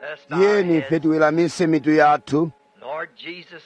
Let's bow our tiyeni heads. ife tiweramise mitu yathu Lord Jesus,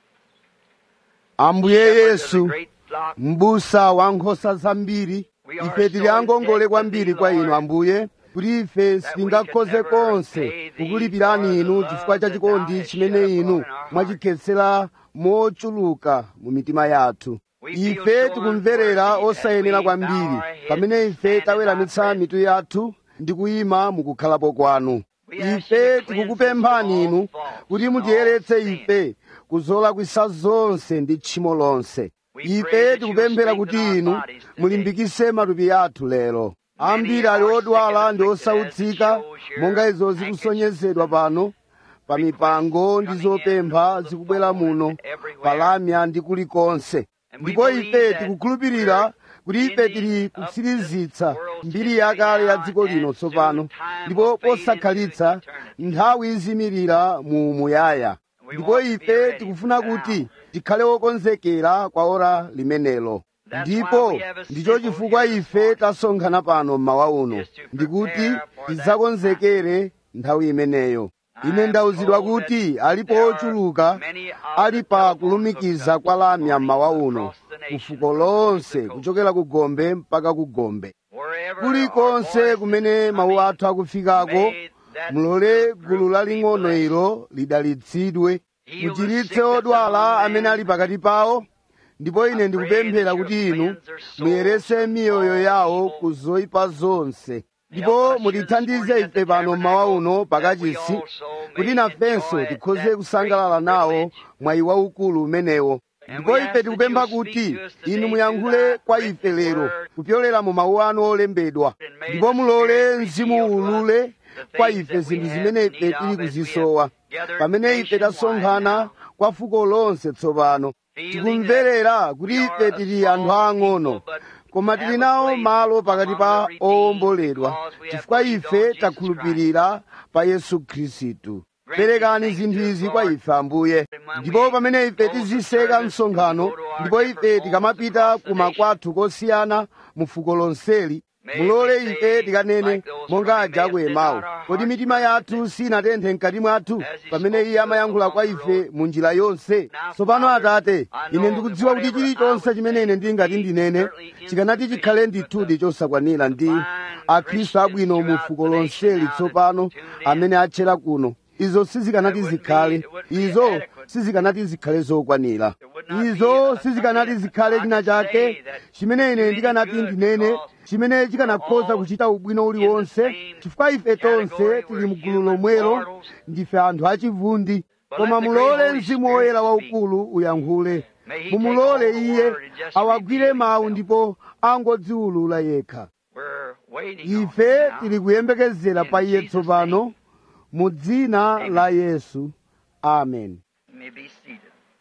ambuye shepherd of the yesu great flock, m'busa wa nkhosa zambiri ife tili angongole kwambiri kwa inu ambuye kuti ife sitingakhoze konse kukulipirani inu chifukwa cha chikondi chimene inu mwachikhetsera mochuluka mu mitima yathu ife tikumverera osayenera kwambiri pamene ife taweramitsa mitu yathu ndi kuyima mukukhalapo kwanu ife tikukupemphani inu kuti mutiyeretse ife kuzolakwisa zonse ndi tchimo lonse ife tikupemphera kuti inu mulimbikise matupi athu lero ambiri ali odwala ndi osautsika monga izo zikusonyezedwa pano pa mipango ndi zopempha zikubwera muno palamya ndi kulikonse ndipo ife tikukhulupirira kuti ife tili kutsirizitsa mbiri yakale ya dziko lino tsopano ndipo posakhalitsa nthawi izimirira mu muyaya ndipo ife tikufuna kuti tikhale wokonzekera kwa ora limenelo ndipo ndicho chifukwa ife tasonkhana pano mmawa uno ndikuti tidzakonzekere nthawi imeneyo ine ndauzidwa kuti alipo ochuluka ali pa kulumikiza kwa lamya mmawa uno kufuko lonse kuchokera ku gombe mpaka ku gombe wherever kulikonse our kumene voices mawu are athu akufikako mulole gulu laling'ono ilo lidalitsidwe muchiritse odwala amene ali pakati pawo ndipo ine ndikupemphera kuti inu muyerese miyoyo yawo ku zoyipa zonse ndipo mutithandize ife pano mmawa uno pakachisi kuti nafenso tikhoze kusangalala nawo mwayi waukulu umenewo ndipo ife tikupempha kuti inu muyankhule kwa ife lero kupyolera mu mawu anu olembedwa ndipo mulole mzimu ulule kwa ife zinthu zimene ife tili kuzisowa pamene ife tasonkhana kwa fuko lonse tsopano tikumverera kuti ife tili anthu aang'ono koma tili nawo malo pakati pa owomboledwa chifukwa ife takhulupirira pa yesu khristu perekani zinthu izi kwa ife ambuye ndipo pamene ife tiziseka msonkhano ndipo ife tikamapita kumakwathu kosiyana mu fuko lonseli mulole ife tikanene monga aja akuemawo kodi mitima yathu sinatenthe mkati mwathu pamene iye amayankhula kwa ife mu njira yonse tsopano atate ine ndikudziwa kuti chilichonse chimene ine ndingati ndinene chikanati chikhale ndithudi chosakwanira ndi akhristu abwino mu fuko lonseli tsopano amene atchera kuno izo sizikanati zikhale izo sizikanati zikhale zokwanira izo sizikanati zikhale china chake chimene ine ndikanati ndinene chimene chikanakhoza kuchita ubwino uliwonse chifukwa ife tonse tili mgulu lomwelo ndife anthu achivundi koma mulole mzimu woyera waukulu uyankhule mumulole iye awagwire mawu ndipo angodziwulula yekha We're waiting on ife you now. tili kuyembekezera pa iye tsopano mu dzina la yesu amen You may be seated.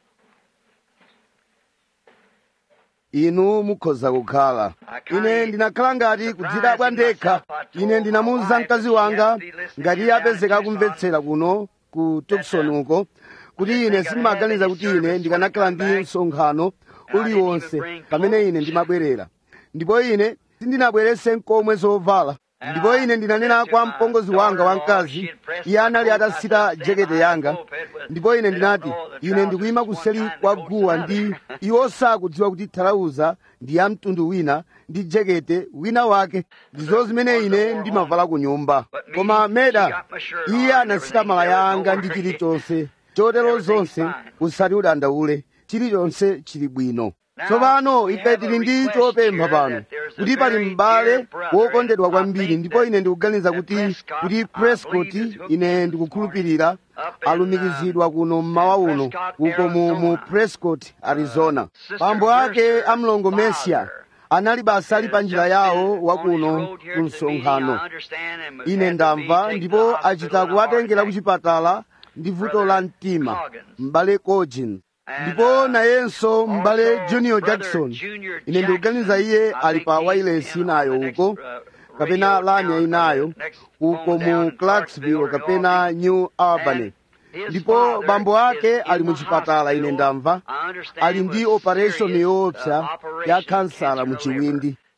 inu mukhoza kukhala ine ndinakhala ngati kudzidabwa ndekha ine ndinamuwuza mkazi wanga ngati iye apezeka akumvetsera kuno ku tukson uko kuti ine sindimaganiza kuti ine ndikanakhala ndi msonkhano uliwonse pamene ine ndimabwerera ndipo ine sindinabwerese nkomwe zovala ndipo ine ndinanena kwa mpongozi wanga wamkazi iye anali atasita jekete yanga ndipo ine ndinati ine ndikuyima kuseri kwa guwa ndi iwo sakudziwa kuti thalauza ndi ya mtundu wina ndi jekete wina wake ndizo zimene ine ndimavala ku nyumba koma meda iye anasita malaya anga ndi chilichonse chotero zonse usati udandaule chilichonse chili bwino tsopano ife tili ndi chopempha pano kuti pali m'bale wokondedwa kwambiri ndipo ine ndikuganiza kuti kuti prescott ine ndikukhulupirira alumikizidwa kuno mmawa uno uko mu, mu prescott arizona pambo ake amlongo mesia anali basa ali pa njira yawo wakuno ku msonkhano ine ndamva ndipo achita kuwatengera ku chipatala ndi vuto la mtima m'bale cogin ndipo nayenso m'bale junior jackson ine ndikuganiza iye ali pa wailesi inayo uko kapena lamya inayo uko mu clarksville kapena new albany ndipo bambo ake ali mu chipatala ine ndamva ali ndi operation yoopsa ya kansala mu chiwindi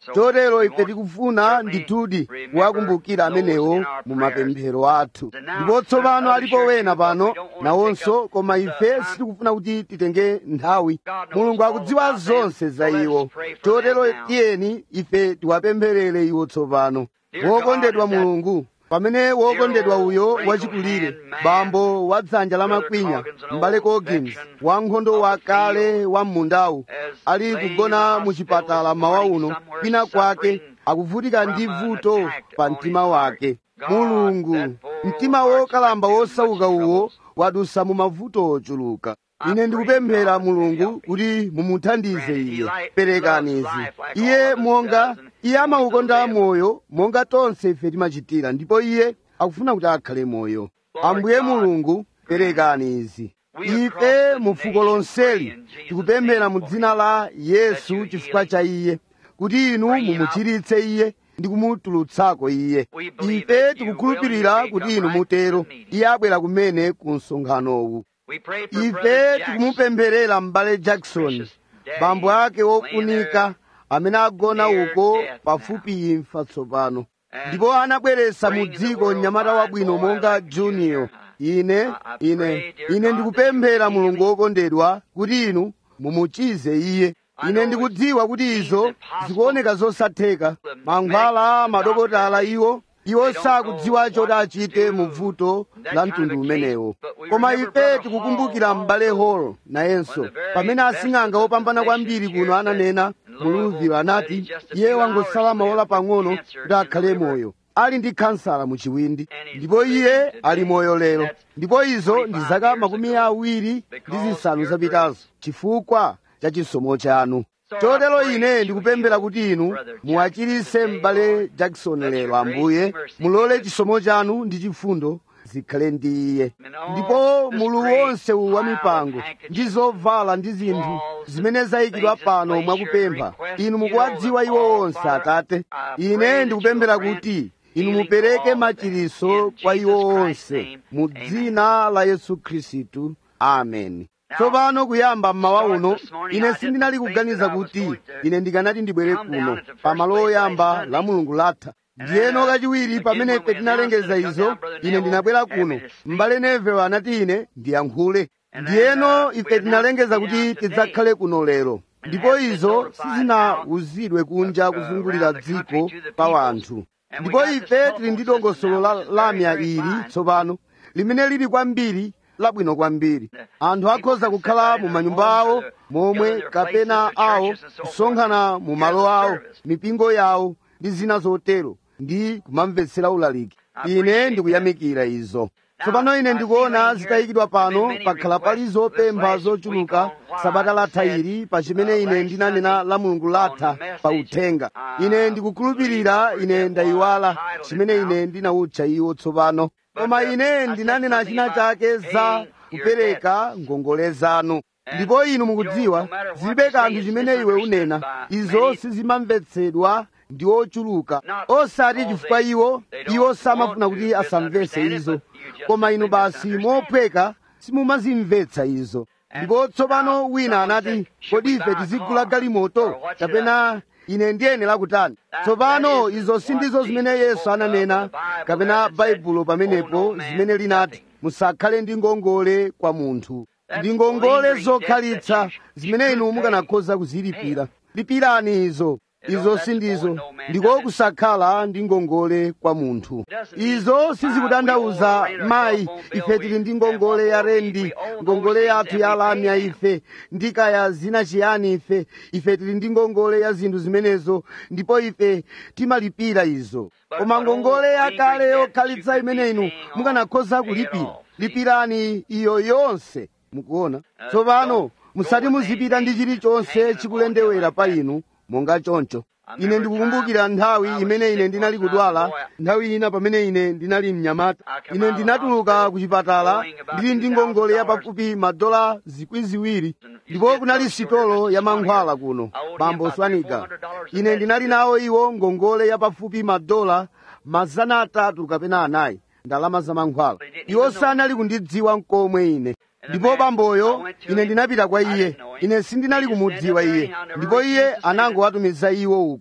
chotero ife tikufuna ndithudi kuwakumbukira amenewo mu mapemphero athu ndipo tsopano alipo wena pano nawonso koma ife sitikufuna kuti titenge nthawi mulungu akudziwa zonse za iwo chotero tiyeni ife tiwapempherere iwo tsopano wokondedwa mulungu pamene wokondedwa uyo wachikulire bambo wa dzanja la makwinya m'bale Coggins wankhondo wakale wa mmundawu ali kugona mu chipatala mawa uno kwina kwake akuvutika ndi vuto pa mtima wake mulungu mtima wokalamba wosauka uwo wadusa mu mavuto ochuluka ine ndikupemphera mulungu kuti mumuthandize iye perekani izi iye monga iye amaukonda moyo monga tonse ife timachitira ndipo iye akufuna kuti akhale moyo ambuye mulungu perekani izi ife mu fuko lonseli tikupemphera mu dzina la yesu chifukwa cha iye kuti inu mumuchiritse iye ndi kumutulutsako iye ife tikukhulupirira kuti inu mutero iye abwera kumene ku msonkhanowu ife tikumupempherera m'bale jackson bambo ake wofunika amene agona uko pafupi imfa tsopano ndipo anabweretsa mu dziko mnyamata wabwino monga junior ine ine ine ndikupemphera mulungu wokondedwa kuti inu mumuchize iye ine ndikudziwa kuti izo zikuoneka zosatheka mankhwala madokotala iwo iwo sakudziwa choti achite mu vuto la mtundu umenewo koma ife tikukumbukira m'bale hall nayenso pamene asing'anga opambana kwambiri kuno ananena muluviro anati iye wangosala maola pang'ono kuti akhale moyo ali ndi kansala mu chiwindi ndipo iye ali moyo lero ndipo izo ndi zaka makumi awiri ndi zisanu zapitazo chifukwa cha chisomo chanu chotero ine ndikupemphera kuti inu muwachiritse m'bale jackson lero ambuye mulole chisomo chanu ndi chifundo zikhale ndi iye ndipo mulu wonse wa mipango ndi zovala ndi zinthu zimene zayikidwa pano mwakupempha inu mukuwadziwa iwo onse atate ine ndikupemphera kuti inu mupereke machiritso kwa iwo onse mu dzina la yesu khristu ameni tsopano kuyamba mmawa uno ine sindinali kuganiza kuti ine ndikanati ndibwere kuno pamalo oyamba la mulungu latha ndiyeno kachiwiri pamene ife tinalengeza izo ine ndinabwera kuno m'bale nevewo anati ine ndiyankhule ndiyeno ife tinalengeza kuti tidzakhale kuno lero ndipo izo sizinawuzidwe kunja kuzungulira dziko pa wanthu ndipo ife tili ndi dongosolo la lamya ili tsopano limene lili kwambiri labwino kwambiri anthu akhoza kukhala mu manyumba awo momwe kapena awo kusonkhana mu malo awo mipingo yawo ndi zina zotero ndi kumamvetsera ulaliki ine ndikuyamikira izo tsopano ine ndikuona zitayikidwa pano pakhala pali zopempha zochuluka sabata latha ili pa chimene ine ndinanena la mulungu latha pa uthenga ine ndikukhulupirira ine ndayiwala chimene ine ndinawutcha iwo tsopano koma ine ndinanena china chake za kupereka ngongole zanu ndipo inu mukudziwa zilibe kanthu chimene iwe unena izo sizimamvetsedwa ndi ochuluka osati chifukwa iwo iwo samafuna kuti asamvetse izo koma inu basi mophweka simumazimvetsa izo ndipo tsopano wina anati kodi ife tizigula galimoto kapena ine ndiyenera kutani tsopano izo sindizo zimene yesu ananena kapena baibulo pamenepo zimene linati musakhale ndi ngongole kwa munthu ndi ngongole zokhalitsa zimene inu mukanakhoza kuzilipira lipirani izo izo sindizo ndiko kusakhala ndi ngongole kwa munthu izo sizikutanthauza mayi ife tili ndi ngongole ya rendi ngongole yathu ya lamya ife ndikaya zina chiyani ife ife tili ndi ngongole ya zinthu zimenezo ndipo ife timalipira izo koma ngongole yakale yokhalitsa imene inu mukanakhoza kulipira lipirani iyo yonse mukuona tsopano musati muzipita ndi chilichonse chikulendewera pa inu monga choncho ine ndikukumbukira nthawi imene ine ndinali kudwala nthawi ina pamene ine ndinali mnyamata ine ndinatuluka ku chipatala ndili ndi ngongole ya pafupi madola zikwi ziwiri ndipo kunali sitolo ya mankhwala kuno bambo swaniga ine ndinali nawo iwo ngongole ya pafupi madola mazana atatu kapena anayi ndalama za mankhwala iwo sanali kundidziwa mkomwe ine ndipo bamboyo ine ndinapita kwa iye ine sindinali kumudziwa iye ndipo iye anangowatumiza iwo uko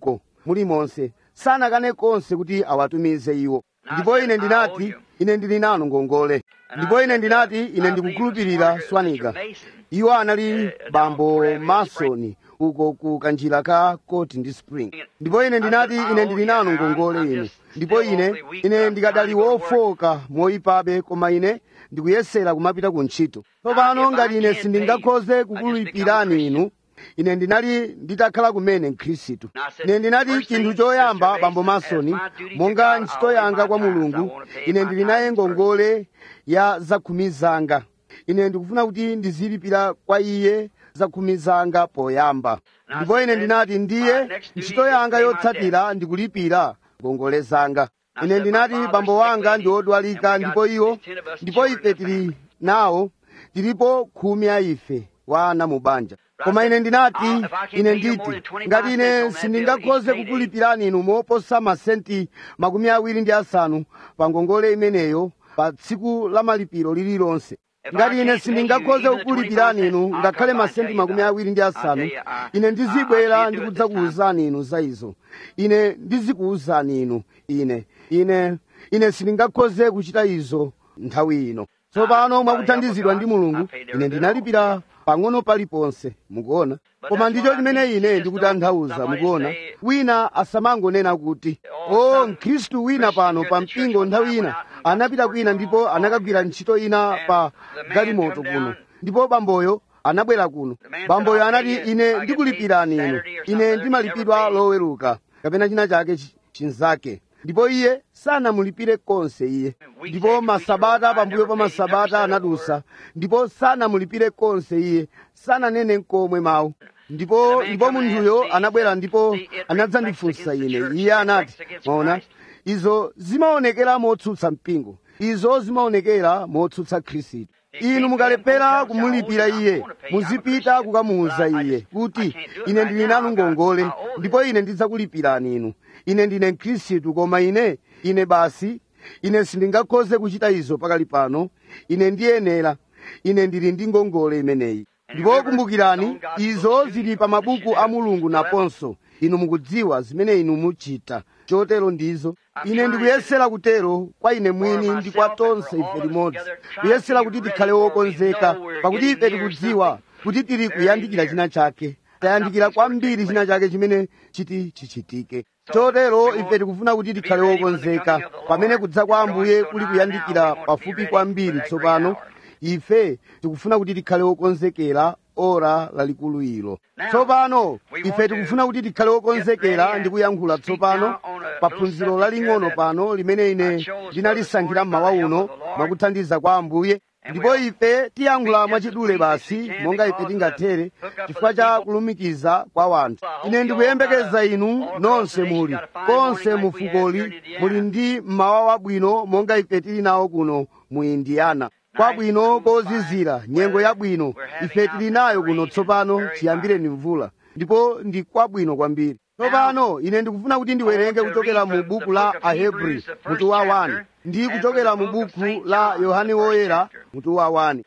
mulimonse sanakane konse kuti awatumize iwo ndipo ine ndinati ine ndili nanu ngongole ndipo ine ndinati ine ndikukhulupirira swanika iwo anali bambo masoni uko ku kanjira ka coti ndi spring ndipo ine ndinati ine ndili nanu ngongole inu ndipo ine ine ndikadali wofoka moyipabe koma ine ndikuyesera kumapita ku ntchito tsopano ngati ine sindingakhoze kukulipirani inu ine ndinali nditakhala kumene mkhristu ine ndinati chinthu choyamba bambo masoni monga ntchito yanga kwa mulungu ine ndili naye ngongole ya zakhumi zanga ine ndikufuna kuti ndizilipira kwa iye zakhumi zanga poyamba ndipo ine ndinati ndiye ntchito yanga yotsatira ndikulipira ngongole zanga ine ndinati bambo wanga ndi odwalika ndipo iwo ndipo ife tili nawo tilipo khumi a ife wa ana mu banja koma ine ndinati ine nditi ngati ine sindingakhoze kukulipirani inu moposa masenti makumi awiri ndi asanu pa ngongole imeneyo pa tsiku la malipiro lililonse ngati ine sindingakhoze kukulipirani inu ngakhale masenti makumi awiri ndi asanu ine ndizibwera ndikudzakuwuzani inu za izo ine ndizikuwuzani inu ine ine ine sindingakhoze kuchita izo nthawi ino tsopano mwakuthandizidwa ndi mulungu ine ndinalipira pang'ono paliponse mukuona koma ndicho chimene ine ndikutanthauza mukuona wina asamangonena kuti o mkhristu wina pano pa mpingo nthawi ina anapita kwina ndipo anakagwira ntchito ina pa galimoto kuno ndipo bamboyo anabwera kuno bamboyo anati ine ndikulipirani inu ine ndimalipidwa loweruka kapena china chake chinzake ndipo iye sanamulipire konse iye ndipo masabata pambuyo pa masabata anadusa ndipo sanamulipire konse iye sananene nkomwe mawu ndipo ndipo munthuyo anabwera ndipo anadzandifunsa ine iye anati maona izo zimaonekera motsutsa mpingo izo zimaonekera motsutsa khristu inu mukalephera kumulipira iye muzipita kukamuwuza iye kuti ine ndili nanu ngongole ndipo ine ndidzakulipirani inu ine ndine mkhristu koma ine ine basi ine sindingakhoze kuchita izo pakali pano ine ndiyenera ine ndili ndi ngongole imeneyi ndipo kumbukirani izo zili pa mabuku a mulungu naponso inu mukudziwa zimene inu muchita chotero ndizo ine ndikuyesera kutero kwa ine mwini ndi kwa tonse ife limodzi kuyesera kuti tikhale wokonzeka pakuti ife tikudziwa kuti tili kuyandikira china chake tayandikira kwambiri china chake chimene chiti chichitike chotero ife tikufuna kuti tikhale wokonzeka pamene kudza kwa ambuye kuli kuyandikira pafupi kwambiri tsopano ife tikufuna kuti tikhale wokonzekera ora lalikulu ilo tsopano ife tikufuna kuti tikhale wokonzekera ndi kuyankhula tsopano pa phunziro laling'ono pano limene ine ndinalisankhira mmawa uno mwakuthandiza kwa ambuye ndipo ife tiyankhula mwachidule basi monga ife tingathere chifukwa cha kulumikiza kwa wanthu ine ndikuyembekeza inu nonse muli konse mu fukoli muli ndi mmawa wabwino monga ife tili nawo kuno mu indiyana kwabwino kozizira nyengo yabwino ife tili nayo kuno tsopano chiyambireni mvula ndipo ndi kwabwino kwambiri tsopano ine ndikufuna kuti ndiwerenge kuchokera mu buku la ahebri mutu wa 1 ndi kuchokera mu buku la yohane woyera mutu wa 1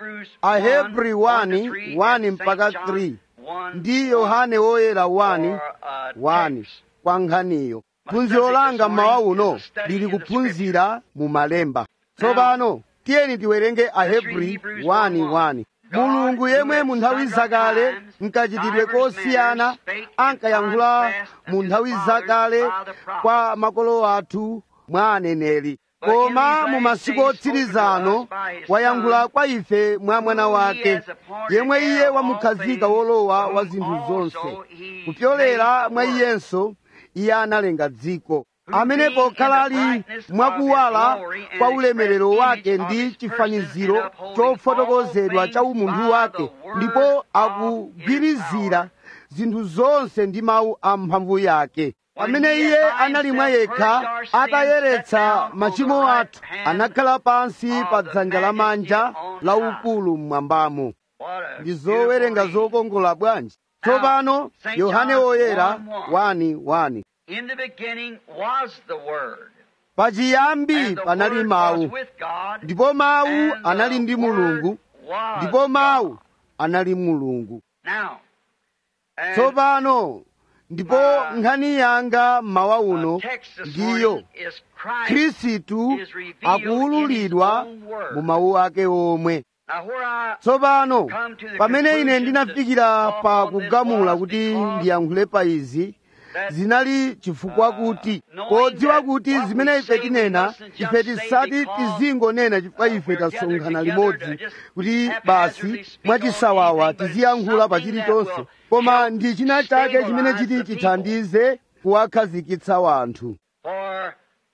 ahebri 1 1 mpaka 3 ndi yohane woyera 1 1 kwa nkhaniyo phunziro langa mmawa uno lili kuphunzira mu malemba tsopano tiyeni tiwerenge ahebri 1:1 mulungu yemwe mu nthawi zakale mkachitidwe kosiyana ankayankhula mu nthawi zakale kwa makolo athu mwa aneneri koma mu masiku otsirizano wayankhula kwa ife mwa mwana wake yemwe iye wamukhazika wolowa wa zinthu zonse kupyolera mwa iyenso iye analenga dziko amene pokhala ali mwakuwala kwa ulemerero wake ndi chifaniziro chofotokozedwa cha umunthu wake ndipo akugwirizira zinthu zonse ndi mawu a mphamvu yake pamene iye anali mwa yekha atayeretsa machimo athu anakhala pansi pa dzanja lamanja la ukulu mmwambamo ndi zowerenga zokongola bwanji tsopano yohane woyera 1:1 In the beginning was the Word. pachiyambi And the panali Word mawu was with God. ndipo mawu and the anali ndi mulungu Word was ndipo mawu God. anali mulungu Now, and tsopano ndipo nkhani yanga mmawa uno uh, text this ndiyo morning is Christ. khristu is revealed in akuwululidwa his own word. mu mawu ake omwe Now, where I tsopano come to the pamene ine conclusion ndinafikira to pa talk on this kugamula was kuti because ndiyankhule pa izi that, zinali chifukwa uh, kuti knowing podziwa that kuti what zimene we ife say we tinena mustn't just ife say tisati because, tizingonena chifukwa uh, ife we're tasonkhana gathered limodzi together, just kuti haphazardly basi speak mwachisawawa on anything, but tiziyankhula pa something that chilichonse will koma help ndi china chake chimene stabilize chiti the people. chithandize kuwakhazikitsa wanthu for,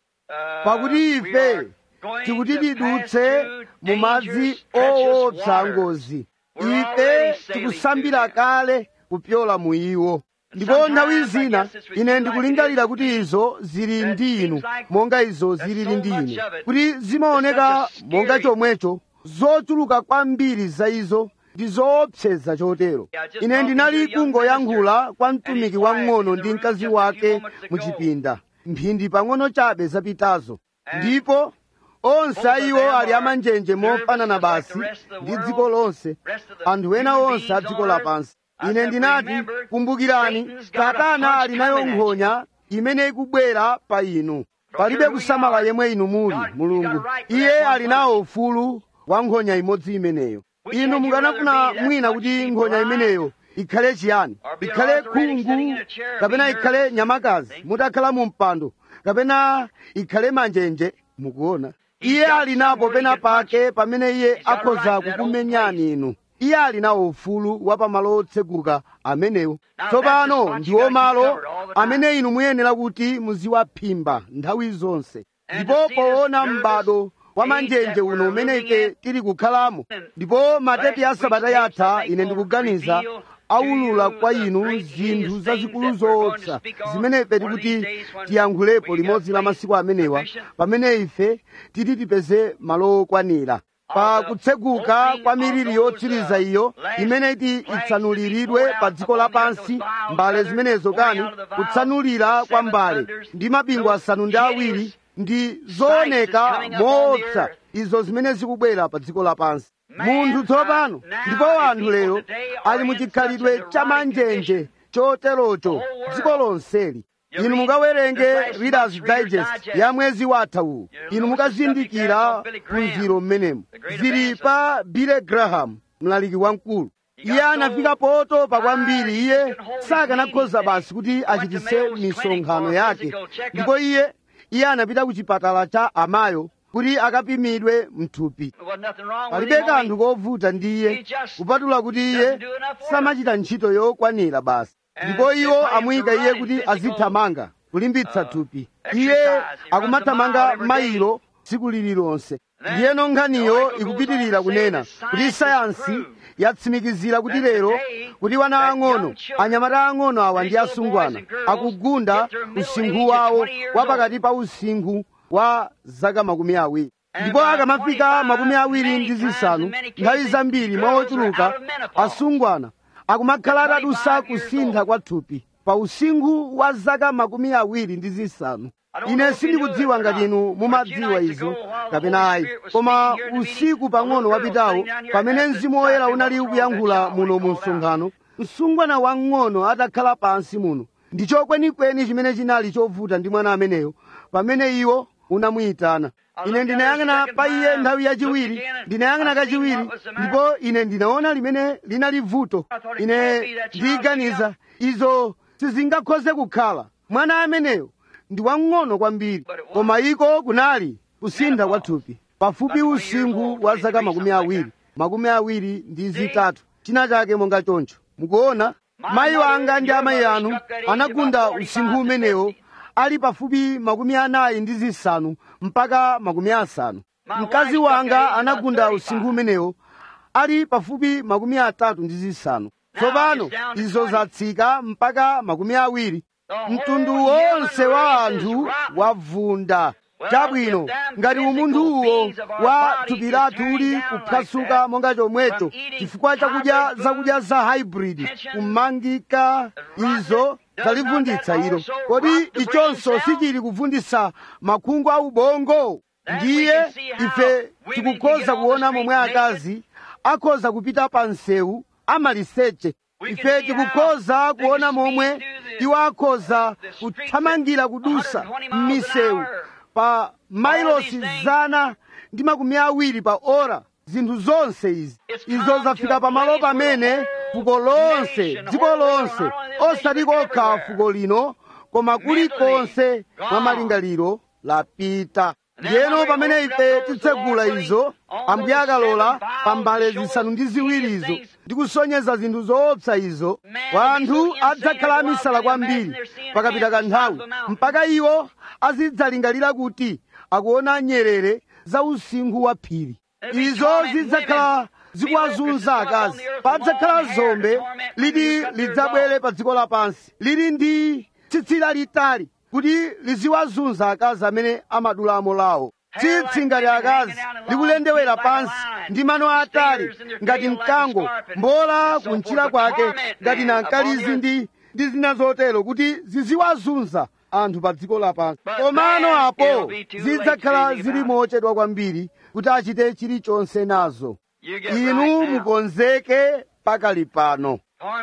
uh, pakuti we ife are going tikuti to pass tidutse through mu madzi dangerous, treacherous owotsa waters. ngozi We're ife already sailing tikusambira through kale kupyola mu iwo ndipo Sometimes nthawi I zina guess it's with ine you ndikulingalira like kuti it is izo zili that ndi inu seems like monga izo there's zilili so ndi much inu of it. kuti zimaoneka It's such a monga scary- chomwecho zochuluka kwambiri za izo ndi zoopseza chotero Yeah, just ine talking ndinali to a young kungoyankhula kwa and mtumiki his wife wang'ono in the ndi room mkazi just a few wake moments mu ago. chipinda mphindi pang'ono chabe zapitazo And ndipo onse both of iwo them ali are amanjenje nervous mofanana just like basi the rest of the ndi world, dziko lonse rest of the anthu ena human onse a beings dziko on earth. lapansi I ine said, ndinati remember, kumbukirani Satan's got a satana punch ali nayo coming at you. nkhonya imene ikubwera pa inu palibe care who kusamala you are. yemwe inu muli God, you mulungu got a right for iye that one ali nawo ufulu wa nkhonya imodzi imeneyo Which inu had you mukanafuna rather be that mwina much kuti be nkhonya blind imeneyo ikhale chiyani or be ikhale arthritic sitting khungu in a chair or kapena be ikhale nervous? nyamakazi See? mutakhala mu mpando kapena ikhale manjenje mukuona He's iye got ali napo somewhere he pena can punch pake pamene iye He's got a akhoza right to that kukumenyani inu iye ali nawo ufulu wa pamalo otseguka amenewo Now, tsopano that's the spot ndiwo you gotta keep malo covered all the time. amene inu muyenera kuti muziwaphimba nthawi zonse And ndipo to see this poona nervous m'bado wa age manjenje that uno we're umene living ife in. tili kukhalamo And ndipo matepi ya last sabata week's tapes, yatha I think, ine will ndikuganiza reveal aulula to you kwa the inu great zinthu hideous zazikulu things that we're going to zoopsa speak on zimene ife one of tikuti these days when tiyankhulepo we get limodzi la a place masiku amenewa sufficient. pamene ife titi tipeze malo okwanira pa Of the kutseguka opening kwa of miliri those, yotsiriza uh, iyo last imene iti flags itsanuliridwe to be poured pa out dziko upon the earth, lapansi those vials mbale feathers zimenezo pouring kani out of the vials, kutsanulira the kwa seven mbale thunders, ndi mabingu those asanu ndi hideous awiri ndi that's zooneka coming upon the moopsa earth. izo zimene zikubwera pa dziko lapansi Man, munthu tsopano uh, now ndipo and anthu people lero today are ali mu in chikhalidwe such a cha neurotic manjenje condition. choterocho The whole world. dziko lonseli You inu read mukawerenge this last readers month's Reader's digest Digest. ya mwezi watha uwu You inu notice the subject mukazindikira there of Billy Graham, phunziro mmenemo the great zili evangelist. pa Billy Graham mlaliki wamkulu He got iye so anafika potopa kwambiri tired, iye he couldn't hold his sakanakhoza meetings basi kuti He went to achitise Melrose Clinic misonkhano for a yake physical checkup. ndipo iye iye anapita ku chipatala cha amayo kuti akapimidwe mthupi There wasn't nothing wrong with palibe him. kanthu only kovuta ndi iye He just kupatula kuti iye doesn't do enough work. samachita ntchito yokwanira basi And ndipo they iwo put him to amuyika iye running kuti physical, azithamanga kulimbitsa uh, thupi exercise. iye He runs a akumathamanga mile every mailo tsiku lililonse Then ndiyeno the nkhaniyo article goes ikupitirira on to say kunena that kuti science sayansi has proved yatsimikizira kuti that lero today kuti wana that ang'ono young children, anyamata ang'ono awa ndi these little asungwana boys and girls, akugunda get their middle usinkhu age at wawo 20 years wa pakati pa usinkhu wa zaka makumi awiri And ndipo by akamafika 25, makumi awiri many ndi times, zisanu in many cases, nthawi zambiri mwa girls are ochuluka out of menopause. asungwana akumakhala At atadusa 25 years kusintha old. kwa thupi pa usinkhu wa zaka makumi awiri ndi zisanu I don't know ine if you knew sindikudziwa it or ngati not, inu but mumadziwa a few nights izo ago, while the kapena Holy ayi Spirit was koma speaking here in the usiku meeting, pang'ono a little girl wapitawo sitting down here pamene at the mzimu woyera side unali of the ukuyankhula cross, that muno child mu was called msonkhano msungwana wang'ono atakhala pansi muno ndicho kwenikweni chimene chinali chovuta ndi mwana ameneyo pamene iwo unamuyitana ine ndinayang'ana pa iye nthawi yachiwiri ndinayang'ana kachiwiri ndipo ine ndinaona limene linali vuto ine ndiyiganiza izo sizingakhoze kukhala mwana ameneyo ndi wang'ono kwambiri koma iko kunali kusintha kwa thupi pafupi usinkhu wa zaka makumi awiri makumi awiri ndi zitatu china chake monga choncho mukuona mayi wanga ndi amayi anu anagunda usinkhu umenewo ali pafupi makumi anayi ndi zisanu mpaka makumi asanu mkazi wanga anagunda usinkhu umenewo ali pafupi makumi atatu ndi zisanu tsopano izo zatsika mpaka makumi awiri mtundu wonse wa anthu wavunda chabwino ngati umunthuwo wa thupi lathu uli kuphwasuka monga chomwecho chifukwa chakudya zakudya za hybrid kumangika izo zalivunditsa ilo kodi ichonso sichili kuvunditsa makhungu a ubongo ndiye ife tikukhoza kuona momwe akazi akhoza kupita pa msewu amaliseche ife tikukhoza kuona momwe iwo akhoza kuthamangira kudusa m'misewu pa mailosi zana ndi makumi awiri pa ora zinthu zonse izi izo zafika pamalo pamene fuko lonse dziko lonse osati kokha fuko lino koma kulikonse mwa malingaliro lapita ndiyeno pamene ife titsegula izo ambuye akalola pa mbale zisanu ndi ziwirizo ndi kusonyeza zinthu zoopsa izo wanthu adzakhala amisala kwambiri pakapita kanthawi mpaka iwo azidzalingalira kuti akuona nyerere za usinkhu wa phiri izo zidzakhala zikuwazunza akazi padzakhala zombe liti lidzabwere pa dziko lapansi lili ndi tsitsi lalitali kuti liziwazunza akazi amene amadulamo lawo tsitsi ngati akazi likulendewera pansi ndi mano atali ngati mkango mbola kunchira kwake ngati nankalizi ndi ndi zina zotero kuti ziziwazunza anthu pa dziko lapansi komano apo zidzakhala zili mochedwa kwambiri kuti achite chilichonse nazo inu mukonzeke pakali pano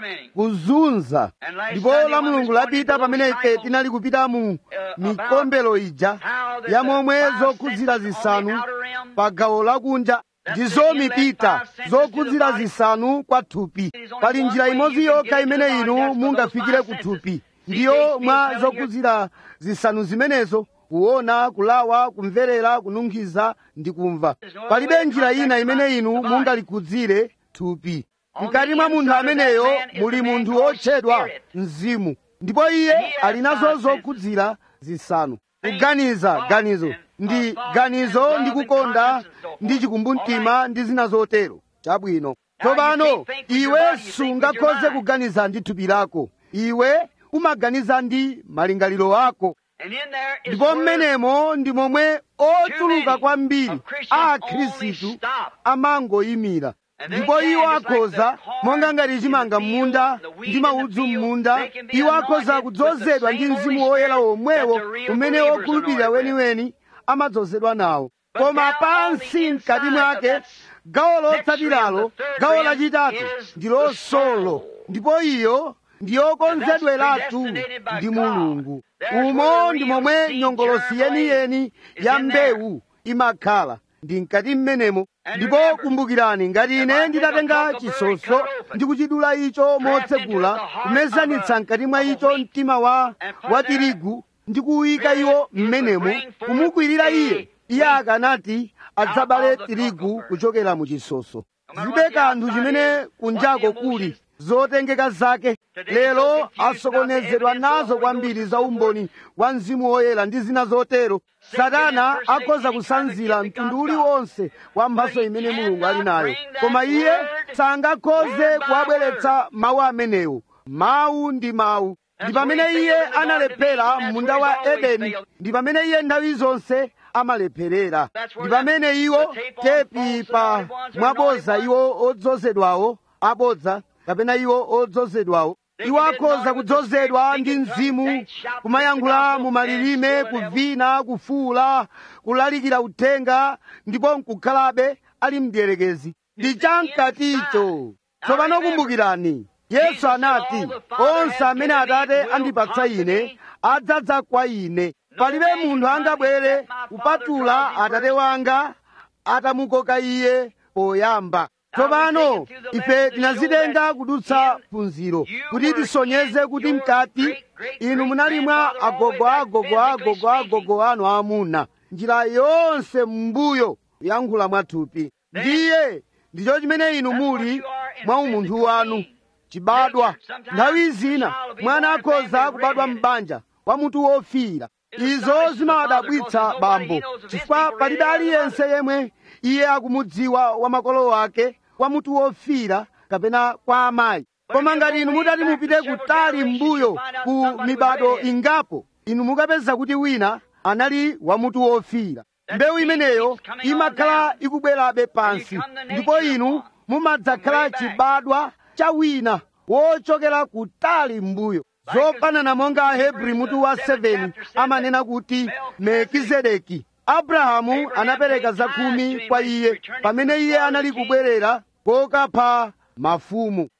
kuzunza ndipo la mulungu lapita pamene ife tinali kupita mu mikombero ija ya momwe zokhudzira zisanu pa gawo lakunja ndizo mipita zokhudzira zisanu kwa thupi pali njira imodzi yokha imene inu mungafikire ku thupi ndiyo mwa zokhudzira zisanu zimenezo kuona kulawa kumverera kununkhiza ndi kumva palibe njira ina imene inu mungalikhudzire thupi mkati mwa munthu ameneyo muli munthu wotchedwa mzimu ndipo iye ali nazo zokhudzira zisanu kuganiza ganizo ndi ganizo ndi kukonda ndi chikumbumtima ndi zina zotero chabwino tsopano iwe sungakhoze kuganiza ndi thupi lako iwe umaganiza ndi malingaliro ako ndipo mmenemo ndi momwe ochuluka kwambiri a akhristu amangoyimira ndipo iwo akhoza monga ngati chimanga m'munda ndi maudzu m'munda iwo akhoza kudzozedwa ndi mzimu woyera womwewo umene wokhulupirira weniweni amadzozedwa nawo koma pansi mkati mwake gawo lotsatiralo gawo lachitatu ndi losolo ndipo iyo ndiyokonzedweratu ndi mulungu umo ndi momwe nyongolosi yeniyeni ya mbewu imakhala ndi mkati mmenemo ndipo kumbukirani ngati ine nditatenga chisoso ndi kuchidula icho motsegula kumezanitsa mkati mwa icho mtima wa wa tirigu ndi kuwuyika iwo mmenemo kumukwirira iye iye akanati adzabale tirigu kuchokera mu chisoso zibe kanthu chimene kunjako kuli zotengeka zake lero asokonezedwa nazo kwambiri za umboni wa mzimu woyera ndi zina zotero satana akhoza kusanzira mtundu uliwonse wa mphaso imene mulungu ali nayo koma iye sangakhoze kuwabweretsa mawu amenewo mawu ndi mawu ndi pamene iye analephera munda wa edeni ndi pamene iye nthawi zonse amalepherera ndi pamene iwo tepi pa mwaboza iwo odzozedwawo abodza kapena iwo odzozedwawo iwo akhoza kudzozedwa ndi mzimu kumayankhula mu malilime kuvina kufuula kulalikira uthenga ndipo nkukhalabe ali mdierekezi ndi chamkaticho tsopano kumbukirani yesu anati onse amene atate andipatsa ine adzadza kwa ine palibe munthu angabwere kupatula atate wanga atamukoka iye poyamba tsopano ife tinazitenga kudutsa phunziro kuti tisonyeze kuti mkati inu munali mwa agogo agogo agogo agogo anu amuna njira yonse m'mbuyo yankhula mwathupi ndiye ndicho chimene inu muli mwa umunthu wanu chibadwa nthawi zina mwana akhoza kubadwa m'banja wa mutu wofiira izo zimawadabwitsa bambo chifukwa palibe aliyense yemwe iye akumudziwa wa makolo ake kwa mutu wofiira kapena kwa amayi koma ngati inu mutati mupite kutali m'mbuyo ku mibado ingapo inu mukapeza kuti wina anali wa mutu wofiira mbewu imeneyo imakhala ikubwerabe pansi ndipo inu mumadzakhala chibadwa cha wina wochokera kutali m'mbuyo zofanana monga ahebri mutu wa 7 amanena kuti melkizedeki abrahamu anapereka zakhumi kwa iye pamene iye anali kubwerera kokapha mafumu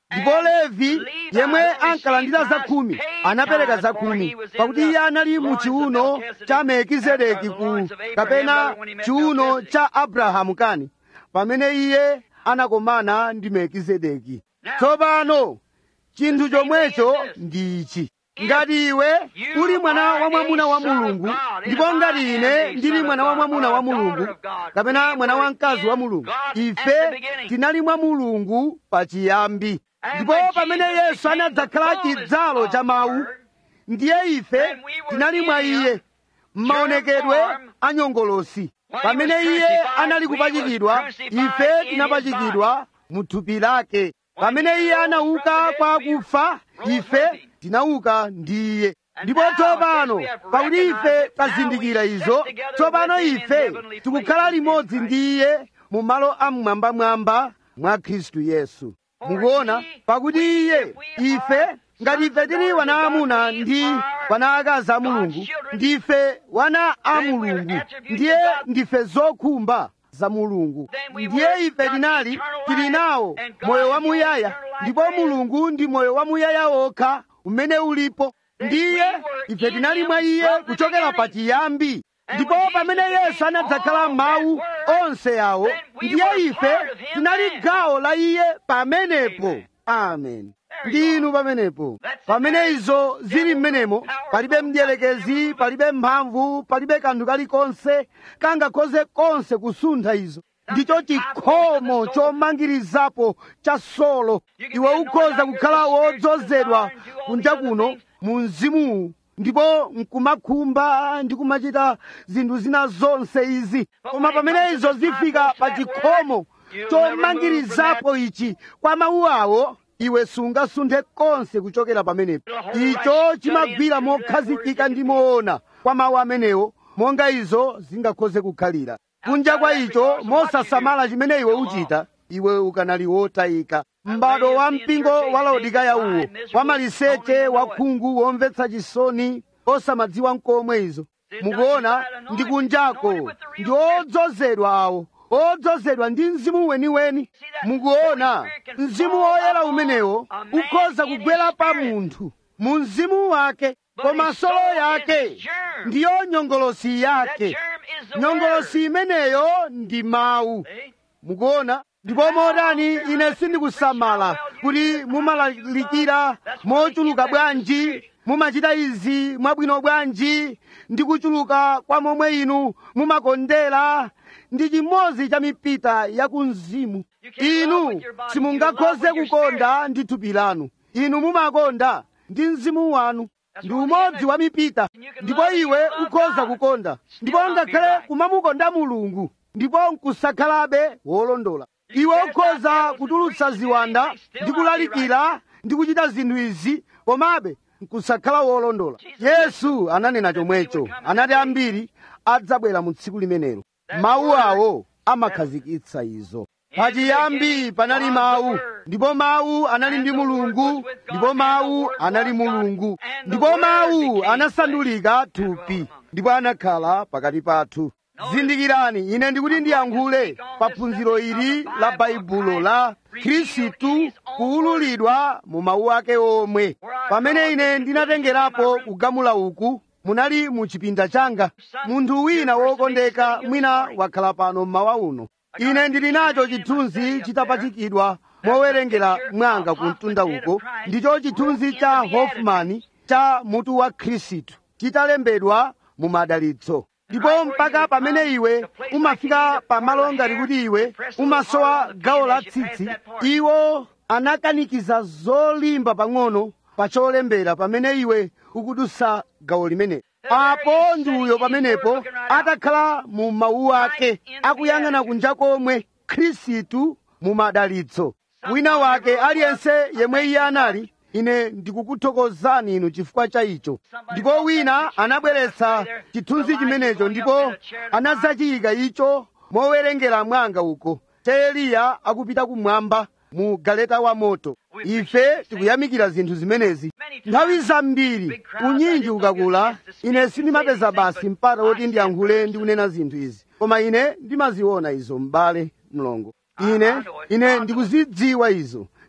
ndipo levi yemwe ankalandira zakhumi anapereka zakhumi pakuti iye anali mu chiuno cha melkizedeki ku kapena chiuno cha abrahamu kani pamene iye anakomana ndi melkizedeki tsopano chinthu chomwecho ndi ichi ngati iwe uli mwana wa mwamuna wa mulungu ndipo ngati ine ndili mwana wa mwamuna wa mulungu kapena mwana wa mkazi wa mulungu ife tinali mwa mulungu pachiyambi ndipo pamene yesu anadzakhala chidzalo cha mawu ndiye ife tinali mwa iye m'maonekedwe anyongolosi pamene iye anali kupachikidwa ife tinapachikidwa mu thupi lake pamene iye anauka kwa akufa ife tinauka ndi iye ndipo tsopano pakuti ife tazindikira izo tsopano ife tikukhala limodzi ndi iye mu malo amwambamwamba mwa khristu yesu mukuona pakuti iye ife ngati ife tili wana amuna ndi wana akazi a mulungu ndife wana a mulungu ndiye ndife zokhumba za mulungu ndiye ife tinali tili nawo moyo wamuyaya ndipo mulungu ndi moyo wamuyaya wokha umene ulipo ndiye ife tinali mwa iye kuchokera pachiyambi ndipo pamene yesu anadzakhala mawu onse awo ndiye ife tinali gawo la iye pamenepo amen ndi inu pamenepo pamene izo zili mmenemo palibe mdierekezi palibe mphamvu palibe kanthu kalikonse kangakhoze konse kusuntha izo ndicho chikhomo chomangirizapo cha solo iwe ukhoza kukhala wodzozedwa kunja kuno mu mzimuwu ndipo nkumakhumba ndi kumachita zinthu zina zonse izi koma pamene izo zifika pa chikhomo chomangirizapo ichi kwa mawu awo iwe sungasunthe konse kuchokera pamenepo icho chimagwira mokhazikika ndi moona kwa mawu amenewo monga izo zingakhoze kukhalira kunja kwa icho mosasamala chimene iwe uchita iwe ukanali wotayika m'bado wa mpingo wa laodikaya uwo wa maliseche wa khungu womvetsa chisoni osamadziwa nkomwe izo mukuona ndi kunjako ndi odzozedwa awo odzozedwa ndi mzimu weniweni mukuona mzimu woyera umenewo ukhoza kugwera pa munthu mu mzimu wake koma solo yake ndiyo nyongolosi yake nyongolosi imeneyo ndi mawu mukuona ndipo motani ine sindikusamala kuti mumalalikira mochuluka bwanji mumachita izi mwabwino bwanji ndi kuchuluka kwa momwe inu mumakondera ndi chimodzi cha mipita ya kumzimu inu simungakhoze kukonda ndi thupi lanu inu mumakonda ndi mzimu wanu ndi umodzi wa mipita ndipo iwe ukhoza kukonda ndipo ngakhale kumamukonda mulungu ndipo nkusakhalabe wolondola iwe ukhoza kutulutsa ziwanda ndi kulalikira ndi kuchita zinthu izi komabe nkusakhala wolondola yesu ananena chomwecho anati ambiri adzabwera mu tsiku limenelo mawu awo amakhazikitsa izo pachiyambi panali mawu ndipo mawu anali ndi mulungu ndipo mawu anali mulungu ndipo mawu anasandulika thupi ndipo anakhala pakati pathu zindikirani ine ndikuti ndiyankhule pa phunziro ili la baibulo la khristu kuwululidwa mu mawu ake omwe pamene ine ndinatengerapo kugamula uku munali mu chipinda changa munthu wina wokondeka mwina wakhala pano mmawa uno ine ndili nacho chithunzi chitapachikidwa mowerengera mwanga ku mtunda uko ndicho chithunzi cha hoffman cha mutu wa khristu chitalembedwa mu madalitso ndipo mpaka pamene iwe umafika pamalo ngati kuti iwe umasowa gawo la tsitsi iwo anakanikiza zolimba pang'ono pa cholembera pamene iwe ukudusa gawo limene apo ndi uyo pamenepo atakhala mu mawu ake akuyang'ana kunja komwe khristu mu madalitso wina wake aliyense yemwe iye anali ine ndikukuthokozani inu chifukwa cha icho ndipo wina anabweretsa chithunzi chimenecho ndipo anadzachiyika icho mowerengera mwanga uko cha eliya akupita kumwamba mu galeta wa moto ife tikuyamikira zinthu zimenezi nthawi zambiri unyinji ukakula ine sindimapeza basi mpata woti ndiyankhule ndi kunena zinthu izi koma ine ndimaziona izo m'bale mlongo ine ine ndikuzidziwa izo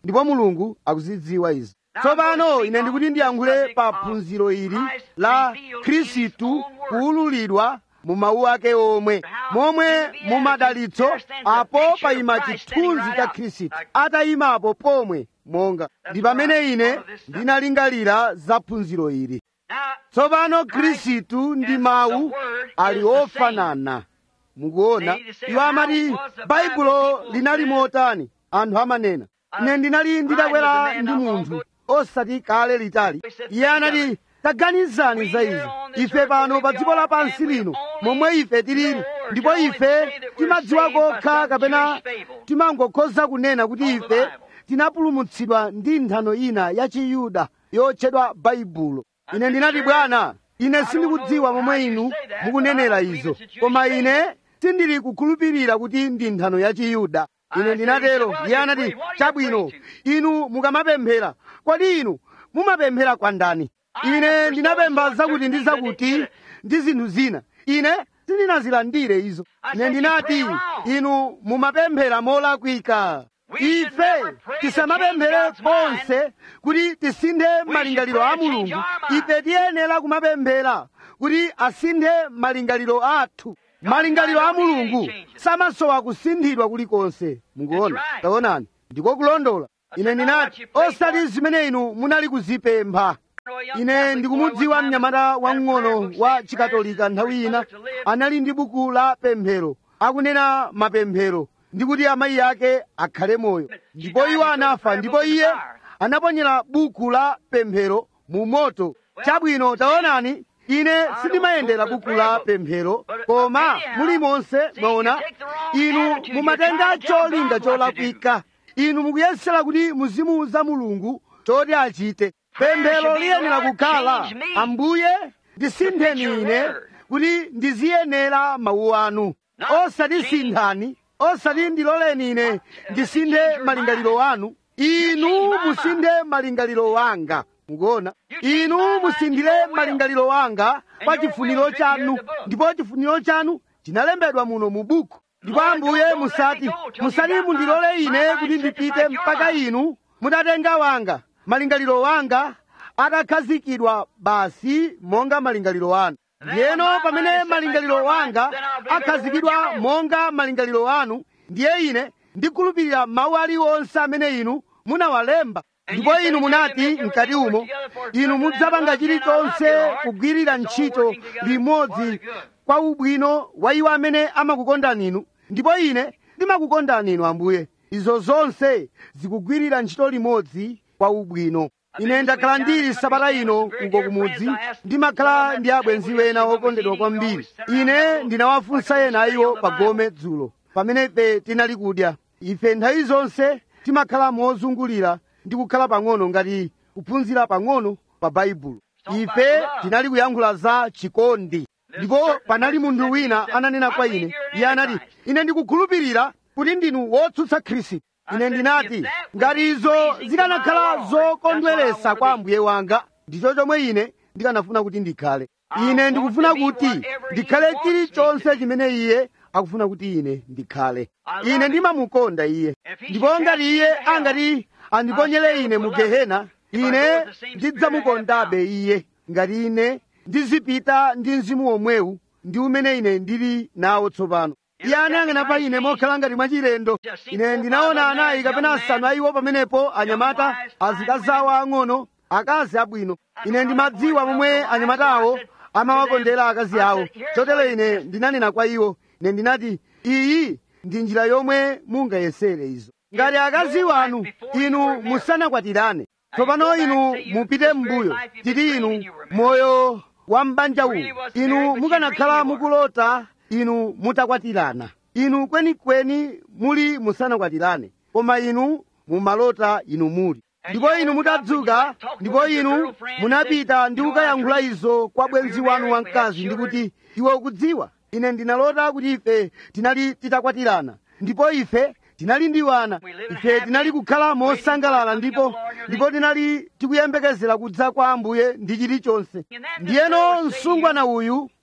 ndipo mulungu akuzidziwa izi tsopano ine ndikuti ndiyankhule pa phunziro ili la khristu kuwululidwa mu mawu ake omwe momwe mumadalitso apo payima chithunzi cha khristu atayimapo pomwe monga ndi pamene ine ndinalingalira za phunziro ili tsopano khristu ndi mawu ali ofanana mukuona iwo amati baibulo linali motani anthu amanena ine ndinali nditakwera ndi munthu osati kale litali iye anati taganizani za izi ife pano pa dziko lapansi lino momwe ife tilili ndipo ife timadziwa kokha kapena timangokhoza kunena kuti ife tinapulumutsidwa ndi nthano ina ya chiyuda yotchedwa baibulo ine ndinati bwana ine sindikudziwa momwe inu mukunenera izo koma ine sindili kukhulupirira kuti ndi nthano ya chiyuda ine ndinatero iye anati chabwino inu mukamapemphera kodi inu mumapemphera kwa ndani ine ndinapempha zakuti ndi zakuti ndi zinthu zina ine sindinazilandire izo ine ndinati inu mumapemphera molakwika ife tisamapemphere konse kuti tisinthe malingaliro a mulungu ife tiyenera kumapemphera kuti asinthe malingaliro athu malingaliro a mulungu samasowa kusinthidwa kulikonse mukuona taonani ndiko kulondola ine ndinati osati zimene inu munali kuzipempha ine ndikumudziwa mnyamata wamng'ono wa chikatolika nthawi ina anali ndi buku la pemphero akunena mapemphero ndi kuti amayi ake akhale moyo ndipo iwo anafa ndipo iye anaponyera buku la pemphero mu moto chabwino taonani ine sindimayendera buku la pemphero koma mulimonse mwaona inu mumatenga cholinga cholakwika inu mukuyesera kuti muzimuuza mulungu choti achite pemphero liyenera kukhala ambuye ndisintheni ine kuti ndiziyenera mawu anu osati sinthani osati ndiloleni ine ndisinthe malingaliro anu inu musinthe malingaliro wanga mukuona inu musinthire malingaliro wanga pa chifuniro chanu ndipo chifuniro chanu chinalembedwa muno mu buku ndipo ambuye musati musati mundilole ine kuti ndipite mpaka inu mutatenga wanga malingaliro wanga atakhazikidwa basi monga malingaliro anu ndiyeno pamene malingaliro wanga akhazikidwa monga malingaliro anu ndiye ine ndikhulupirira mawu aliwonse amene inu munawalemba ndipo inu munati mkati umo inu mudzapanga chilichonse kugwirira ntchito limodzi kwa ubwino wa iwo amene amakukondani inu ndipo ine ndimakukondani inu ambuye izo zonse zikugwirira ntchito limodzi kwa ubwino ine ndakhala ndili sabata ino uko kumudzi ndimakhala ndi abwenzi ena okondedwa kwambiri ine ndinawafunsa ena iwo pagome dzulo pamene ife tinali kudya ife nthawi zonse timakhala mozungulira ndi kukhala pang'ono ngati kuphunzira pang'ono pa baibulo ife tinali kuyankhula za chikondi ndipo panali munthu wina ananena kwa ine iye anati ine ndikukhulupirira kuti ndinu wotsutsa khristu ine ndinati ngati izo zikanakhala zokondweresa kwa ambuye wanga ndicho chomwe ine ndikanafuna kuti ndikhale ine ndikufuna kuti ndikhale chilichonse chimene iye akufuna kuti ine ndikhale ine ndimamukonda iye ndipo ngati iye angati andiponyere ine mu gehena ine ndidzamukondabe iye ngati ine ndizipita ndi mzimu omwewu ndi umene ine ndili nawo tsopano iye anayang'ana pa ine mokhala ngati mwachilendo ine ndinaona anayi kapena asanu ayiwo pamenepo anyamata azikazawa ang'ono akazi abwino ine ndimadziwa momwe anyamatawo amawakondera akazi awo chotero ine ndinanena kwa iwo ine ndinati iyi ndi njira yomwe mungayesere izo ngati akazi wanu inu musanakwatirane tsopano inu mupite m'mbuyo titi inu moyo wa m'banja uwu inu mukanakhala mukulota inu mutakwatirana inu kwenikweni muli musanakwatirane koma inu mumalota inu muli ndipo inu mutadzuka ndipo inu munapita ndi kukayankhula izo kwa bwenzi wanu wamkazi ndi kuti iwe ukudziwa ine ndinalota kuti ife tinali titakwatirana ndipo ife tinali ndi wana ife tinali kukhala mosangalala ndipo ndipo tinali tikuyembekezera kudza kwa ambuye ndi chilichonse ndiyeno msungwana uyu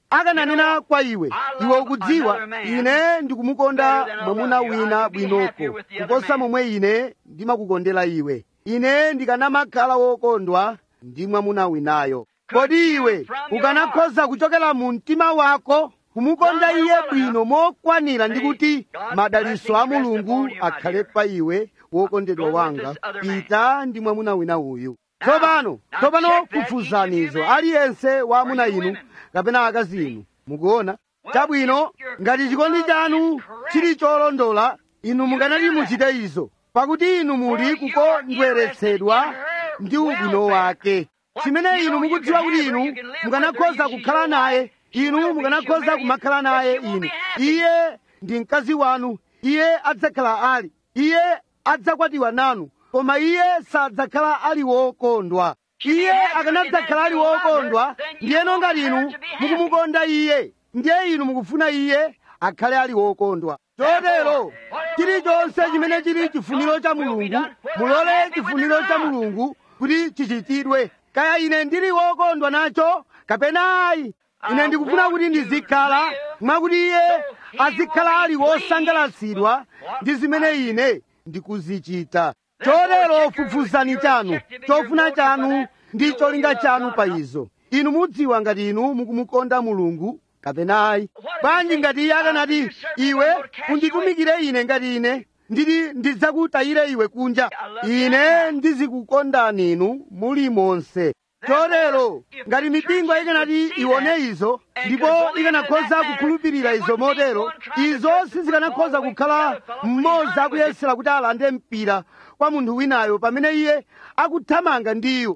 akananena kwa iwe iwe ukudziwa ine ndikumukonda mwamuna wina bwinoko kuposa momwe ine ndimakukondera iwe ine ndikanamakhala wokondwa ndi mwamuna winayo kodi iwe ukanakhoza kuchokera mu mtima wako kumukonda iye bwino mokwanira ndi kuti madaliso a mulungu akhale pa iwe wokondedwa wanga pita ndi mwamuna wina uyu tsopano tsopano kufuzanizo aliyense wa amuna inu kapena akazi inu mukuona chabwino ngati chikondi chanu chili cholondola inu mukanati muchite izo pakuti inu muli kukondweretsedwa ndi ubwino wake chimene inu mukudziwa kuti inu mukanakhoza kukhala naye inu mukanakhoza kumakhala naye inu iye ndi mkazi wanu iye adzakhala ali iye adzakwatiwa nanu koma iye sadzakhala ali wokondwa iye akanadzakhala ali wokondwa ndiyeno ngati inu mukumukonda iye ndiye inu mukufuna iye akhale ali wokondwa chotero chilichonse chimene chili chifuniro cha mulungu mulole chifuniro cha mulungu kuti chichitidwe kaya ine ndili wokondwa nacho kapena ayi ine ndikufuna kuti ndizikhala mwakuti iye azikhala ali wosangalatsidwa ndi zimene ine ndikuzichita chotero fufuzani chanu chofuna chanu ndi cholinga chanu pa izo inu mudziwa ngati inu mukumukonda mulungu kapena ayi bwanji ngati iye akanati iwe unditumikire ine ngati ine nditi ndidzakutayire iwe kunja ine ndizikukondani inu muli monse chotero ngati mipingo ikanati iwone izo ndipo ikanakhoza kukhulupirira izo motero izo sizikanakhoza kukhala mmodzi akuyesera kuti alande mpira kwa munthu winayo pamene iye akuthamanga ndiyo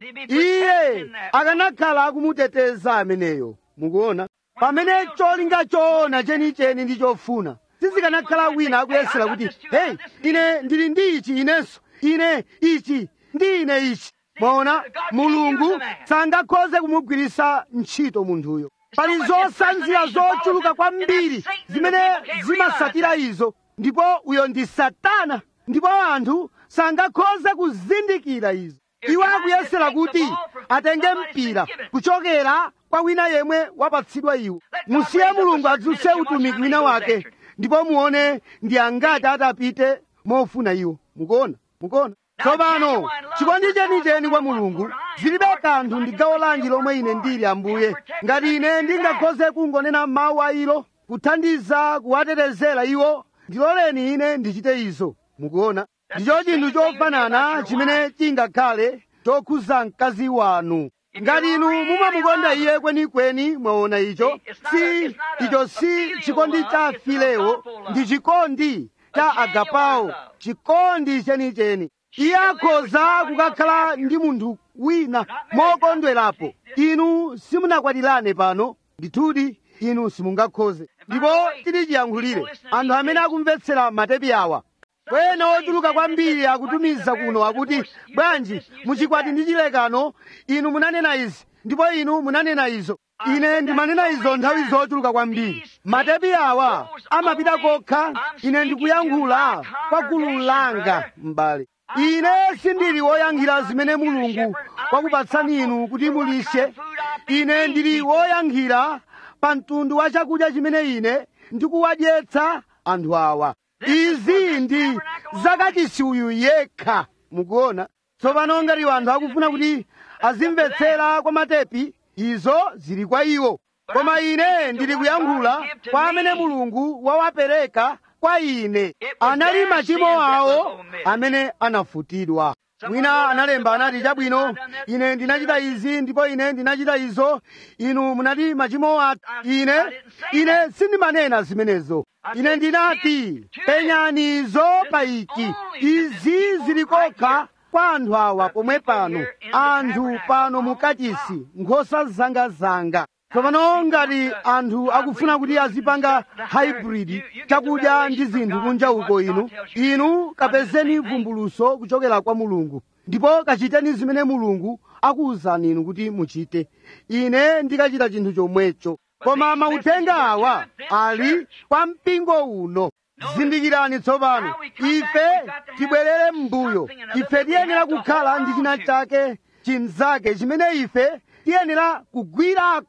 iye akanakhala akumuteteza ameneyo mukuona pamene cholinga choona chenicheni ndi chofuna sizikanakhala wina akuyesera kuti heyi ine ndili ndi ichi inenso ine ichi ndi ine ichi mwaona mulungu sangakhoze kumugwirisa ntchito munthuyo pali zosanzira zochuluka kwambiri zimene zimasatira izo ndipo uyo ndi satana ndipo anthu sangakhoze kuzindikira izo iwo akuyesera kuti atenge mpira kuchokera kwa wina yemwe wapatsidwa iwo musiye mulungu adzutse utumiki wina wake ndipo muone ndi angati atapite mofuna iwo mukuona mukuona tsopano chikondi chenicheni kwa mulungu zilibe kanthu ndi gawo lanji lomwe ine ndili ambuye ngati ine ndingakhoze kungonena mawu a ilo kuthandiza kuwatetezera iwo ndiloleni ine ndichite izo mukuona ndicho chinthu chofanana chimene chingakhale chokhuza mkazi wanu ngati inu mumamukonda iye kwenikweni mwaona icho si icho si chikondi cha filewo ndi chikondi cha agapawo chikondi chenicheni iye akhoza kukakhala ndi munthu wina mokondwerapo inu simunakwatirane pano ndithudi inu simungakhoze ndipo tili chiyankhulire anthu amene akumvetsera matepi awa kwena ochuluka kwambiri akutumiza kuno akuti bwanji muchikwati ndi chilekano inu munanena izi ndipo inu munanena izo ine ndimanena izo nthawi zochuluka kwambiri matepi awa amapita kokha ine ndikuyankhula kwa gulu langa m'bale ine sindili woyankhira zimene mulungu wakupatsani inu kuti mulishe ine ndili woyankhira pa mtundu wa chakudya chimene ine ndikuwadyetsa anthu awa izi ndi zakachisi uyu yekha mukuona tsopano ngati anthu akufuna kuti azimvetsera kwa matepi izo zili kwa iwo koma ine ndili kuyankhula kwa amene mulungu wawapereka kwa ine anali machimo awo amene anafutidwa mwina analemba anati chabwino ine ndinachita izi ndipo ine ndinachita izo inu munati machimo athu ine ine sindimanena zimenezo ine ndinati penyani izo pa ichi izi zili kokha kwa anthu awa pomwe pano anthu pano mukachisi nkhosa zangazanga tsopano ngati anthu akufuna kuti azipanga hybrid chakudya ndi zinthu kunja uko inu inu kapezeni vumbuluso kuchokera kwa mulungu ndipo kachiteni zimene mulungu akuwuzani inu kuti muchite ine ndikachita chinthu chomwecho koma mauthenga awa ali kwa mpingo uno zindikirani tsopano ife tibwerere m'mbuyo ife tiyenera kukhala ndi china chake chinzake chimene ife tiyenera kugwirako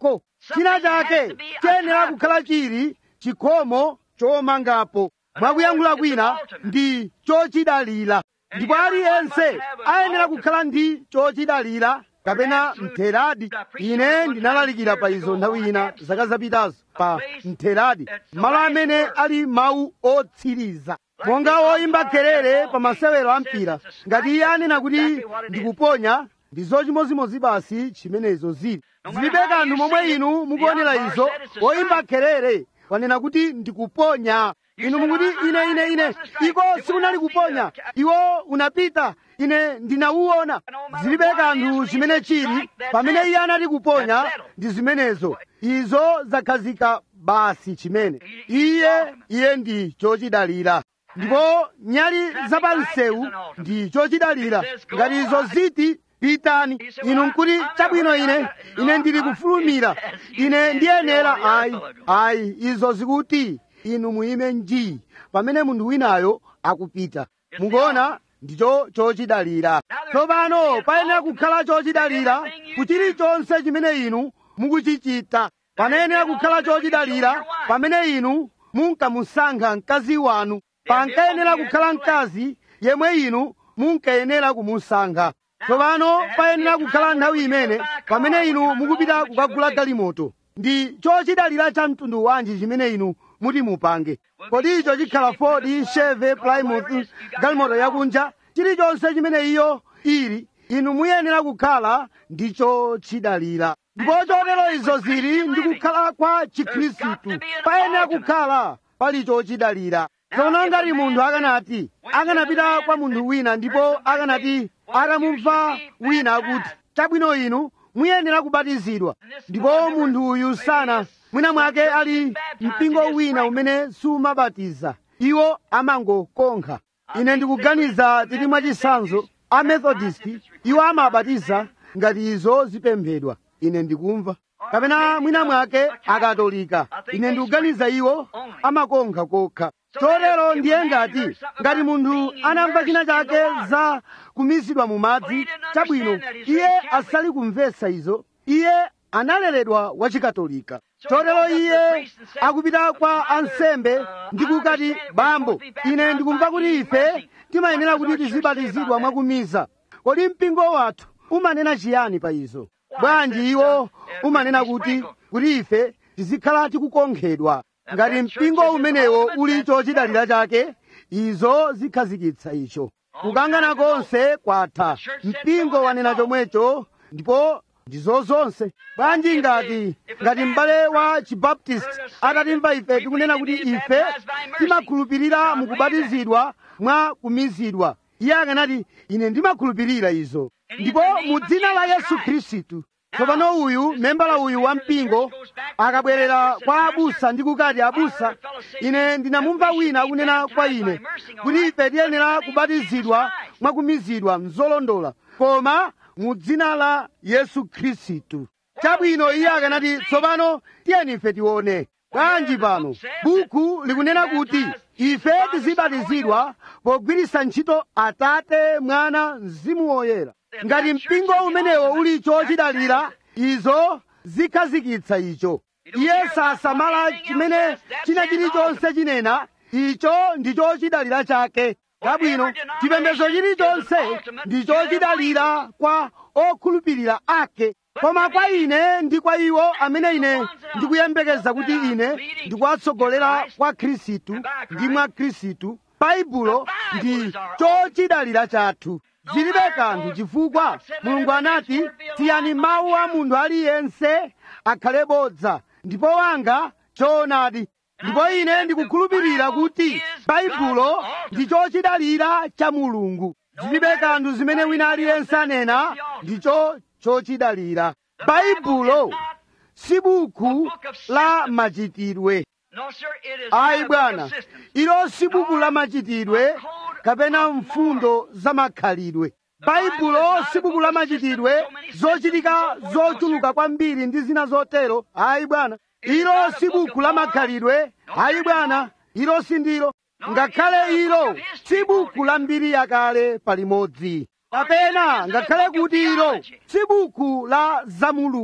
china chake chiyenera kukhala chili chikhomo chomangapo mwakuyankhula kwina ndi chochidalira ndipo aliyense ayenera kukhala ndi chochidalira kapena mtheradi ine ndinalalikira pa izo nthawi ina zaka zapitazo pa mtheradi malo amene ali mawu otsiriza monga woyimba kelele pa masewero a mpira ngati iye anena kuti ndikuponya ndi zochimozimozi basi chimenezo zili zilibe kanthu momwe inu mukuonera izo woyimba kelele wanena kuti ndikuponya inu mukuti ine ine ine iko sikunali kuponya iwo unapita ine ndinauona zilibe kanthu chimene chili pamene iye anati kuponya ndi zimenezo izo zakhazika basi chimene iye iye ndi chochidalira ndipo nyali zapansewu ndi chochidalira ngati izo ziti pitani inu nkuti chabwino ine ine ndili kufulumira ine ndiyenera ayi ayi izo zikuti inu muyime nji pamene munthu winayo akupita mukuona ndicho chochidalira tsopano payenera kukhala chochidalira kuchilichonse chimene inu mukuchichita panayenera kukhala chochidalira pamene inu munkamusankha mkazi wanu pankayenera kukhala mkazi yemwe inu munkayenera kumusankha tsopano payenera kukhala nthawi imene pamene inu mukupita kukagula galimoto ndi chochidalira cha mtundu wanji chimene inu muti mupange kodi icho chikhala ford cheve plymouth galimoto yakunja chilichonse chimene iyo ili inu muyenera kukhala ndi chochidalira ndipo chotero izo zili ndi kukhala kwa chikhristu payenera kukhala pali chochidalira tsono ngati munthu akanati akanapita kwa munthu wina ndipo akanati atamumva wina akuti chabwino inu muyenera kubatizidwa ndipo munthu uyu sana mwina mwake ali mpingo wina umene sumabatiza iwo amangokonkha ine ndikuganiza tili mwachitsanzo a methodist iwo amabatiza ngati izo zipemphedwa ine ndikumva kapena mwina mwake akatolika ine ndikuganiza iwo amakonkha kokha chotero ndiye ngati ngati munthu anamva china chake za kumizidwa mu madzi chabwino iye asali kumvetsa izo iye analeredwa wachikatolika chotero iye akupita kwa ansembe ndi kukati bambo ine ndikumva kuti ife timayenera kuti tizibatizidwa mwakumiza kodi mpingo wathu umanena chiyani pa izo bwanji iwo umanena kuti kuti ife tizikhala tikukonkhedwa ngati mpingo umenewo uli chochidalira chake izo zikhazikitsa icho kukangana konse kwatha mpingo wanena chomwecho ndipo ndizo zonse bwanji ngati ngati m'bale wa chibaptist atatimva ife tikunena kuti ife timakhulupirira mukubatizidwa mwa kumizidwa iye akanati ine ndimakhulupirira izo ndipo mu dzina la yesu khristu tsopano uyu membala uyu wa mpingo akabwerera kwa abusa ndi kukati abusa ine ndinamumva wina akunena kwa ine kuti ife tiyenera kubatizidwa mwakumizidwa mzolondola koma mu dzina la yesu khristu chabwino iye akanati tsopano tiyeni ife tione bwanji pano buku likunena kuti ife tizibatizidwa pogwiritsa ntchito atate mwana mzimu woyera ngati mpingo umenewo uli chochidalira izo zikhazikitsa icho iye sasamala chimene china chilichonse chinena icho ndi chochidalira chake chabwino chipembedzo chilichonse ndi chochidalira kwa okhulupirira ake koma kwa ine ndi kwa iwo amene ine ndikuyembekeza kuti ine ndikuwatsogolera kwa khristu ndi mwa khristu baibulo ndi chochidalira chathu zilibe kanthu chifukwa mulungu anati tiyani mawu a munthu aliyense akhale bodza ndipo wanga choonadi ndipo ine ndikukhulupirira kuti baibulo ndi chochidalira cha mulungu zilibe kanthu zimene wina aliyense anena ndicho chochidalira baibulo si buku la machitidwe ayi bwana ilo si buku la machitidwe kapena mfundo za makhalidwe baibulo si buku la machitidwe zochitika zochuluka kwambiri ndi zina zotero ayi bwana ilo si buku la makhalidwe ayi bwana ilo si ndilo ngakhale ilo si buku la mbiri yakale palimodzi kapena ngakhale kuti ilo si buku la za mulungu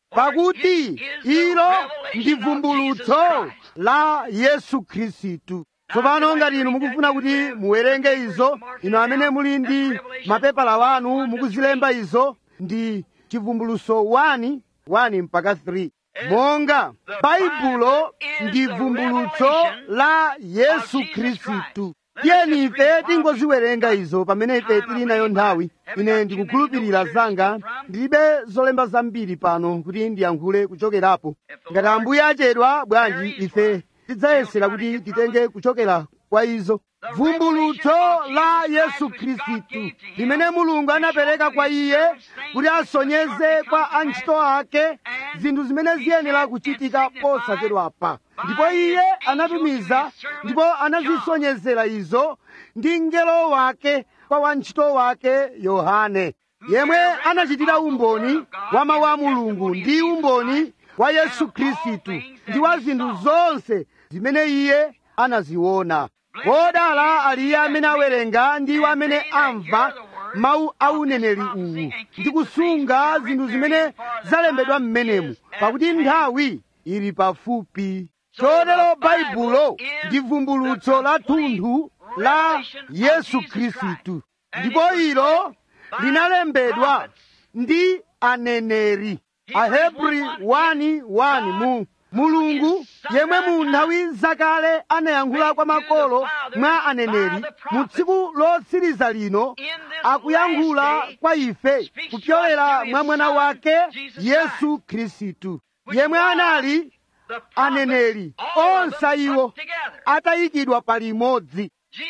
pakuti ilo ndi vumbulutso la yesu khristu tsopano ngati inu mukufuna kuti muwerenge izo inu amene muli ndi mapepala wanu mukuzilemba izo ndi chivumbulutso 1 1 mpaka 3 monga baibulo ndi vumbulutso la yesu khristu tiyeni ife tingoziwerenga izo pamene ife tili nayo nthawi ine ndikukhulupirira zanga ndilibe zolemba zambiri pano kuti ndiyankhule kuchokerapo ngati ambuye achedwa bwanji ife tidzayesera kuti titenge kuchokera kwa izo vumbulutso la yesu khristu limene mulungu anapereka kwa iye kuti asonyeze kwa antchito ake zinthu zimene ziyenera kuchitika posachedwapa ndipo iye anatumiza ndipo anazisonyezera izo ndi mngelo wake kwa wantchito wake yohane yemwe anachitira umboni wa mawu a mulungu ndi umboni wa yesu khristu ndi wa zinthu zonse zimene iye anaziona wodala ali iye amene awerenga ndi iwo amene amva mawu a uneneri uwu ndi kusunga zinthu zimene zalembedwa m'menemu pakuti nthawi ili pafupi chotero baibulo ndi vumbulutso la thunthu la yesu khristu ndipo ilo linalembedwa ndi aneneri ahebri 1:1 mu mulungu yemwe mu nthawi zakale anayankhula kwa makolo mwa aneneri mu tsiku lotsiriza lino akuyankhula kwa ife kupyolera mwa mwana wake yesu khristu yemwe anali aneneri onse iwo atayikidwa palimodzi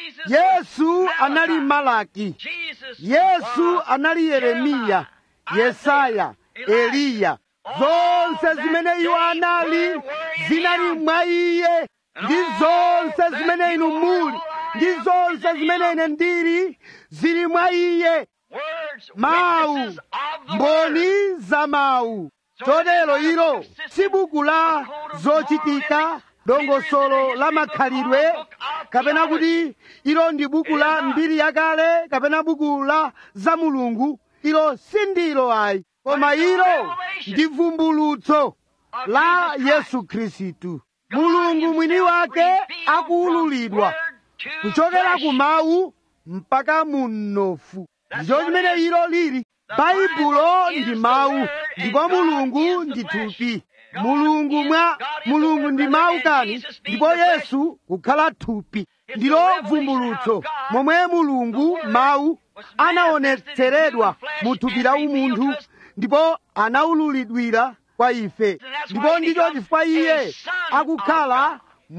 yesu anali malaki yesu anali yeremiya yesaya eliya zonse zimene iwo anali zinali mwa iye ndi zonse zimene inu muli ndi zonse zimene ine ndili zili mwa iye mawu mboni za mawu chotero ilo si buku la zochitika dongosolo la makhalidwe kapena kuti ilo ndi buku la mbiri yakale kapena buku la za mulungu ilo sindilo ayi koma ilo ndi vumbulutso la yesu khristu mulungu mwini wake akuwululidwa kuchokera ku mawu mpaka mu mnofu ndicho chimene ilo lili baibulo ndi mawu ndipo mulungu ndi thupi mulungu mwa mulungu ndi mawu kani ndipo yesu kukhala thupi ndilo vumbulutso momwe mulungu mawu anaonetseredwa mu thupi la umunthu ndipo anawululidwira kwa ife ndipo ndicho chifukwa iye akukhala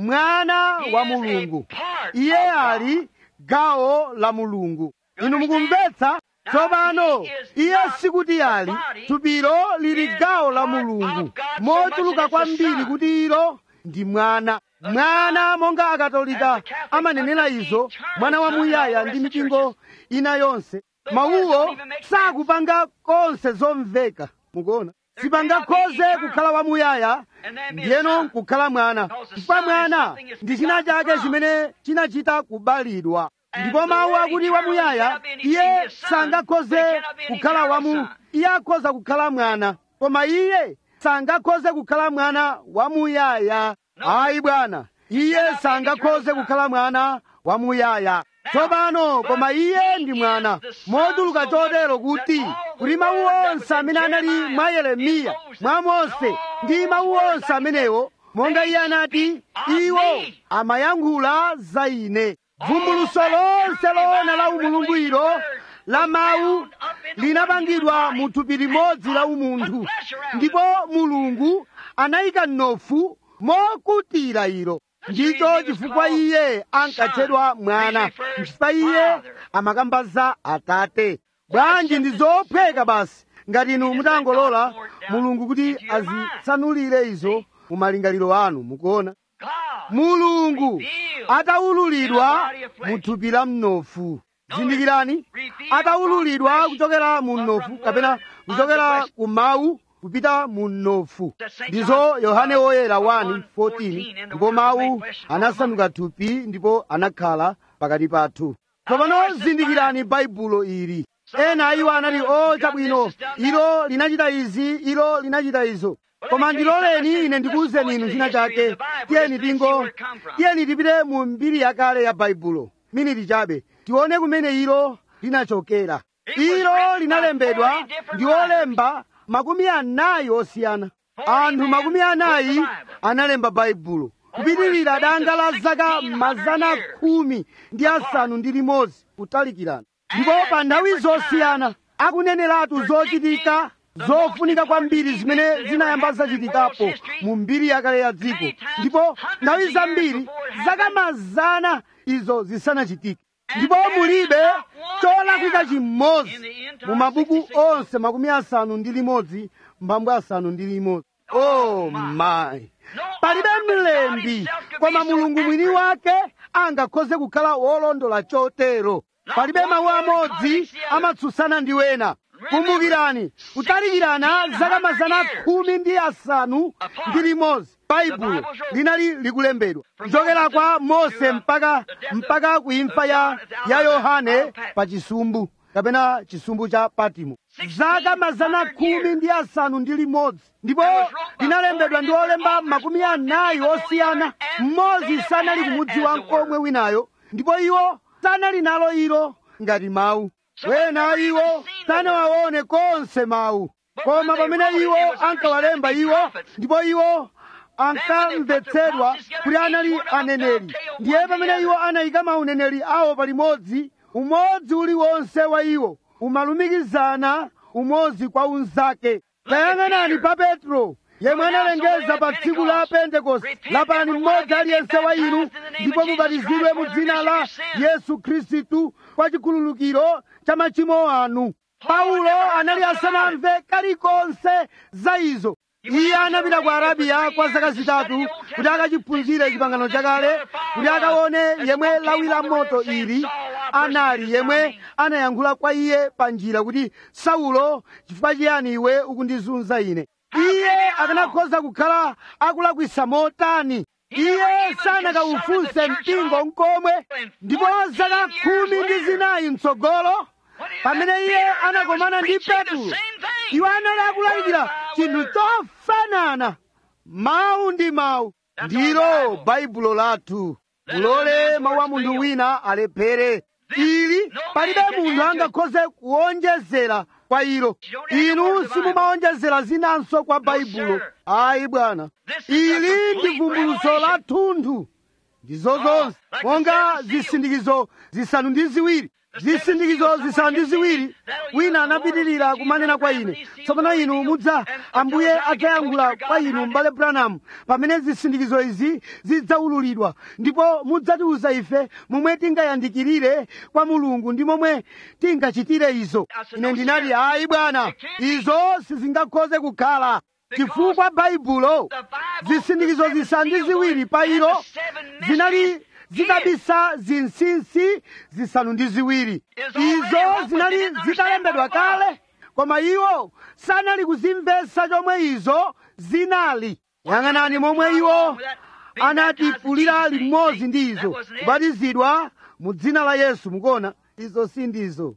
mwana wa mulungu iye ali gawo la mulungu inu mukumvetsa tsopano iye sikuti ali thupilo lili gawo la mulungu mochuluka kwambiri kuti ilo ndi mwana mwana monga akatolika amanenera izo mwana wamuyaya ndi mipingo ina yonse mawuwo sakupanga konse zomveka mukuona sipangakhoze kukhala wamuyaya ndiyeno nkukhala mwana chifukwa mwana ndi china chake chimene chinachita kubalidwa ndipo mawu akuti wamuyaya iye sangakhoze kukhala wamu iye akhoza kukhala mwana koma iye sangakhoze kukhala mwana wamuyaya ayi bwana iye sangakhoze kukhala mwana wamuyaya tsopano koma iye ndi mwana moduluka chotero kuti kuti mawu onse amene anali mwa yeremiya mwa mose ndi mawu onse amenewo monga iye anati iwo amayankhula za ine vumbuluso lonse loona la umulungu ilo la mawu linapangidwa mu thupi limodzi la umunthu ndipo mulungu anayika mnofu mokutira ilo ndicho chifukwa iye ankatchedwa mwana chifukwa iye amakamba za atate bwanji ndi zophweka basi ngati inu mutangolola mulungu kuti azitsanulire izo mu malingaliro anu mukuona mulungu atawululidwa mu thupi la mnofu zindikirani atawululidwa kuchokera mu mnofu kapena kuchokera ku mawu kupita mu mnofu ndizo yohane woyera 1:14 ndipo mawu anasanduka thupi ndipo anakhala pakati pathu tsopano zindikirani baibulo ili ena iwo anati o chabwino ilo linachita izi ilo linachita izo koma ndiloleni ine ndikuwuzeni inu china chake tiyeni tingo tiyeni tipite mu mbiri yakale ya baibulo miniti chabe tione kumene ilo linachokera ilo linalembedwa ndi olemba makumi anayi osiyana anthu makumi anayi analemba baibulo kupitirira danga la zaka mazana khumi ndi asanu ndi limodzi kutalikirana ndipo pa nthawi zosiyana akuneneratu zochitika zofunika kwambiri zimene zinayamba zachitikapo mu mbiri yakale ya dziko ndipo nthawi zambiri zaka mazana izo zisanachitike ndipo mulibe cholakwika chimodzi mu mabuku onse makumi asanu ndi limodzi mbambwe asanu ndi limodzi oh my palibe mlembi koma mulungu mwini wake angakhoze kukhala wolondola chotero palibe mawu amodzi amatsutsana ndi wena kumbukirani kutalikirana zaka mazana khumi ndi asanu ndi limodzi baibulo linali likulembedwa kuchokera kwa mose mpaka mpaka kuimfa ya, ya yohane pa chisumbu kapena chisumbu cha patimo zaka mazana khumi ndi asanu ndi limodzi ndipo linalembedwa ndi olemba makumi anayi osiyana mmodzi sanali kumudziwa nkomwe winayo ndipo iwo sanali nalo ilo ngati mawu wena iwo sanawaone konse mawu koma pamene iwo ankawalemba iwo ndipo iwo ankamvetsedwa kuti anali aneneri ndiye pamene iwo anayika mauneneri awo palimodzi umodzi uliwonse wa iwo umalumikizana umodzi kwa unzake tayang'anani pa petro yemwe analengeza pa tsiku la pentekoste lapani mmodzi aliyense wa inu ndipo mubatizidwe mu dzina la yesu khristu kwa chikhululukiro cha machimo anu paulo anali asanamve kalikonse za izo iye anapita ku arabiya kwa zaka zitatu kuti akachiphunzire chipangano chakale kuti akaone yemwe lawi la moto ili anali yemwe anayankhula kwa iye pa njira kuti saulo chifukwa chiyani iwe ukundizunza ine iye akanakhoza kukhala akulakwisa motani iye sanakaufunse mpingo nkomwe ndipo zaka khumi ndi zinayi mtsogolo pamene iye anakomana ndi petro iwo anali akulalikira chinthu chofanana mawu ndi mawu ndilo baibulo lathu mulole mawu a munthu wina alephere ili palibe munthu angakhoze kuwonjezera kwa ilo inu simumaonjezera zinanso kwa baibulo ayi bwana ili ndi vumbuluso la thunthu ndizo zonse monga zisindikizo zisanu ndi ziwiri zisindikizo zisanu ndi ziwiri wina anapitirira kumanena kwa ine tsopano inu mudza ambuye adzayankhula kwa inu m'bale branham pamene zisindikizo izi zidzaululidwa ndipo mudzatiuza ife momwe tingayandikirire kwa mulungu ndi momwe tingachitire izo ine ndinati ayi bwana izo sizingakhoze kukhala chifukwa baibulo zisindikizo zisanu ndi ziwiri pa ilo zinali zidabisa zinsinsi zisanu ndi ziwiri izo zinali zitalembedwa kale koma iwo sanali kuzimvetsa chomwe izo zinali yang'anani momwe iwo anatipulira limodzi ndi izo kubatizidwa mu dzina la yesu mukuona izo sindizo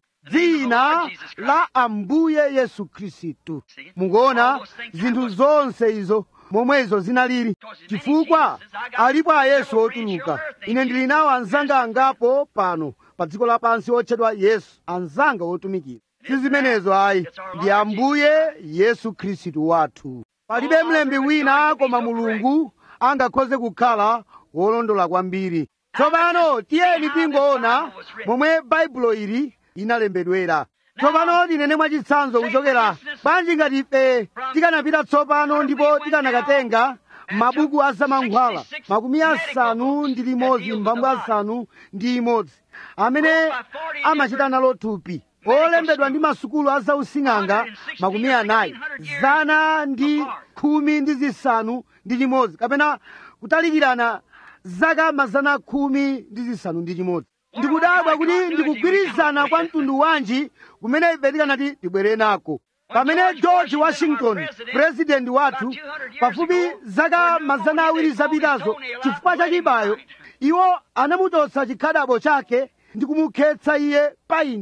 dzina la ambuye yesu khristu mukuona zinthu zonse izo momwe izo zinalili chifukwa alipo ayesu otuluka ine ndili nawo anzanga angapo pano pa dziko lapansi otchedwa yesu anzanga otumikira si zimenezo ayi ndi ambuye yesu khristu wathu palibe mlembi wina koma mulungu angakhoze kukhala wolondola kwambiri tsopano tiyeni tingoona momwe baibulo ili inalembedwera tsopano tinene mwachitsanzo kuchokera bwanji ngati ife tikanapita tsopano ndipo tikanakatenga mabuku a zamankhwala makumi asanu ndi limodzi mphambu asanu ndi imodzi amene amachita nalo thupi olembedwa ndi masukulu a zausing'anga makumi anayi zana ndi khumi ndi zisanu ndi chimodzi kapena kutalikirana zaka mazana khumi ndi zisanu ndi chimodzi ndikudabwa kuti ndikugwirizana kwa mtundu wanji kumene ife tikanati tibwere nako pamene george washington purezidenti wathu pafupi zaka mazana awiri zapitazo chifukwa cha chibayo iwo anamuchotsa chikhadabo chake ndi kumukhetsa iye painti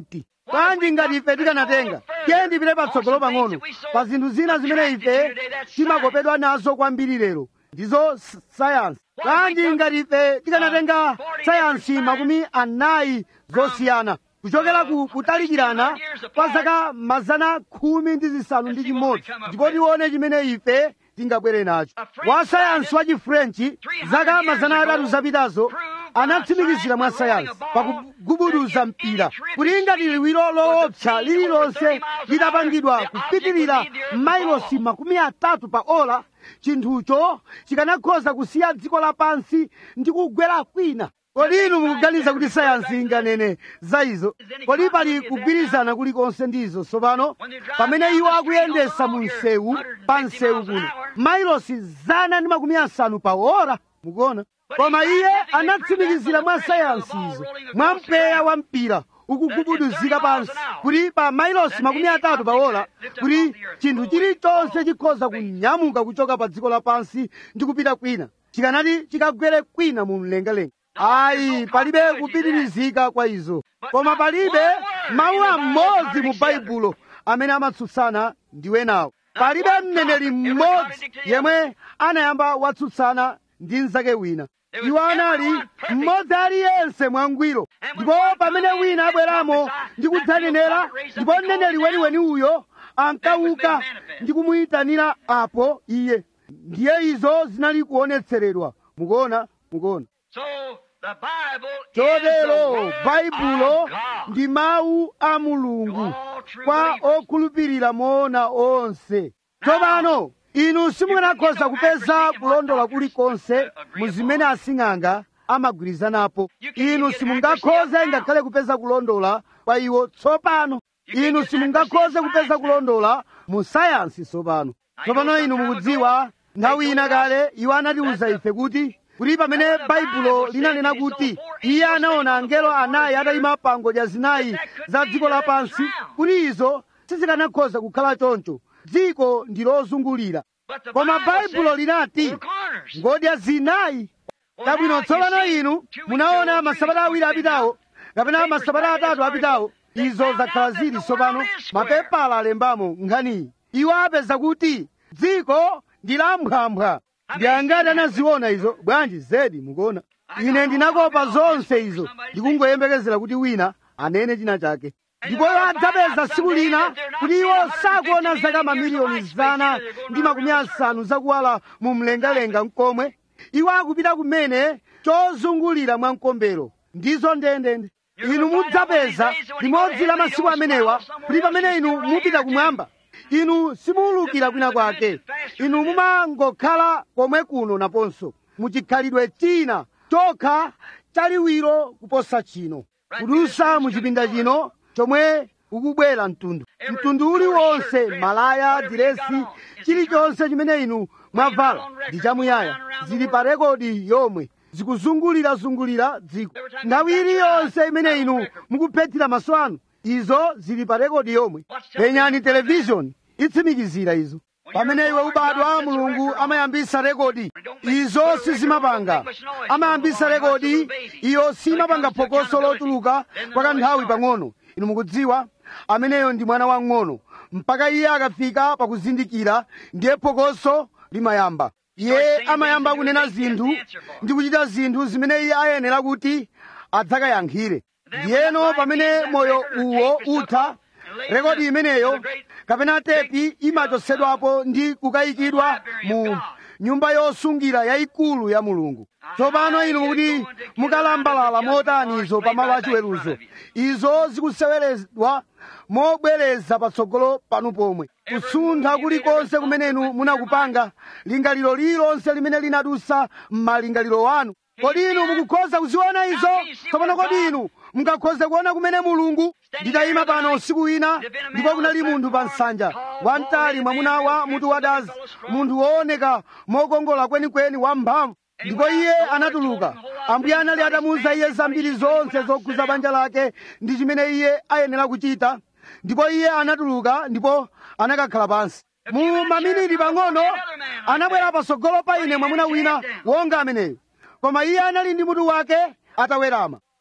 bwanji ngati ife tikanatenga tiye ndipite patsogolo pang'ono pa zinthu zina zimene ife timakopedwa nazo kwambiri lero ndizo s- sayansi bwanji ngati ife tikanatenga sayansi makumi anayi zosiyana kuchokera ku kutalikirana kwa zaka mazana khumi ndi zisanu ndi chimodzi ndipo tione chimene ife tingabwere nacho wa sayansi wa chifrenchi zaka mazana atatu zapitazo anatsimikizira mwa sayansi pakugubuduza mpira kuti ngati liwiro loopsa lililonse lidapangidwa kupitirira mailosi makumi atatu pa ola chinthucho chikanakhoza kusiya dziko lapansi ndi kugwera kwina kodi inu mukuganiza kuti sayansi inganene za izo kodi pali kugwirizana kulikonse ndizo tsopano pamene iwo akuyendesa mu msewu pa msewu kuno mailosi zana ndi makumi asanu pa ora mukuona koma iye anatsimikizira mwa sayansi izo mwa mpweya wa mpira ukugubuduzika pansi kuti pa mailosi makumi atatu pa ola kuti chinthu chilichonse chikhoza kunyamuka kuchoka pa dziko lapansi ndi kupita kwina chikanati chikagwere kwina mu mlengalenga ayi palibe kupitirizika kwa izo koma palibe mawu amodzi mu baibulo amene amatsutsana ndi enawo palibe mneneri mmodzi yemwe anayamba watsutsana ndi mnzake wina iwo anali mmodzi aliyense mwangwiro ndipo pamene wina abweramo ndi kudzanenera ndipo mneneri weniweni uyo ankauka ndi kumuyitanira apo iye ndiye izo zinali kuonetseredwa mukuona mukuona So the Bible chotero is the word baibulo of God. ndi mawu a mulungu All true kwa believers. okhulupirira moona onse tsopano inu simukanakhoza kupeza kulondola kulikonse mu zimene asing'anga amagwirizanapo inu simungakhoze ngakhale kupeza kulondola kwa iwo tsopano inu simungakhoze kupeza kulondola mu sayansi tsopano tsopano inu mukudziwa nthawi ina kale iwo anatiwuza ife kuti kuti pamene baibulo linanena kuti iye anaona angelo anayi atayima pa ngodya zinayi za dziko lapansi kuti izo sizikanakhoza kukhala choncho dziko ndi lozungulira But the koma Bible baibulo says linati four corners. ngodya zinayi tabwino tsopano inu munaona masabata awiri apitawo kapena masabata atatu apitawo izo zakhala zili tsopano mapepala alembamo nkhaniyi iwo apeza kuti dziko ndi lamphwamphwa ndi angati anaziona izo bwanji zedi mukuona ine ndinakopa zonse izo ndikungoyembekezera kuti wina anene china chake ndipo iwo adzapeza tsiku lina kuti iwo sakuona zaka mamiliyoni zana ndi makumi asanu zakuwala mu mlengalenga mkomwe iwo akupita kumene chozungulira mwa mkombero ndizo ndendende inu mudzapeza limodzi la masiku amenewa kuti pamene inu mupita kumwamba inu simuwulukira kwina kwake inu mumangokhala komwe kuno naponso muchikhalidwe china chokha chaliwiro kuposa chino kudusa muchipinda chino chomwe ukubwera mtundu mtundu uliwonse malaya diresi chilichonse chimene inu mwavala ndi chamuyaya zili pa rekodi yomwe zikuzungulirazungulira dziko nthawi iliyonse imene inu mukuphethira maso anu izo zili pa rekodi yomwe penyani televishoni itsimikizira izo pamene iwe ubadwa mulungu amayambisa rekodi izo sizimapanga amayambisa rekodi iyo simapanga phokoso lotuluka kwa kanthawi pang'ono inu mukudziwa ameneyo ndi mwana wang'ono mpaka iye akafika pakuzindikira ndiye phokoso limayamba iye amayamba kunena zinthu ndi kuchita zinthu zimene iye ayenera kuti adzakayankhire ndiyeno pamene moyo uwo utha rekodi imeneyo kapena tepi imachotsedwapo ndi kukayikidwa mu nyumba yosungira yayikulu ya mulungu tsopano inu mukuti mukalambalala motanizo pamalo achiweruzo izo zikuseweredwa mobwereza patsogolo panu pomwe kusuntha kulikonse kumene inu munakupanga lingaliro lililonse limene linadusa m'malingaliro wanu kodi inu mukukhoza kuziona izo tsopano kodi inu mungakhoze kuona kumene mulungu nditayima pano usiku wina ndipo kunali munthu pa nsanja wamtali mwamuna wa mutu wadazi munthu wooneka mokongola kwenikweni wamphamvu ndipo iye anatuluka ambuye anali atamuwuza iye zambiri zonse zokhuza banja lake ndi chimene iye ayenera kuchita ndipo iye anatuluka ndipo anakakhala pansi mu maminiti pang'ono anabwera patsogolo pa ine mwamuna wina wonga ameneyo koma iye anali ndi mutu wake atawerama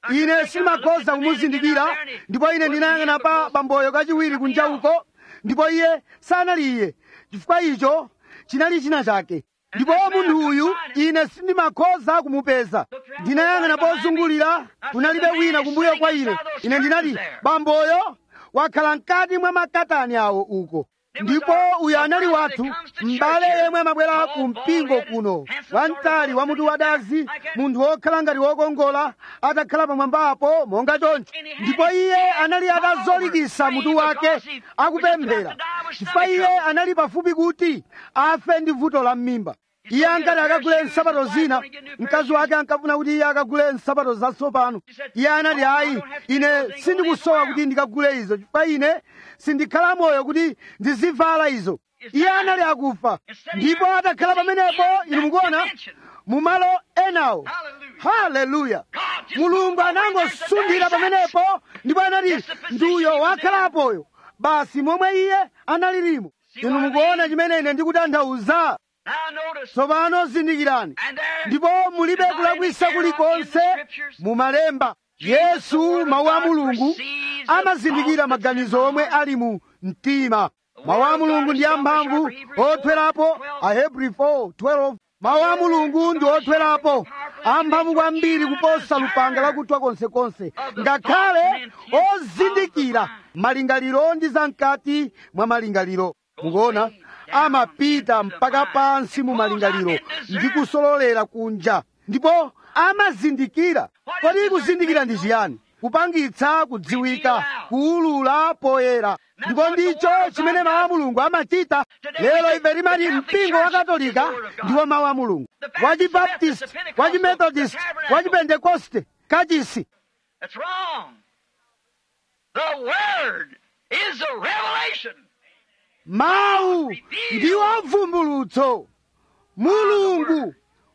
ine sindimakhoza kumuzindikira ndipo ine ndinayang'ana pa bamboyo kachiwiri kunja uko ndipo iye sanali iye chifukwa icho chinali china chake ndipo munthu uyu ine sindimakhoza kumupeza ndinayang'ana pozungulira kunalibe wina kumbuyo kwa ine ine ndinati bamboyo wakhala mkati mwa makatani awo uko ndipo uyu anali wathu m'bale yemwe amabwera ku mpingo kuno wamtali wa mutu wadazi munthu wokhala ngati wokongola atakhala pamwambapo monga choncho ndipo iye anali atazolikisa mutu wake akupemphera chifukwa iye anali pafupi kuti afe ndi vuto la m'mimba iye ankati akagule nsapato zina mkazi wake ankafuna kuti iye akagule nsapato zatsopano iye anati ayi ine sindikusowa kuti ndikagule izo chifukwa ine sindikhala moyo kuti ndizivala izo iye anali akufa ndipo atakhala pamenepo inu mukuona mumalo enawo haleluya mulungu anangosunthira pamenepo ndipo anati ndiuyo wakhalapoyo basi momwe iye analirimo inu mukuona chimene ine ndikutanthauza Now notice, tsopano zindikirani and there ndipo mulibe kulakwisa kulikonse mu malemba yesu mawu a mulungu amazindikira maganizo omwe ali mu mtima mawu a mulungu ndi amphamvu othwerapo ahebri 4:12 mawu a mulungu ndi othwerapo amphamvu kwambiri kuposa lupanga lakuthwa konsekonse ngakhale ozindikira malingaliro ndi zamkati mwa malingaliro mukuona amapita mpaka pansi mu malingaliro ndi kusololera kunja ndipo amazindikira kodi kuzindikira ndi chiyani kupangitsa kudziwika kuwulula poyera ndipo ndicho chimene mawu a mulungu amachita lero ife timati mpingo wa katolika ndiwo mawu a mulungu wa chibaptist wa chimethodist wa chipentekoste kachisi that's wrong. The Word is a revelation. mawu ndiwo vumbulutso mulungu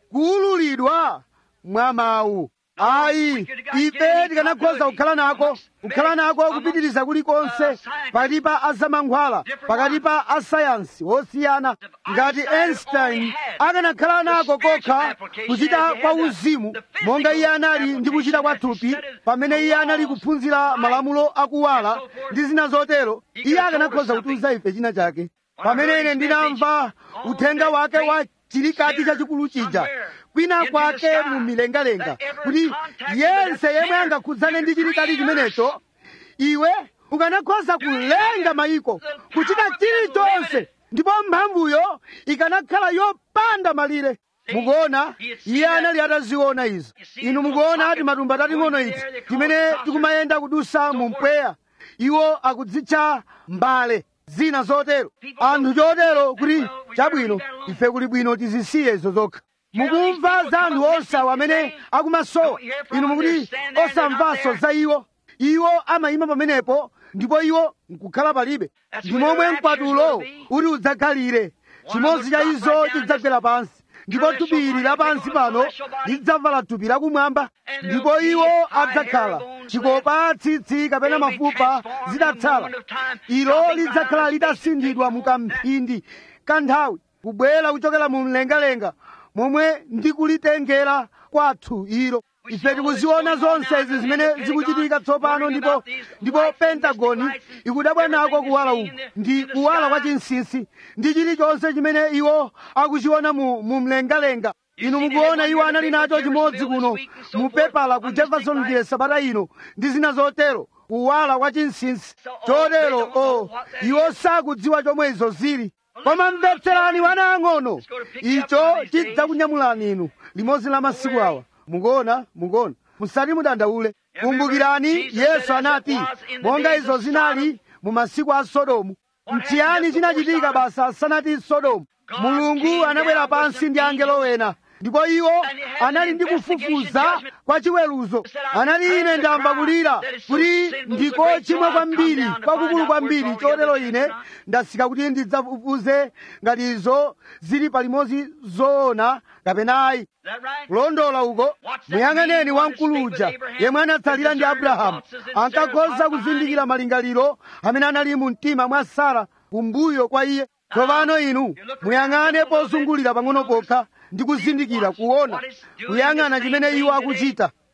kuwululidwa mwa mawu ayi ife tikanakhoza kukhala nako kukhala nako kupitiriza kulikonse pakati pa azamankhwala pakati pa asayansi osiyana ngati einstein akanakhala nako kokha kuchita kwa uzimu monga iye anali ndi kuchita kwa thupi pamene iye anali kuphunzira malamulo akuwala ndi zina zotero iye akanakhoza kutiuza ife china chake pamene ine ndinamva uthenga wake wa chilikati chachikulu chija kwina kwake mu milengalenga kuti yense yemwe angakhudzane ndi chilikati chimenecho iwe ukanakhoza kulenga mayiko kuchita chilichonse ndipo mphamvuyo ikanakhala yopanda malire mukuona iye anali ataziona izo inu mukuona ati matumba tating'ono izi timene tikumayenda kudusa mu mpweya iwo akudzitcha mbale zina zotero anthu chotero kuti chabwino ife kuli bwino tizisiye izo zokha mukumva za anthu osawa amene akumasowa inu mukuti osamvanso za iwo iwo amayima pamenepo ndipo iwo nkukhala palibe ndi momwe mkwatulo uti udzakhalire chimodzi cha izo chidzagwera pansi ndipo thupi ili lapansi pano lidzavala thupi lakumwamba ndipo iwo adzakhala chikopa tsitsi kapena mafupa zidatsala ilo lidzakhala litasinthidwa mu kamphindi kanthawi kubwera kuchokera mu mlengalenga momwe ndikulitengera kwathu ilo ife tikuziona zonse izi zimene zikuchitika tsopano ndipo ndipo pentagoni ikudabwa nako kuwala uku ndi kuwala kwa chinsinsi ndi chilichonse chimene iwo akuchiona mu, mu mlengalenga inu mukuona iwo anali nacho chimodzi kuno mu pepala ku jeffersonville sabata ino ndi zina zotero kuwala kwa chinsinsi chotero o iwo sakudziwa chomwe izo zili koma mvetserani wana ang'ono icho chidzakunyamulani inu limodzi la masiku awa mukuona mukuona musati mudandaule kumbukirani yesu anati monga izo zinali mu masiku a sodomu mchiyani chinachitika basa asanati sodomu mulungu anabwera pansi ndi angelo wena ndipo iwo anali ndi kufufuza kwa chiweruzo anali ine ndamva kulira kuti ndiko chimwe kwambiri kwakukulu kwambiri chotero ine ndasika kuti ndidzafufuze ngati izo zili palimodzi zoona kapena ayi kulondola uko muyang'aneni wamkuluja yemwe anatsalira ndi abrahamu ankakhoza kuzindikira malingaliro amene anali mu mtima mwa sara kumbuyo kwa iye tsopano inu muyang'ane pozungulira pang'ono pokha ndi kuzindikira kuona kuyang'ana chimene iwo akuchita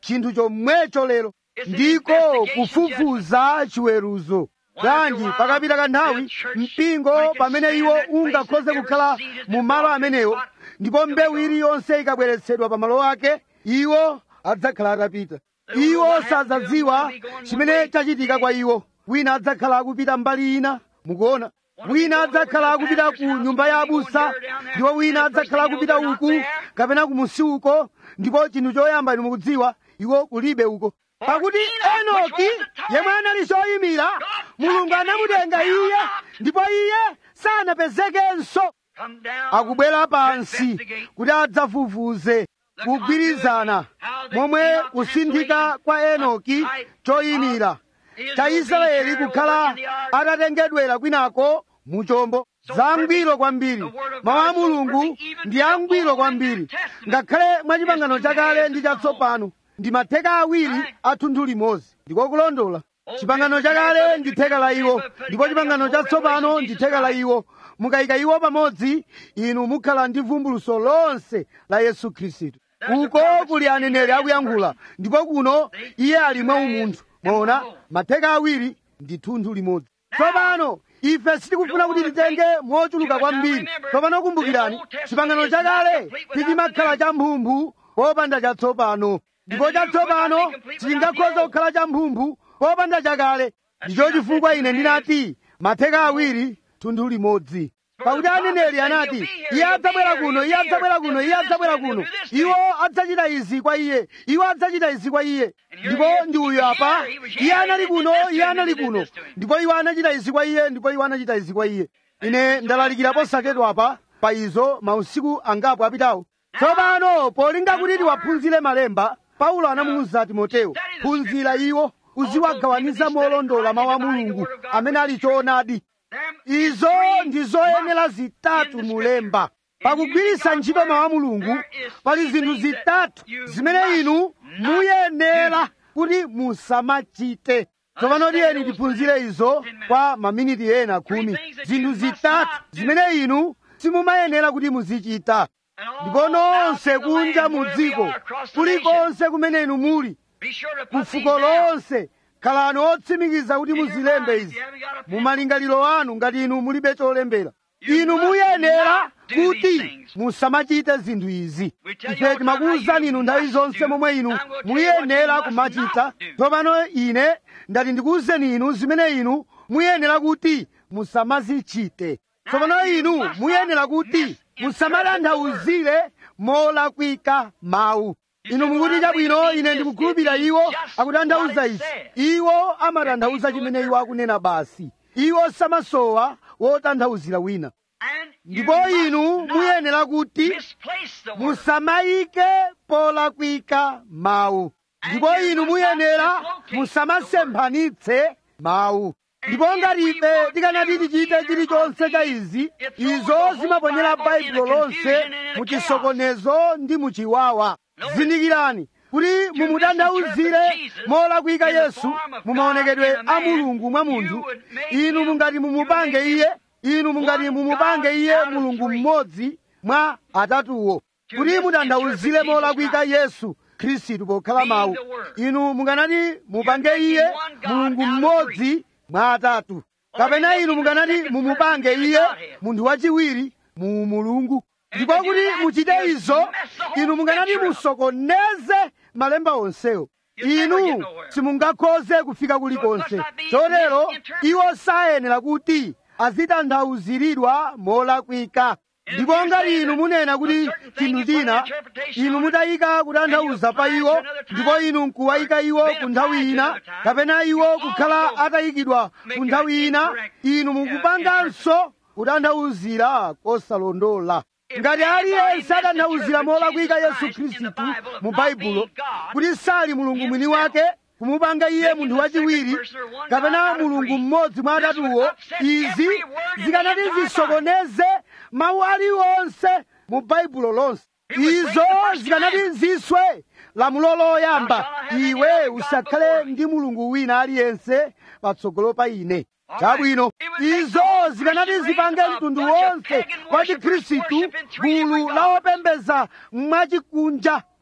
chinthu chomwecho lero ndiko kufufuza chiweruzo bwanji pakapita kanthawi mpingo pamene iwo ungakhoze kukhala mu malo amenewo ndipo mbewu iliyonse ikabweretsedwa pa malo ake iwo adzakhala atapita iwo sadzadziwa chimene chachitika kwa iwo wina adzakhala akupita mbali ina mukuona wina adzakhala akupita ku nyumba ya abusa ndipo wina adzakhala akupita uku kapena kumusi uko ndipo chinthu choyamba inu mukudziwa iwo kulibe uko pakuti enoki yemwe anali choyimira mulungu anamutenga iye ndipo iye sanapezekenso Come down akubwera to pansi investigate kuti adzafufuze kugwirizana momwe kusinthika kwa enoki choyimira cha israeli kukhala atatengedwera kwinako muchombo zangwiro kwambiri mawu a mulungu ndi angwiro kwambiri ngakhale mwa chipangano chakale ndi chatsopano ndi matheka awiri a thunthu limodzi ndiko kulondola chipangano chakale ndi theka la iwo ndipo chipangano chatsopano ndi theka la iwo mukayika iwo pamodzi inu mukhala ndi vumbuluso lonse la yesu khristu uko kuli aneneri akuyankhula ndipo kuno iye ali mwa umunthu mwaona matheka awiri ndi thunthu limodzi tsopano ife sitikufuna kuti titenge mochuluka kwambiri tsopano kumbukirani chipangano chakale tichimakhala champhumphu popanda chatsopano ndipo chatsopano sichingakhoza kukhala champhumphu popanda chakale ndicho chifukwa ine ndinati matheka awiri thunthu limodzi pakuti aneneri anati iye adzabwera kuno iye adzabwera kuno iye adzabwera kuno iwo adzachita izi kwa iye iwo adzachita izi kwa iye ndipo ndi uyu apa iye anali kuno iye anali kuno ndipo iwo anachita izi kwa iye ndipo iwo anachita izi kwa iye ine ndalalikira posachedwa apa pa izo mausiku angapo apitawo tsopano polinga kuti tiwaphunzire malemba paulo anamuwuza timoteyo phunzira iwo uziwagawaniza molondola mawu a mulungu amene ali choonadi izo ndi zoyenera zitatu mulemba pakugwiritsa ntchito mawu a mulungu pali zinthu zitatu zimene inu muyenera kuti musamachite tsopano tiyeni tiphunzire izo kwa maminiti ena khumi zinthu zitatu zimene inu simumayenera kuti muzichita ndipo nonse kunja mu dziko kulikonse kumene inu muli ku fuko lonse khalani otsimikiza kuti muzilembe izi mu malingaliro anu ngati inu mulibe cholembera inu muyenera kuti musamachite zinthu izi ife timakuwuzani inu nthawi zonse momwe inu muyenera kumachita tsopano ine ndati ndikuwuzeni inu zimene inu muyenera kuti musamazichite tsopano inu muyenera kuti musamatanthauzire molakwika mawu inu mukuti chabwino ine ndikukhulupirira iwo akutanthauza izi iwo amatanthauza chimene iwo akunena basi iwo samasowa wotanthauzira wina ndipo inu muyenera kuti musamayike polakwika mawu ndipo inu muyenera musamasemphanitse mawu ndipo ngati ife tikanati tichite chilichonse cha izi izo zimaponyera baibulo lonse mu chisokonezo ndi mu chiwawa zindikirani kuti mumutanthauzire molakwika yesu mumaonekedwe a mulungu mwa munthu inu mungati mumupange iye inu mungati mumupange iye mulungu mmodzi mwa atatuwo kuti mutanthauzire molakwika yesu khristu pokhala mawu inu munganati mupange iye mulungu mmodzi mwa atatu kapena inu munganati mumupange iye munthu wachiwiri mu mulungu ndipo kuti muchite izo inu munganati musokoneze malemba onsewo inu simungakhoze kufika kulikonse chotero iwo sayenera kuti azitanthauziridwa molakwika ndipo ngati inu munena kuti chinthu china inu mutayika kutanthauza pa iwo ndipo inu nkuwayika iwo ku nthawi ina kapena iwo kukhala atayikidwa ku nthawi ina inu mukupanganso kutanthauzira kosalondola ngati aliyense atanthauzira molakwika yesu khristu mu baibulo kuti sali mulungu mwini wake kumupanga iye munthu wachiwiri kapena mulungu mmodzi mwa atatuwo izi zikanati zisokoneze mawu aliwonse mu baibulo lonse izo zikanati ziswe lamulo loyamba iwe usakhale ndi mulungu wina aliyense patsogolo pa ine chabwino izo zikanati zipange mtundu wonse wa chikhristu gulu la opembeza mwachikunja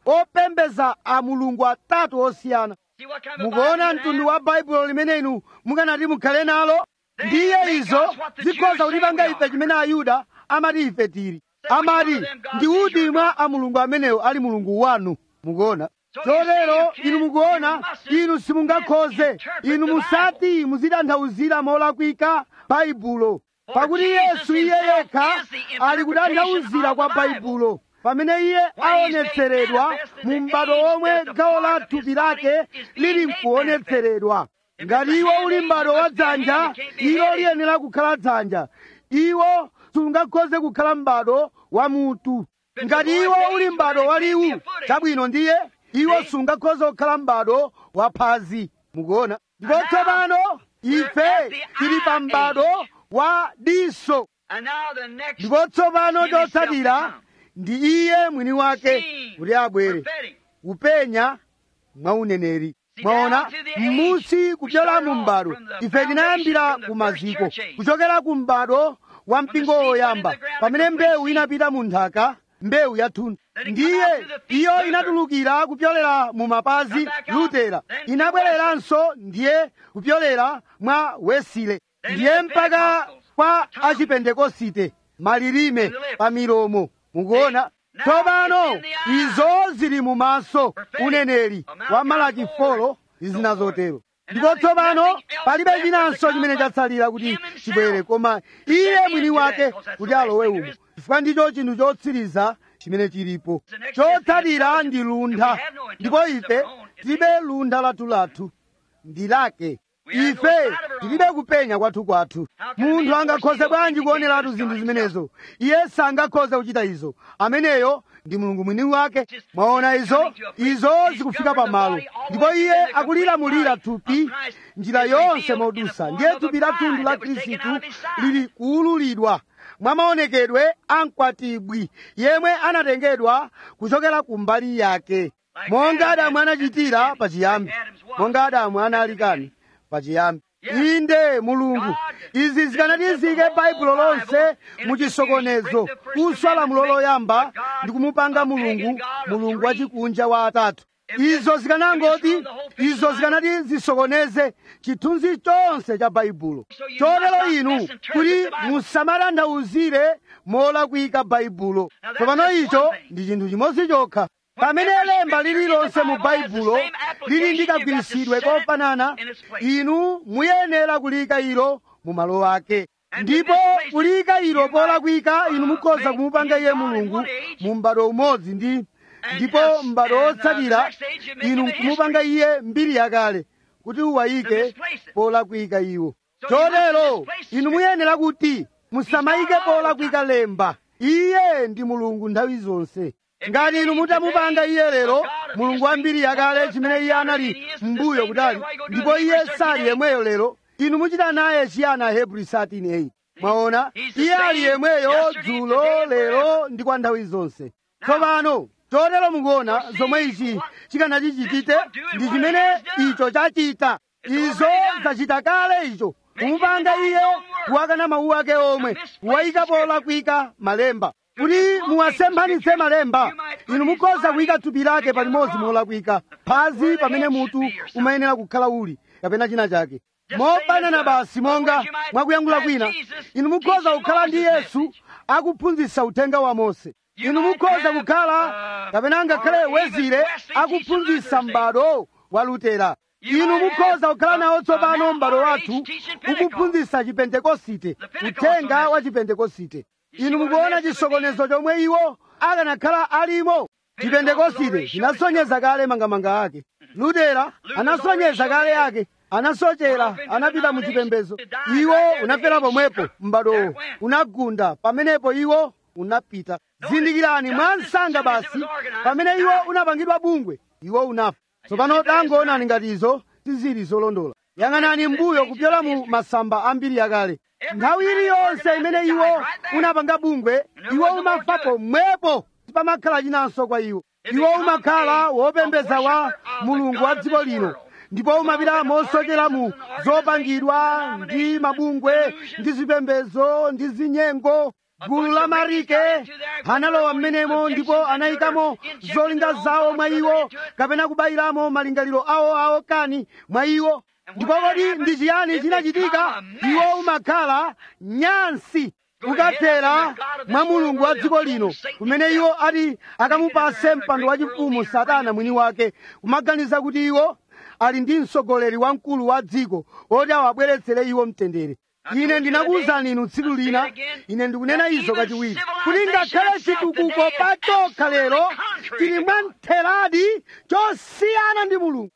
opembeza a mulungu atatu osiyana See what kind of a mukuona Bible you mtundu have? wa baibulo limene inu mukanati mukhale nalo ndiye izo zikhoza kutipanga ife chimene ayuda amati ife tili amati ndi uti mwa a mulungu amenewo ali mulungu wanu mukuona chotero inu mukuona inu simungakhoze inu musati muzitanthauzira molakwika baibulo pakuti yesu iye yekha ali kutanthauzira kwa baibulo pamene iye aonetseredwa mu m'bado omwe gawo la thupi lake lili nkuonetseredwa ngati iwo uli m'bado wa dzanja ilo liyenera kukhala dzanja iwo sungakhoze kukhala m'bado wa mutu ngati iwo uli m'bado wa liwu chabwino ndiye iwo sungakhoze kukhala m'bado wa phazi mukuona ndipo tsopano ife tili pa m'bado wa diso And now the next ndipo tsopano He himself chotsatira to come. ndi iye mwini wake Seeing, kuti abwere prophetic. kupenya mwa uneneri mwaona m'musi kupyola mu m'bado ife tinayambira ku maziko kuchokera ku m'bado wa mpingo woyamba pamene mbewu inapita mu nthaka mbewu yathunthu ndiye iyo inatulukira kupyolera mu mapazi lutera inabwereranso ndiye kupyolera mwa wesile ndiye mpaka kwa achipentekosite malilime pa milomo mukuona tsopano izo zili mu maso uneneri wa malaki folo ndi zina zotero ndipo tsopano palibe chinanso chimene chatsalira kuti chibwere koma iye mwini wake kuti alowe umo chifukwa ndicho chinthu chotsiriza chimene chilipo chotsatira ndi luntha ndipo ife tilibe luntha lathulathu ndi lake ife tilibe kupenya kwathu kwathu munthu angakhoze bwanji kuoneratu zinthu zimenezo iye sangakhoze kuchita izo ameneyo ndi mulungu mwini wake mwaona izo izo zikufika pamalo ndipo iye akulilamulira thupi njira yonse modusa ndiye thupi la thunthu la khristu lili kuululidwa mwa maonekedwe a mkwatibwi yemwe anatengedwa kuchokera ku mbali yake monga adamu anachitira pachiyambi monga adamu analikani pachiyambi inde mulungu izi zikanatizike baibulo lonse muchisokonezo kuswa lamulo loyamba ndi kumupanga mulungu mulungu wachikunja wa atatu izo zikanangoti izo zikanati zisokoneze chithunzi chonse cha baibulo chotero inu kuti musamatanthauzire molakwika baibulo tsopano icho ndi chinthu chimodzi chokha pamene lemba lililonse mu baibulo lili ndi kagwiritsidwe kofanana inu muyenera kulika ilo mu malo ake ndipo kulika ilo polakwika inu mukhoza kumupanga iye mulungu mu m'bado umodzi ndi ndipo m'bado wotsatira inu kumupanga iye mbiri yakale kuti uwayike polakwika iwo chotero inu muyenera kuti musamayike polakwika lemba iye ndi mulungu nthawi zonse ngati inu mutamupanga iye lero mulungu wa mbiri yakale chimene iye anali m'mbuyo kutali ndipo iye sali yemweyo lero inu muchita naye chiyana hebrew 13:8 mwaona iye ali yemweyo dzulo lero ndi kwa nthawi zonse tsopano chotero mukuona zomwe ichi chikanachichitite ndi chimene icho chachita izo zachita kale icho kumupanga iye kuwakana mawu ake omwe kuwayika polakwika malemba kuti muwasemphanitse malemba inu mukhoza kuyika thupi lake palimodzi molakwika phazi pamene mutu umayenera kukhala uli kapena china chake mofanana basi monga mwakuyankhula kwina inu mukhoza kukhala ndi yesu akuphunzitsa uthenga wa mose inu mukhoza kukhala kapena ngakhale wezire akuphunzitsa m'bado wa lutera inu mukhoza kukhala nawo tsopano m'bado wathu ukuphunzitsa chipentekosite uthenga wa chipentekosite inu mukuona chisokonezo chomwe iwo akanakhala alimo chipentekosite chinasonyeza kale mangamanga ake lutera anasonyeza kale ake anasochera anapita mu chipembedzo iwo unafera pomwepo m'badowo unagunda pamenepo iwo unapita zindikirani mwa msanga basi pamene iwo unapangidwa bungwe iwo unafa tsopano tangoonani ngati izo sizili zolondola yang'anani mbuyo kupyola mu masamba ambiri yakale nthawi iliyonse imene iwo unapanga bungwe iwo umafa pomwepo sipamakhala chinanso kwa iwo iwo umakhala wopembedza wa mulungu wa dziko lino ndipo umapita mosochera mu zopangidwa ndi mabungwe ndi zipembedzo ndi zinyengo gulu la marike analowa mmenemo ndipo anayikamo zolinga zawo mwa iwo kapena kubayiramo malingaliro awo awo kani mwa iwo ndipo kodi ndi chiyani chinachitika iwo umakhala nyansi ukathera mwa mulungu wa dziko lino kumene iwo ati akamupase mpando wachifumu satana mwini wake kumaganiza kuti iwo ali ndi mtsogoleri wamkulu wa dziko oti awabweretsere iwo mtendere ine ndinakuwuzani inu tsiku lina ine ndikunena izo kachiwiri kuti ngakhale chitukuko pachokha lero chili mwamtheradi chosiyana ndi mulungu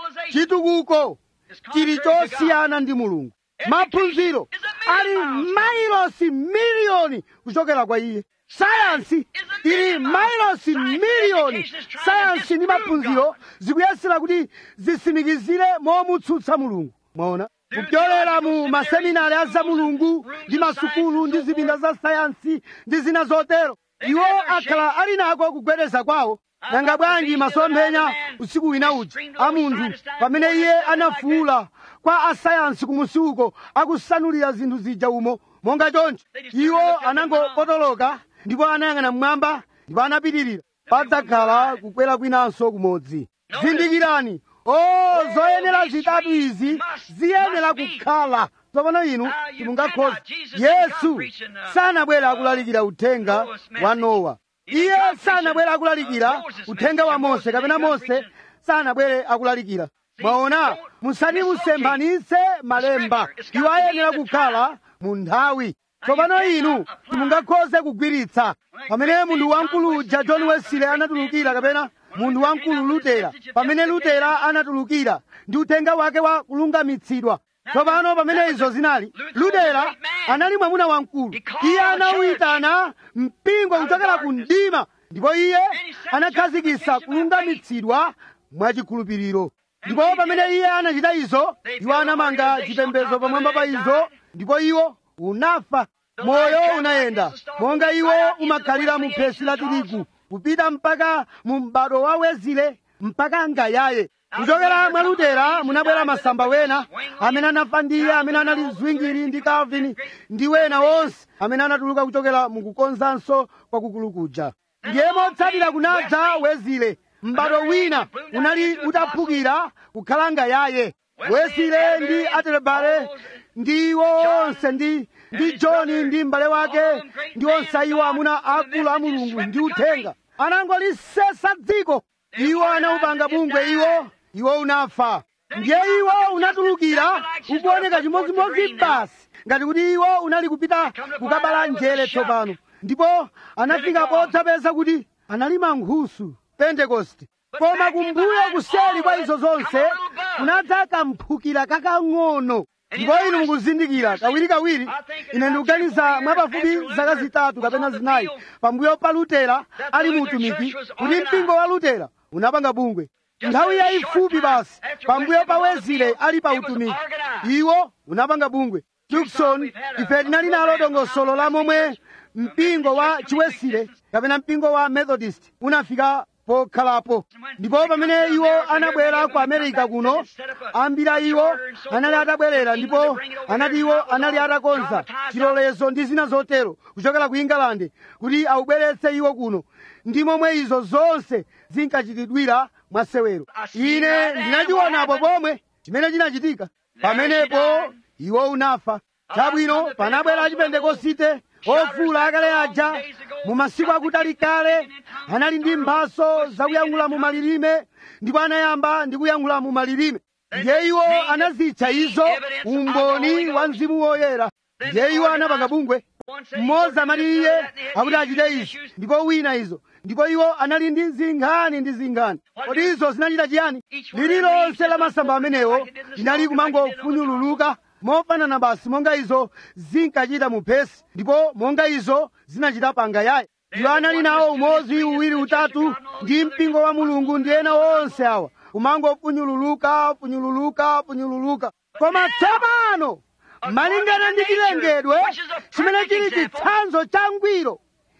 chitukuko chili chosiyana ndi mulungu maphunziro ali mailosi miliyoni kuchokera kwa iye sayansi ili mailosi miliyoni sayansi ndi maphunziro zikuyesera kuti zisimikizire momutsutsa mulungu mwaona kupyolera mu maseminari a za mulungu ndi masukulu ndi zipinda za sayansi ndi zina zotero iwo akhala ali nako kugwedeza kwawo nanga bwanji masomphenya usiku wina uja a munthu pamene iye anafuwula kwa asayansi kumusi uko akusanulira zinthu zija umo monga choncho iwo anangopotoloka ndipo anayang'ana mmwamba ndipo anapitirira padzakhala kukwera kwinanso kumodzi zindikirani o zoyenera zitatu izi ziyenera kukhala tsopano inu simungakhoza yesu sanabwera akulalikira uthenga wa nowa iye sanabwera akulalikira uthenga wa mose kapena mose sanabwere akulalikira mwaona musati musemphanitse malemba iwo ayenera kukhala mu nthawi tsopano inu simungakhoze kugwiritsa pamene munthu wamkulu uja john wesley anatulukira kapena munthu wamkulu lutera pamene lutera anatulukira ndi uthenga wake wa kulungamitsidwa tsopano pamene izo zinali lutera anali mwamuna wamkulu iye anawuyitana mpingo kuchokera ku mdima ndipo iye anakhazikitsa kulungamitsidwa mwachikhulupiriro ndipo pamene iye anachita izo iwo anamanga chipembedzo pamwamba pa izo ndipo iwo unafa moyo unayenda monga iwo umakhalira mu phesi la tirigu kupita mpaka mu m'bado wa wezile mpaka ngayaye kuchokera mwa lutera munabwera masamba wena amene anafa ndi iye amene anali zwingiri ndi calvin ndi wena wonse amene anatuluka kuchokera mukukonzanso kwakukulu kuja ndiye motsatira kunadza wezile m'bado wina unali utaphukira kukhala ngayaye wezile ndi atelebale ndi iwo onse ndi ndi johni ndi m'bale wake ndi onse iwo amuna akulu a mulungu ndi uthenga anangolisesa dziko iwo anaupanga bungwe iwo iwo unafa ndiye iwo unatulukira ukuoneka chimodzimodzi basi ngati kuti iwo unali kupita kukabala njere tsopano ndipo anafika podzapeza kuti anali mankhusu pentekoste koma kumbuyo kuseli kwa izo zonse kunadza kamphukira kakang'ono ndipo inu mukuzindikira kawirikawiri ine ndikuganiza mwapafupi zaka zitatu kapena zinayi pambuyo pa lutera ali mu utumiki kuti mpingo wa lutera unapanga bungwe nthawi yayifupi basi pambuyo pa wezile ali pa utumiki iwo unapanga bungwe tukson ife tinali nalo dongosolo la momwe mpingo wa chiwesile kapena mpingo wa methodist unafika pokhalapo ndipo pamene iwo anabwera ku america kuno ambiri a iwo anali atabwerera ndipo anati iwo anali atakonza chilolezo ndi zina zotero kuchokera ku england kuti awubweretse iwo kuno ndi momwe izo zonse zinkachitidwira mwasewero ine ndinachionapo pomwe chimene chinachitika pamenepo iwo unafa chabwino panabwera achipentekosite ofula akale aja mu masiku akutali kale anali ndi mphaso zakuyankhula mu malilime ndipo anayamba ndi kuyankhula mu malilime ndiye iwo anazitcha izo umboni wa mzimu woyera ndiye iwo anapanga bungwe mmodzi amati iye akuti achite izi ndipo wina izo ndipo iwo anali ndi zinkhani ndi zinkhani kodi izo zinachita chiyani lililonse la masamba amenewo linali kumangofunyululuka mofanana basi monga izo zinkachita mu phesi ndipo monga izo zinachita panga yaye iwo anali nawo umodzi uwiri utatu ndi mpingo wa mulungu ndi ena onse awa umangofunyululuka funyululuka funyululuka koma tsopano malingana ndi chilengedwe chimene chili chitsanzo cha ngwiro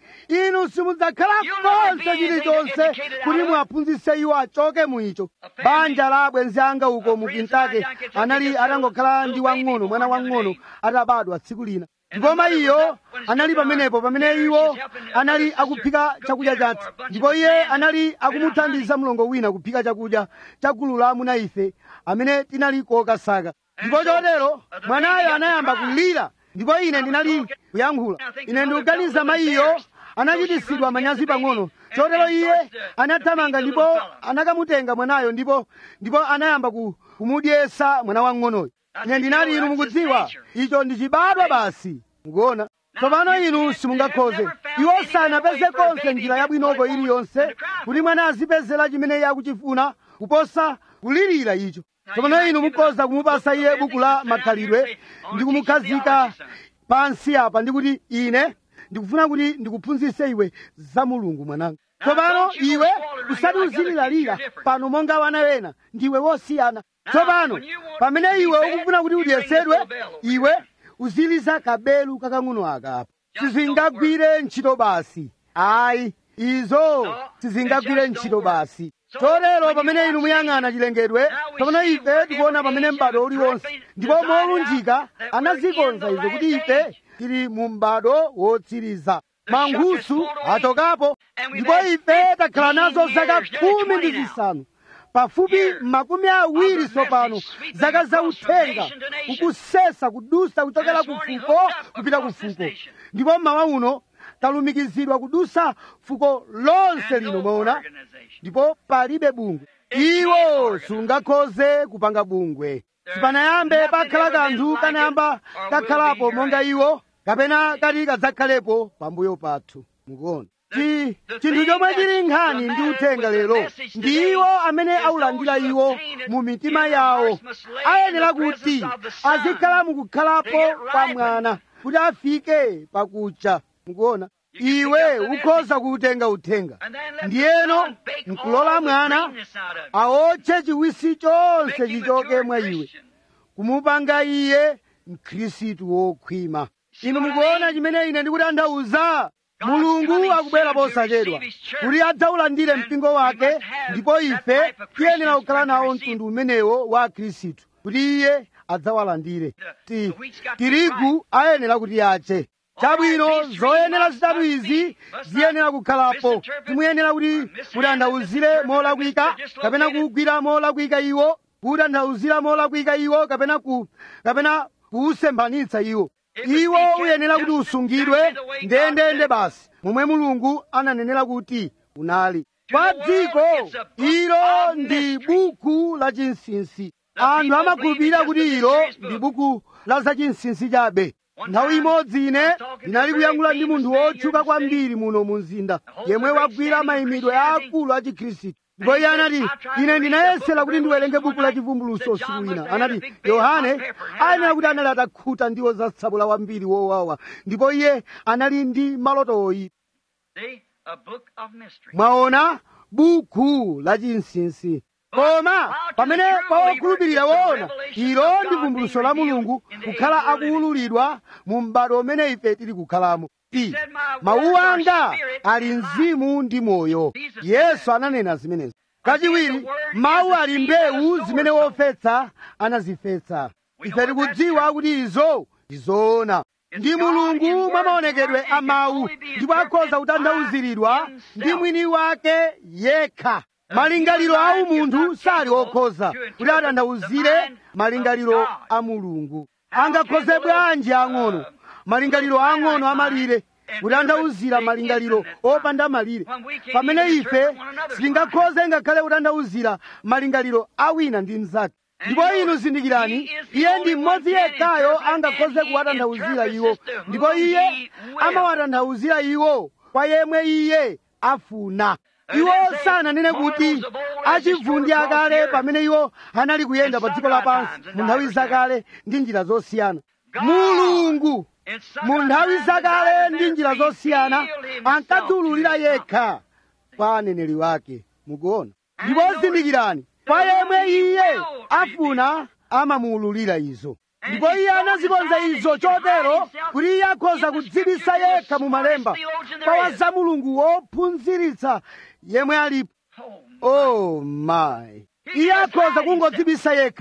inu simudzakhala konse chilichonse kuti muwaphunzitse iwo achoke mu icho banja la abwenzi anga uko mu kentucky anali atangokhala ndi wang'ono mwana wang'ono atabadwa tsiku lina ndipo mayiyo anali pamenepo pamene iwo anali akuphika chakudya chathu ndipo iye anali akumuthandiza mlongo wina kuphika chakudya cha gulu la amuna ife amene tinali kokasaka ndipo chotero mwanayo anayamba kulira ndipo ine ndinali kuyankhula ine ndikuganiza mayiyo anachitisidwa manyazi pang'ono chotero iye anathamanga ndipo anakamutenga mwanayo ndipo ndipo anayamba ku- kumudyesa mwana wang'onoyo ine ndinati inu mukudziwa icho ndi chibadwa basi mukuona tsopano inu simungakhoze iwo sanapeze konse njira yabwinoko iliyonse kuti mwana azipezera chimene iye akuchifuna kuposa kulirira icho tsopano inu mukhoza kumupasa iye buku la makhalidwe ndi kumukhazika pansi apa ndikuti ine ndikufuna kuti ndikuphunzitse iwe za mulungu mwananga tsopano iwe usati uzililalira pano monga wana wena ndiwe wosiyana tsopano pamene iwe ukufuna kuti udyesedwe iwe uziliza kabelu kakang'ono aka apa sizingagwire ntchito basi ayi izo sizingagwire ntchito basi chotero pamene inu muyang'ana chilengedwe pamene ife tikuona pamene m'bado uliwonse ndipo molunjika anazikonza izo kuti ife tili mu m'bado wotsiriza mankhusu achokapo ndipo ife takhala nazo zaka khumi ndi zisanu pafupi makumi awiri tsopano zaka za uthenga ukusesa kudusa kuchokera ku fuko kupita ku fuko ndipo mmawa uno talumikizidwa kudusa fuko lonse lino mwaona ndipo palibe bungwe iwo sungakhoze kupanga bungwe sipanayambe pakhala kanthu kanayamba kakhalapo monga iwo kapena kati kadzakhalepo pambuyo pathu mukuona Chi- chinthu chomwe chili nkhani ndi uthenga lero ndi iwo amene aulandira iwo mu mitima yawo ayenera kuti azikhala mukukhalapo kwa mwana kuti afike pakucha mukuona iwe ukhoza kuutenga uthenga ndiyeno nkulola mwana aotche chiwisi chonse chichoke mwa iwe kumupanga iye mkhristu wokhwima inu mukuona chimene ine ndikutanthauza mulungu akubwera posachedwa kuti adzaulandire mpingo wake ndipo ife tiyenera kukhala nawo mtundu umenewo wa khristu kuti iye adzawalandire Ti- tirigu ayenera kuti ache chabwino zoyenera zitatu izi ziyenera kukhalapo timuyenera kuti mutanthauzire molakwika kapena kugwira molakwika iwo kutanthauzira molakwika iwo kapena ku kapena kuusemphanitsa iwo iwo uyenera kuti usungidwe ndendende basi momwe mulungu ananenera kuti unali kwa dziko ilo ndi buku la chinsinsi anthu amakhulupirira kuti ilo ndi buku la zachinsinsi chabe nthawi imodzi ine ndinali kuyankhula ndi munthu wotchuka kwambiri muno mu mzinda yemwe wagwira mayimidwe aakulu a chikhristu ndipo iye anati ine ndinayesera kuti ndiwerenge buku la chivumbuluso usiku wina anati yohane ayenera kuti anali atakhuta ndiwo zatsabula wambiri wowawa ndipo iye anali ndi maloto oyipa See, a book of mystery. mwaona buku la chinsinsi koma pamene pawokhulupirira woona ilo ndi vumbuluso la mulungu kukhala akuwululidwa mu m'bado umene ife tili kukhalamo ti mawu anga ali mzimu ndi moyo yesu ananena zimenezi kachiwiri mawu ali mbewu zimene wofesa anazifesa ife tikudziwa kuti izo ndizoona ndi mulungu mwa maonekedwe a mawu ndipo akhoza kutanthauziridwa ndi mwini wake yekha malingaliro a umunthu sali okhoza kuti atanthauzire malingaliro a mulungu angakhoze bwanji ang'ono malingaliro ang'ono amalire kutanthauzira malingaliro opanda malire pamene ife sitingakhoze ngakhale kutanthauzira malingaliro a wina ndi mnzake ndipo inu zindikirani iye ndi mmodzi yekhayo angakhoze kuwatanthauzira iwo ndipo iye amawatanthauzira iwo kwa yemwe iye afuna iwo sananene kuti achivundi akale pamene iwo anali kuyenda pa dziko lapansi mu nthawi zakale ndi njira zosiyana mulungu mu nthawi zakale ndi njira zosiyana ankadziwululira yekha kwa aneneri wake mukuona ndipo zindikirani kwa yemwe iye afuna amamuwululira izo ndipo iye anazikonza izo chotero kuti iye akhoza kudzibisa yekha mu malemba kwa za mulungu wophunziritsa yemwe alipo Oh, oh my iye akhoza kungodzibisa yekha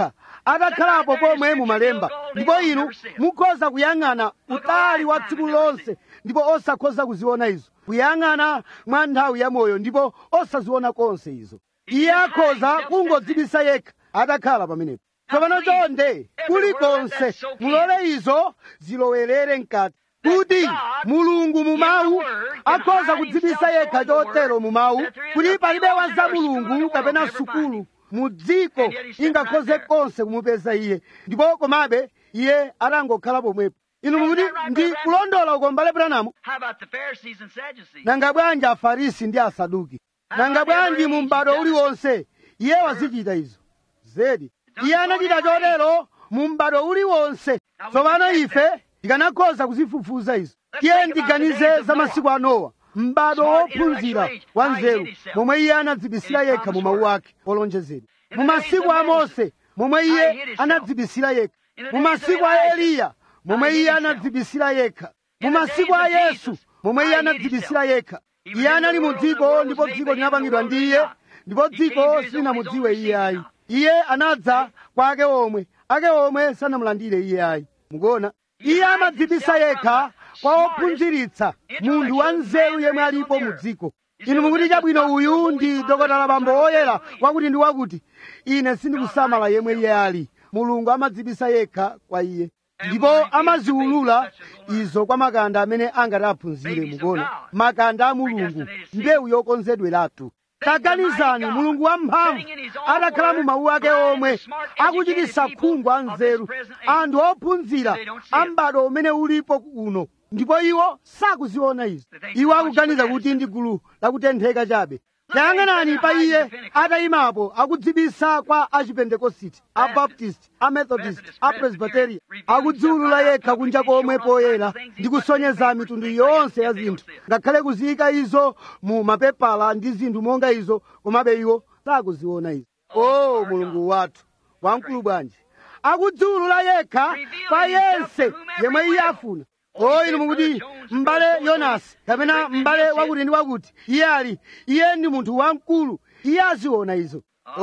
atakhalapo pomwe mumalemba ndipo inu mukhoza kuyang'ana utali wa tsiku lonse ndipo osakhoza kuziona izo kuyang'ana mwa nthawi ya moyo ndipo osaziona konse izo iye akhoza kungodzibisa yekha atakhala pamenepo tsopano chonde kulikonse mulole izo zilowerere mkati kuti mulungu mumawu akhoza kudzibisa yekha chotero mumawu kuti palibe wa za mulungu kapena sukulu mu dziko ingakhoze konse kumupeza iye ndipo komabe iye atangokhala pomwepo inu mukuti ndi kulondola uko mbale branamu How about the Pharisees and Sadducees? nanga bwanji afarisi ndi asaduki nanga bwanji mu m'bado uliwonse iye wazichita izo zedi iye anachita chotero mu m'bado uliwonse tsopano ife tikanakhoza kuzifufuza izo tiye ndiganize za masiku a nowa m'bado wophunzira wa nzeru momwe iye anadzibisira yekha mu mawu ake olonjezedwa mu masiku a mose momwe iye anadzibisira yekha mu masiku a eliya momwe iye anadzibisira yekha mu masiku a yesu momwe iye anadzibisira yekha iye anali mu dziko ndipo dziko linapangidwa ndi iye ndipo dziko silinamudziwe iye ayi iye anadza kwa ake omwe ake omwe sanamulandire iye ayi mukuona iye amadzibisa yekha kwa ophunziritsa munthu wa nzeru yemwe alipo mu dziko inu mukuti chabwino uyu ndi dokotala bambo oyera wakuti ndi wakuti ine sindikusamala yemwe iye ali mulungu amadzibisa yekha kwa iye ndipo amaziwulula izo kwa makanda amene angati aphunzire mukuona makanda a mulungu mbewu yokonzedweratu taganizani mulungu wamphamvu atakhala mu mawu ake omwe akuchititsa khungu a nzeru anthu ophunzira a m'bado umene ulipo uno ndipo iwo sakuziona izo iwo akuganiza kuti ndi gulu lakutentheka chabe tayang'anani pa iye atayimapo akudzibisa kwa achipentekositi abaptist amethodist apresbiteria akudziwulula yekha kunja komwe poyera ndi kusonyeza mitundu yonse ya zinthu ngakhale kuziyika izo mu mapepala ndi zinthu monga izo komabe iwo sakuziona izo o mulungu wathu wamkulu bwanji akudziwulula yekha pa yense yemwe iye afuna o inu mukuti m'bale yonasi kapena m'bale wakuti ndi wakuti iye ali iye ndi munthu wamkulu iye aziona izo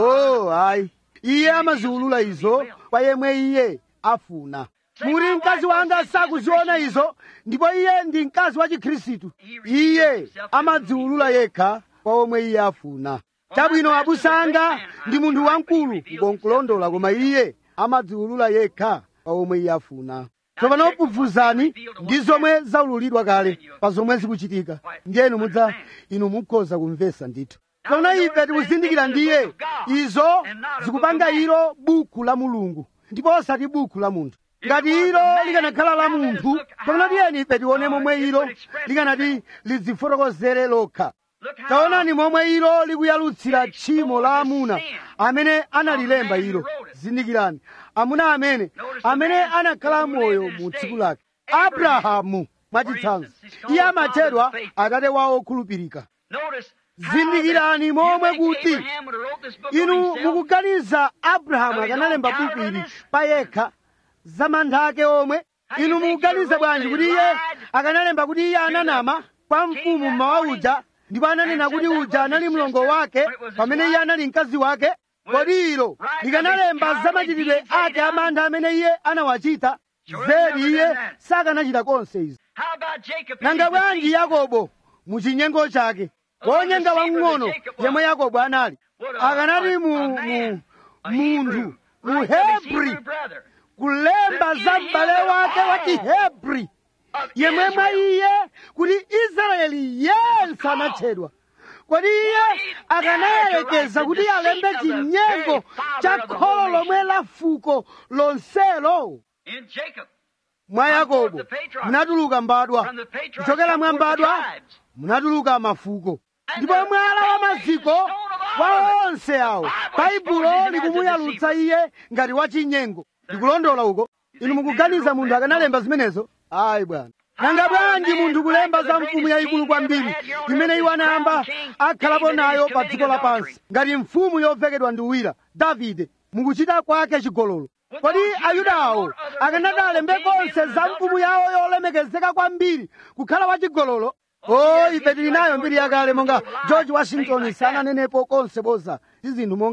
o ayi iye amaziwulula izo kwa yemwe iye afuna mukuti mkazi wanga sakuziona izo ndipo iye ndi mkazi wa chikhristu iye amadziwulula yekha kwa omwe iye afuna chabwino abusa anga ndi munthu wamkulu ngonkulondola koma iye amadziwulula yekha kwa omwe iye afuna tsopano pufuzani ndi zomwe zaululidwa kale pa zomwe zikuchitika ndiyenu mudza inu mukhoza kumvesa ndithu tsopano ife tikuzindikira ndiye izo zikupanga ilo buku la mulungu ndipo osati buku la munthu ngati ilo likanakhala la munthu tsopano tiyeni ife tione momwe ilo likanati lidzifotokozere lokha taonani momwe ilo likuyalutsira tchimo la amuna amene analilemba ilo zindikirani amuna amene amene anakhala moyo mu tsiku lake abrahamu mwachitsanzo iye amatchedwa atate wawo okhulupirika zindikirani momwe kuti inu mukuganiza abrahamu akanalemba buku ili pa yekha za mantha ake omwe inu mukuganiza bwanji kuti iye akanalemba kuti iye ananama kwa mfumu mmawa uja ndipo ananena kuti uja anali mlongo wake pamene iye anali mkazi wake kodi ilo likanalemba za machitidwe ake amantha amene iye anawachita zedi iye sakanachita konse izi nanga bwanji yakobo mu chinyengo chake wonyenga wamng'ono yemwe yakobo anali akanati mu mu munthu muhebri kulemba za m'bale wake wa chihebri yemwe mwa iye kuti israeli yense anatchedwa kodi iye akanayelekeza kuti alembe chinyengo cha kholo lomwe la fuko lonselo mwa yakobo munatuluka mbadwa kuchokera mwa mbadwa munatuluka mafuko ndipo mwala wa maziko wa onse awo baibulo likumuyalutsa iye ngati wachinyengo ndikulondola uko inu mukuganiza munthu akanalemba zimenezo ayi bwana nanga bwanji munthu kulemba za mfumu yayikulu kwambiri imene iwo anayamba akhalapo nayo pa dziko lapansi ngati mfumu yovekedwa ndi uwira davide mukuchita kwake chigololo kodi ayuda awo akanati alembe konse za mfumu yawo yolemekezeka kwambiri kukhala wachigololo o ife tili nayo mbiri yakale monga george washington sananenepo konse boza ndi zinthu monga izi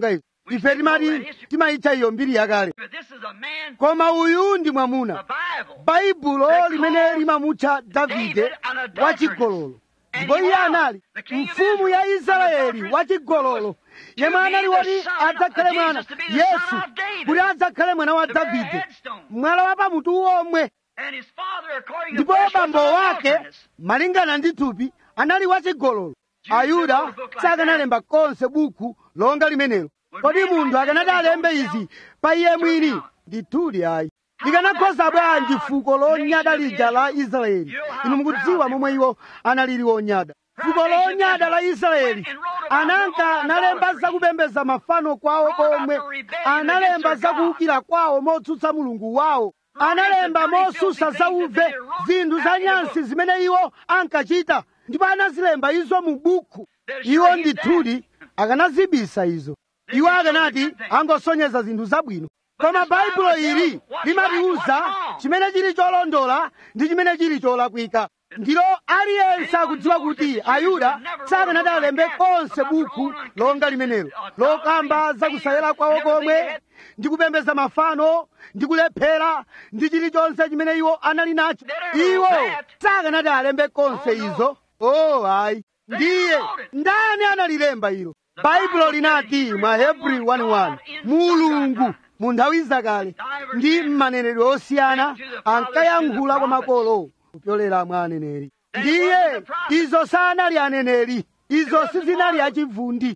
ife timati timayitcha iyo mbiri yakale But this is a man, koma uyu ndi a mwamuna Bible. baibulo limene limamutcha davide wachigololo ndipo iye anali mfumu ya israeli wachigololo yemwe anali woti adzakhale mwana yesu kuti adzakhale mwana wa davide mwala wa pamutu omwe And his father, according to ndipo flesh, was bambo an wake adulteress. malingana ndi thupi anali wachigololo ayuda sakanalemba konse buku longa limenelo kodi munthu akanati alembe izi pa iye mwini ndithudi ayi likanakhoza bwanji fuko lonyada lija la israeli inu mukudziwa momwe iwo analili onyada fuko lonyada la israeli ananka analemba zakupembeza mafano kwawo komwe analemba zakuwukira kwawo motsutsa mulungu wawo analemba mosusa zauve zinthu za nyansi zimene iwo ankachita ndipo anazilemba izo mu buku iwo ndithudi akanazibisa izo iwo akanati angosonyeza zinthu zabwino koma baibulo ili limatiuza chimene chili cholondola ndi chimene chili cholakwika ndilo aliyense akudziwa kuti ayuda sakanati alembe konse buku longa limenelo lokamba zakusayera kwawo komwe ndi kupembeza mafano ndi kulephera ndi chilichonse chimene iwo anali nacho iwo sakanati alembe konse izo oh ayi ndiye ndani analilemba ilo baibulo linati mwa hebrew 1:1 mulungu mu nthawi zakale ndi m'maneneredwe osiyana ankayankhula kwa makolo kupyolera mwa aneneri ndiye izo sanali aneneri izo sizinali achivundi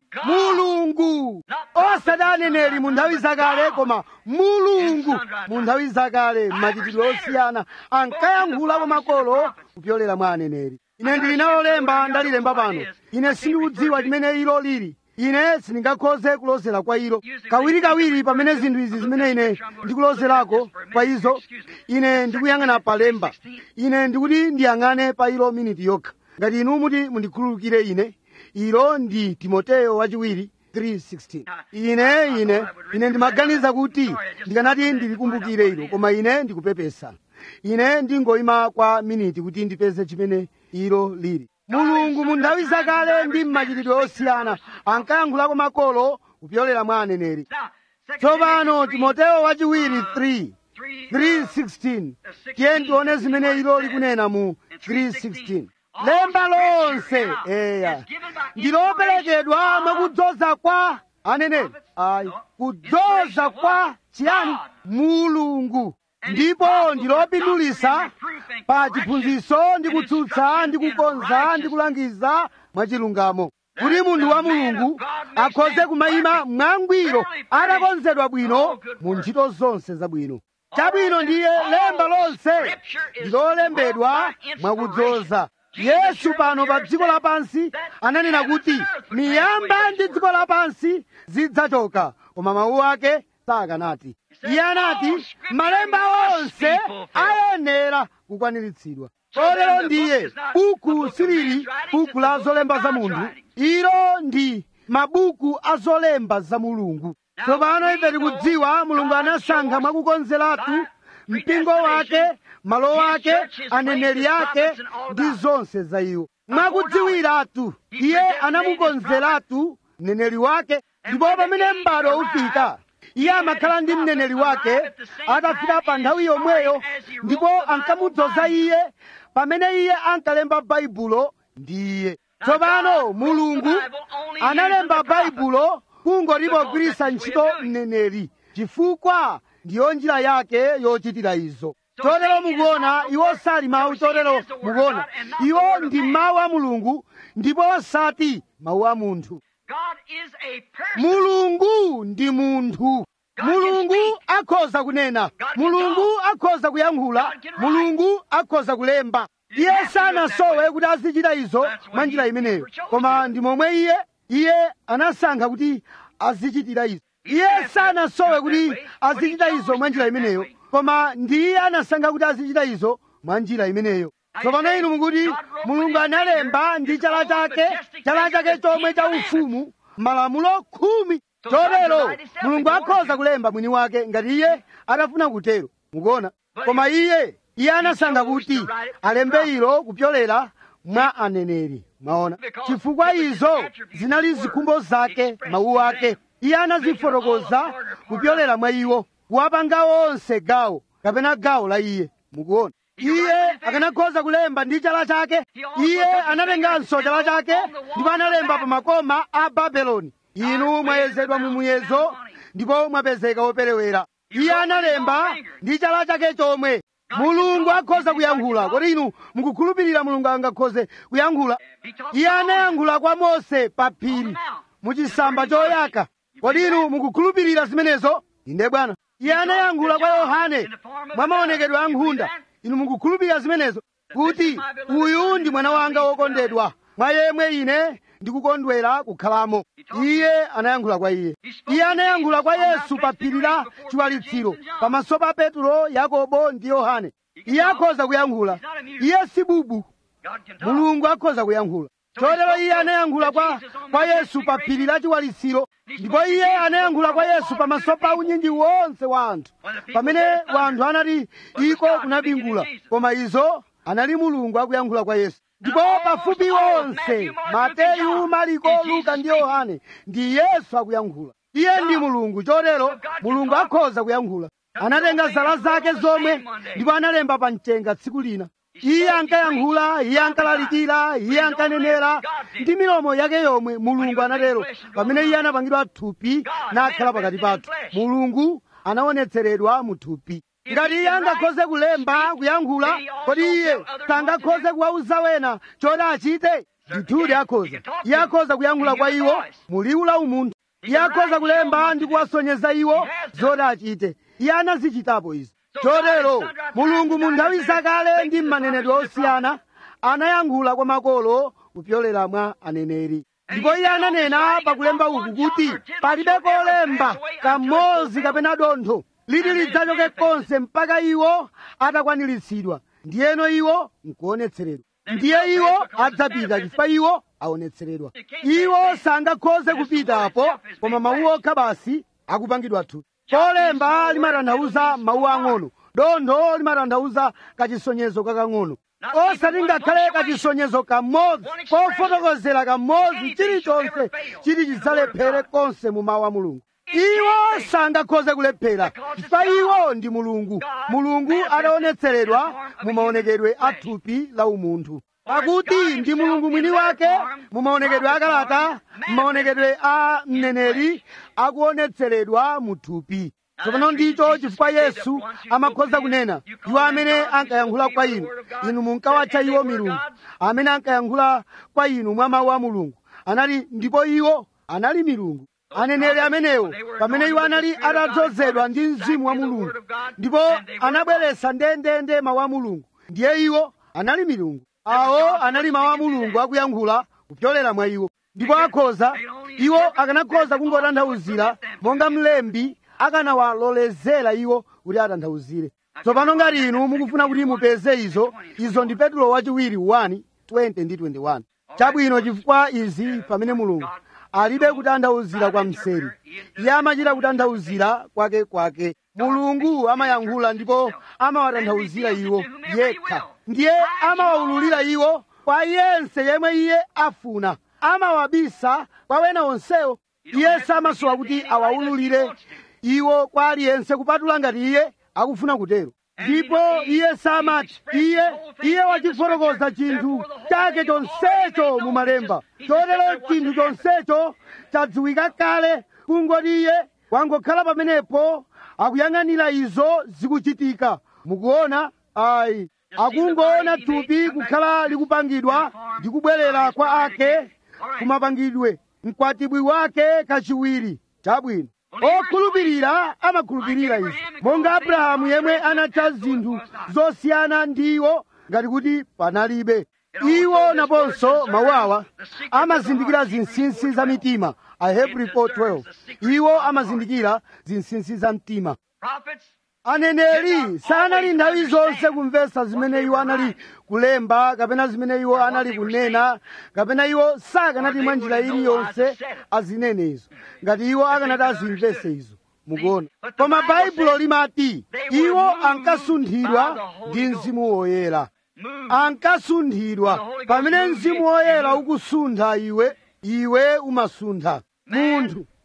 mulungu osati aneneri mu nthawi zakale koma mulungu mu nthawi zakale m'machitidwe osiyana ankayankhula kwa makolo kupyolera mwa aneneri ine ndili nalo lemba ndalilemba pano ine sindikudziwa chimene ilo lili ine sindingakhoze kulozera kwa ilo kawirikawiri pamene zinthu izi zimene ine ndikulozerako kwa izo ine ndikuyang'ana palemba ine ndikuti ndiyang'ane pa ilo miniti yokha ngati inu muti mundikhululukire ine ilo ndi timoteyo wachiwiri 3:16 ine ine ine ndimaganiza kuti ndikanati ndilikumbukire ilo koma ine ndikupepesa ine ndingoyima kwa miniti kuti ndipeze chimene ilo lili mulungu mu nthawi zakale ndi m'machitidwe osiyana ankayankhulako makolo kupyolera mwa aneneri tsopano timoteyo wachiwiri 3 3:16 tiye tione zimene ilo likunena mu 3:16 lemba lonse eya ndiloperekedwa mwakudzoza kwa aneneri ayi kudzoza kwa chiyani mulungu ndipo ndilopindulisa pa chiphunzitso ndi kutsutsa ndi kukonza ndi kulangiza mwachilungamo kuti munthu wa mulungu akhoze kumayima mwangwiro atakonzedwa bwino mu ntchito zonse zabwino chabwino ndiye lemba lonse ndilolembedwa mwakudzoza yesu pano pa dziko lapansi ananena kuti miyamba ndi dziko lapansi zidzachoka koma mawu ake sakanati iye anati malemba onse ayenera kukwaniritsidwa kotero ndiye buku silili buku la zolemba za munthu ilo ndi mabuku a zolemba za mulungu tsopano ife tikudziwa mulungu anasankha mwakukonzeratu mpingo wake malo ake aneneri ake ndi zonse za iwo mwakudziwiratu iye anamukonzeratu mneneri wake ndipo pamene m'bado ufika iye amakhala ndi mneneri wake atafika pa nthawi yomweyo ndipo ankamudzoza iye pamene iye ankalemba baibulo ndi iye tsopano mulungu analemba baibulo kungotipogwiritsa ntchito mneneri chifukwa ndiyo njira yake yochitira izo chotero mukuona iwo sali mawu chotero mukuona iwo ndi mawu a mulungu ndipo osati mawu a munthu God is a person. mulungu ndi munthu mulungu akhoza kunena mulungu akhoza kuyankhula mulungu akhoza kulemba iye sanasowe kuti azichita izo mwa njira imeneyo koma ndi momwe iye iye anasankha kuti azichitira izo iye sanasowe kuti azichita izo mwa njira imeneyo koma ndiye anasankha kuti azichita izo mwa njira imeneyo tsopano inu mukuti mulungu analemba ndi chala chake chala chake chomwe cha ufumu malamulo khumi chotero mulungu akhoza kulemba mwini wake ngati iye atafuna kutero mukuona koma iye iye anasankha kuti alembe ilo kupyolera mwa aneneri mwaona chifukwa izo zinali zikhumbo zake mawu ake iye anazifotokoza kupyolera mwa iwo kuwapanga onse gawo kapena gawo la iye mukuona iye akanakhoza kulemba ndi chala chake iye anatenganso chala chake ndipo analemba pa makoma a babeloni inu mwayezedwa mu muyezo ndipo mwapezeka woperewera iye analemba ndi chala chake chomwe mulungu akhoza kuyankhula kodi inu mukukhulupirira mulungu angakhoze kuyankhula iye anayankhula kwa mose pa phiri muchisamba choyaka kodi inu mukukhulupirira zimenezo inde bwana iye anayankhula kwa yohane mwa maonekedwe a nkhunda inu mukukhulupirira zimenezo kuti uyu ndi mwana wanga wokondedwa mwa yemwe ine ndikukondwera kukhalamo iye anayankhula kwa iye iye anayankhula kwa yesu pa phiri la chiwalitsiro pamaso pa petro yakobo ndi yohane iye akhoza kuyankhula iye si bubu mulungu akhoza kuyankhula chotero iye anayankhula kwa, kwa yesu pa phiri la chiwalitsiro ndipo iye anayankhula kwa yesu pamaso pa unyinji wonse wa anthu pamene wanthu anati iko kunabingula koma izo anali mulungu akuyankhula kwa yesu ndipo pafupi wonse mateyu mariko luka ndi yohane ndi yesu akuyankhula iye ndi mulungu chotero mulungu akhoza kuyankhula anatenga zala zake zomwe ndipo analemba pa mchenga tsiku lina iye ankayankhula iye ankalalikira iye ankanenera ndi milomo yake yomwe mulungu anatero pamene iye anapangidwa thupi nakhala pakati pathu mulungu anaonetseredwa mu thupi ngati iye angakhoze kulemba kuyankhula kodi iye sangakhoze kuwauza wena choti achite ndithudi akhoza iye akhoza kuyankhula kwa iwo muliwu la umunthu iye akhoza kulemba ndi kuwasonyeza iwo zoti achite iye anazichitapo izi chotero mulungu mu nthawi zakale ndi m'manenedwe osiyana anayankhula kwa makolo kupyolera mwa aneneri ndipo iye ananena pakulemba uku kuti palibe kolemba kamodzi kapena dontho liti lidzachoke konse mpaka iwo atakwaniritsidwa ndiyeno iwo nkuonetseredwa ndiye iwo adzapita chifukwa iwo aonetseredwa iwo sangakhoze kupitapo koma mawu okha basi akupangidwa thupi kolemba limatanthauza mawu ang'ono dontho limatanthauza kachisonyezo kakang'ono osati ngakhale kachisonyezo kamodzi kofotokozera kamodzi chilichonse chiti chidzalephere konse mu mawu a mulungu iwo sangakhoze kulephera chifukwa iwo ndi mulungu mulungu adaonetseredwa mu maonekedwe a thupi la umunthu pakuti ndi mulungu mwini wake mu maonekedwe akalata m'maonekedwe a mneneri akuonetseredwa mu thupi tsopano ndicho chifukwa yesu amakhoza kunena iwo amene ankayankhula kwa inu inu munkawatcha iwo milungu amene ankayankhula kwa inu mwa mawu a mulungu anali ndipo iwo anali milungu aneneri amenewo pamene iwo anali atadzozedwa ndi mzimu wa mulungu ndipo anabweretsa ndendende mawu a mulungu ndiye iwo anali milungu awo anali mawu a mulungu akuyankhula kupyolera mwa iwo ndipo akhoza iwo akanakhoza kungotanthauzira monga mlembi akanawalolezera iwo kuti atanthauzire tsopano ngati inu mukufuna kuti mupeze izo izo ndi petulo wachiwiri 1 20 ndi 21 chabwino chifukwa izi pamene mulungu alibe kutanthauzira kwa mseri iye amachita kutanthauzira kwake kwake mulungu amayankhula ndipo amawatanthauzira iwo yekha ndiye amawawululira iwo kwa yense yemwe iye afuna amawabisa kwa wena onsewo iye samasowa kuti awawululire iwo kwa aliyense kupatula ngati iye akufuna kutero ndipo iye samati iye iye wachifotokoza chinthu chake chonsecho mu malemba chotero chinthu chonsecho chadziwika kale kungoti iye wangokhala pamenepo akuyang'anira izo zikuchitika mukuona ayi akungoona thupi kukhala likupangidwa ndi kubwerera kwa ake kumapangidwe mkwatibwi wake kachiwiri chabwino okhulupirira amakhulupirira izi monga abrahamu yemwe anatcha zinthu zosiyana ndiwo ngati kuti panalibe iwo naponso mawu awa amazindikira zinsinsi za mitima ahebri 412 iwo amazindikira zinsinsi za mtima aneneri sanali nthawi zonse kumvetsa zimene iwo anali kulemba kapena zimene iwo anali kunena kapena iwo sakanati mwa njira iliyonse azinene izo ngati iwo akanati azimvese izo mukuona koma baibulo limati iwo ankasunthidwa ndi mzimu woyera ankasunthidwa pamene mzimu woyera ukusuntha iwe iwe umasuntha munthu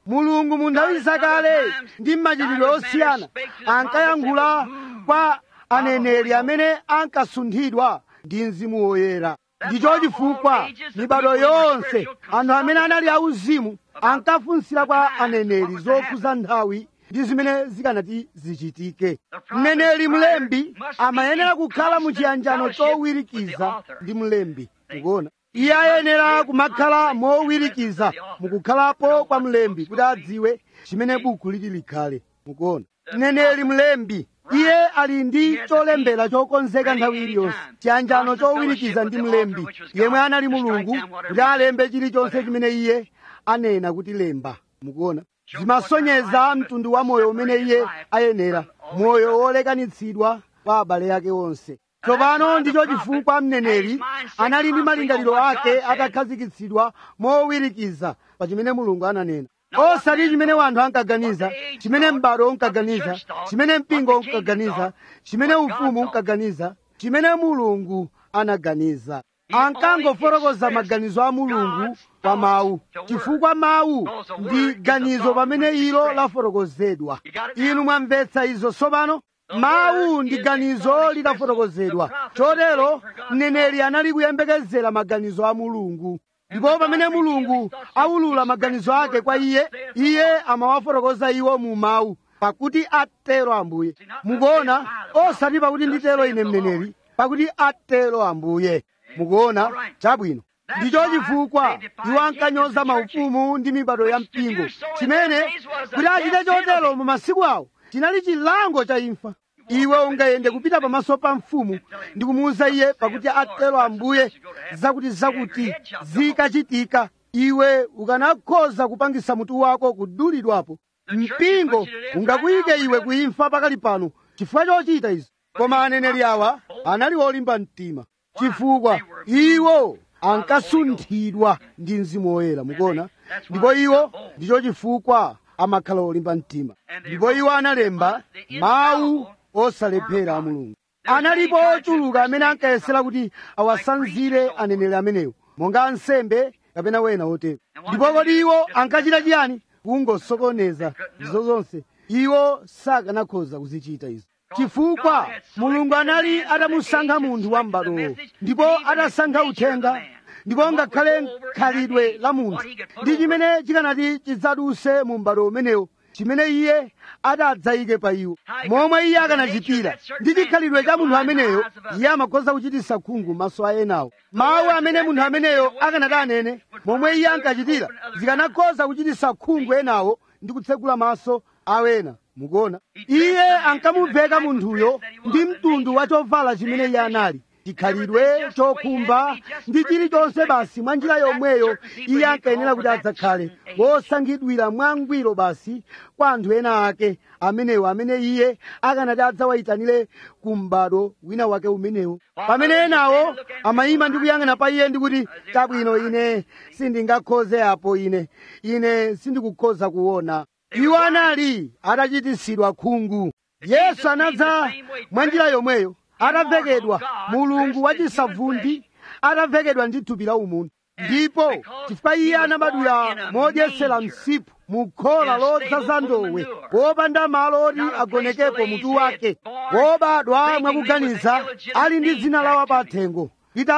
mulungu mu nthawi zakale ndi mmachitidwe osiyana ankayankhula kwa aneneri amene ankasunthidwa ndi mzimu woyera ndicho chifukwa mibado yonse anthu amene anali auzimu ankafunsira kwa aneneri zokhuza nthawi ndi zimene zikanati zichitike mneneri mlembi amayenera kukhala mu chiyanjano chowirikiza ndi mlembi mukuona iye ayenera kumakhala mowirikiza mukukhalapo kwa mlembi kuti adziwe chimene buku liti likhale mukuona mneneri mlembi iye ali ndi cholembera chokonzeka nthawi iliyonse chiyanjano chowirikiza ndi mlembi yemwe anali mulungu kuti alembe chilichonse chimene iye anena kuti lemba mukuona zimasonyeza mtundu wa moyo umene iye ayenera moyo wolekanitsidwa kwa abale ake onse tsopano ndicho chifukwa mneneri anali ndi malingaliro ake atakhazikitsidwa mowirikiza pa chimene mulungu ananena osati chimene wanthu ankaganiza chimene m'bado unkaganiza chimene mpingo unkaganiza chimene ufumu unkaganiza chimene mulungu anaganiza ankangofotokoza maganizo a mulungu pa mawu chifukwa mawu ndi ganizo pamene ilo lafotokozedwa inu mwamvetsa izo tsopano mawu ndi ganizo litafotokozedwa chotero mneneri anali kuyembekezera maganizo a mulungu ndipo pamene mulungu aulula maganizo ake kwa iye iye amawafotokoza iwo mu mawu pakuti atero ambuye mukuona osati pakuti nditero ine mneneri pakuti atero ambuye mukuona chabwino ndicho chifukwa iwo ankanyoza maufumu ndi mibado ya mpingo chimene kuti achite chotero mu masiku awo chinali chilango cha imfa iwe ungayende kupita pamaso pa mfumu ndi kumuwuza iye pakuti atero ambuye zakuti zakuti zikachitika iwe ukanakhoza kupangisa mutu wako kudulidwapo mpingo ungakuyike iwe kuimfa pakali pano chifukwa chochita izi koma aneneri awa anali olimba mtima chifukwa iwo ankasunthidwa ndi mzimu woyera mukuona ndipo iwo ndicho chifukwa amakhala olimba mtima ndipo iwo analemba mawu osalephera a mulungu analipo ochuluka amene ankayesera kuti awasanzire aneneri amenewo monga ansembe kapena wena otero ndipo kodi iwo ankachita chiyani kungosokoneza izo zonse iwo sakanakhoza kuzichita izo chifukwa mulungu anali atamusankha munthu wa m'badowo ndipo atasankha uthenga ndipo ngakhale khalidwe la munthu ndi chimene chikanati chidzaduse mu m'bado umenewo chimene iye adadzayike pa iwo momwe iye akanachitira ndi chikhalidwe cha munthu ameneyo iye amakhoza kuchititsa khungu maso a enawo mawu amene munthu ameneyo akanati anene momwe iye ankachitira zikanakhoza kuchititsa khungu enawo ndi kutsegula maso awena mukuona iye ankamuveka munthuyo ndi mtundu wa chovala chimene iye anali chikhalidwe chokhumba ndi chilichonse basi mwa njira yomweyo iye ankayenera kuti adzakhale wosankhidwira mwangwiro basi kwa anthu ena ake amenewo amene iye akanati adzawayitanire ku m'bado wina wake umenewo pamene enawo amayima ndi kuyang'ana pa iye ndi kuti chabwino ine sindingakhoze apo ine ine sindikukhoza kuona iwo anali atachititsidwa khungu yesu anadza mwa njira yomweyo atavekedwa mulungu wachisavundi atavekedwa ndi thupi la umunthu ndipo chifukwa iye anabadwira modyesera msipu mu khola lodzaza ndowe wopanda malo oti agonekepo mutu wake wobadwa mwakuganiza ali ndi dzina la wapathengo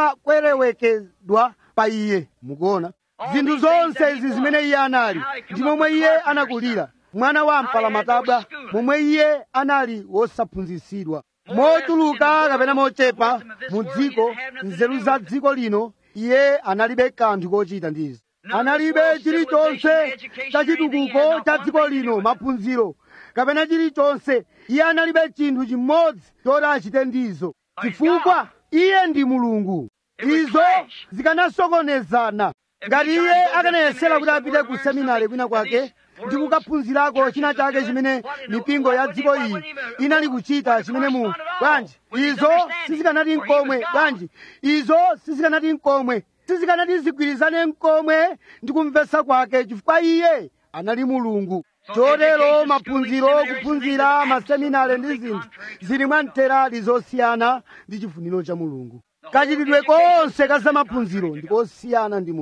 litakwerewekedwa pa iye mukuona zinthu zonse izi zimene iye anali ndi momwe iye anakulira mwana wa mpalamatabwa momwe iye anali wosaphunzitsidwa mochuluka kapena mochepa mu dziko nzeru za dziko lino iye analibe kanthu kochita ndizi analibe chilichonse cha chitukuko cha dziko lino maphunziro kapena chilichonse iye analibe chinthu chimodzi choti achite ndizo chifukwa iye ndi mulungu izo zikanasokonezana ngati iye akanayesera kuti apite ku seminari kwina kwake ndi kukaphunzirako china chake chimene mipingo ya dziko iyi inali kuchita chimene mu bwanji izo sizikanati nkomwe bwanji izo sizikanati nkomwe sizikanati zigwirizane nkomwe ndi kumvetsa kwake chifukwa iye anali mulungu chotero maphunziro kuphunzira maseminari ndi zinthu zili mwa mterali zosiyana ndi chifuniro cha mulungu kachitidwe konse ka zamaphunziro ndi kosiyana ndi mulungu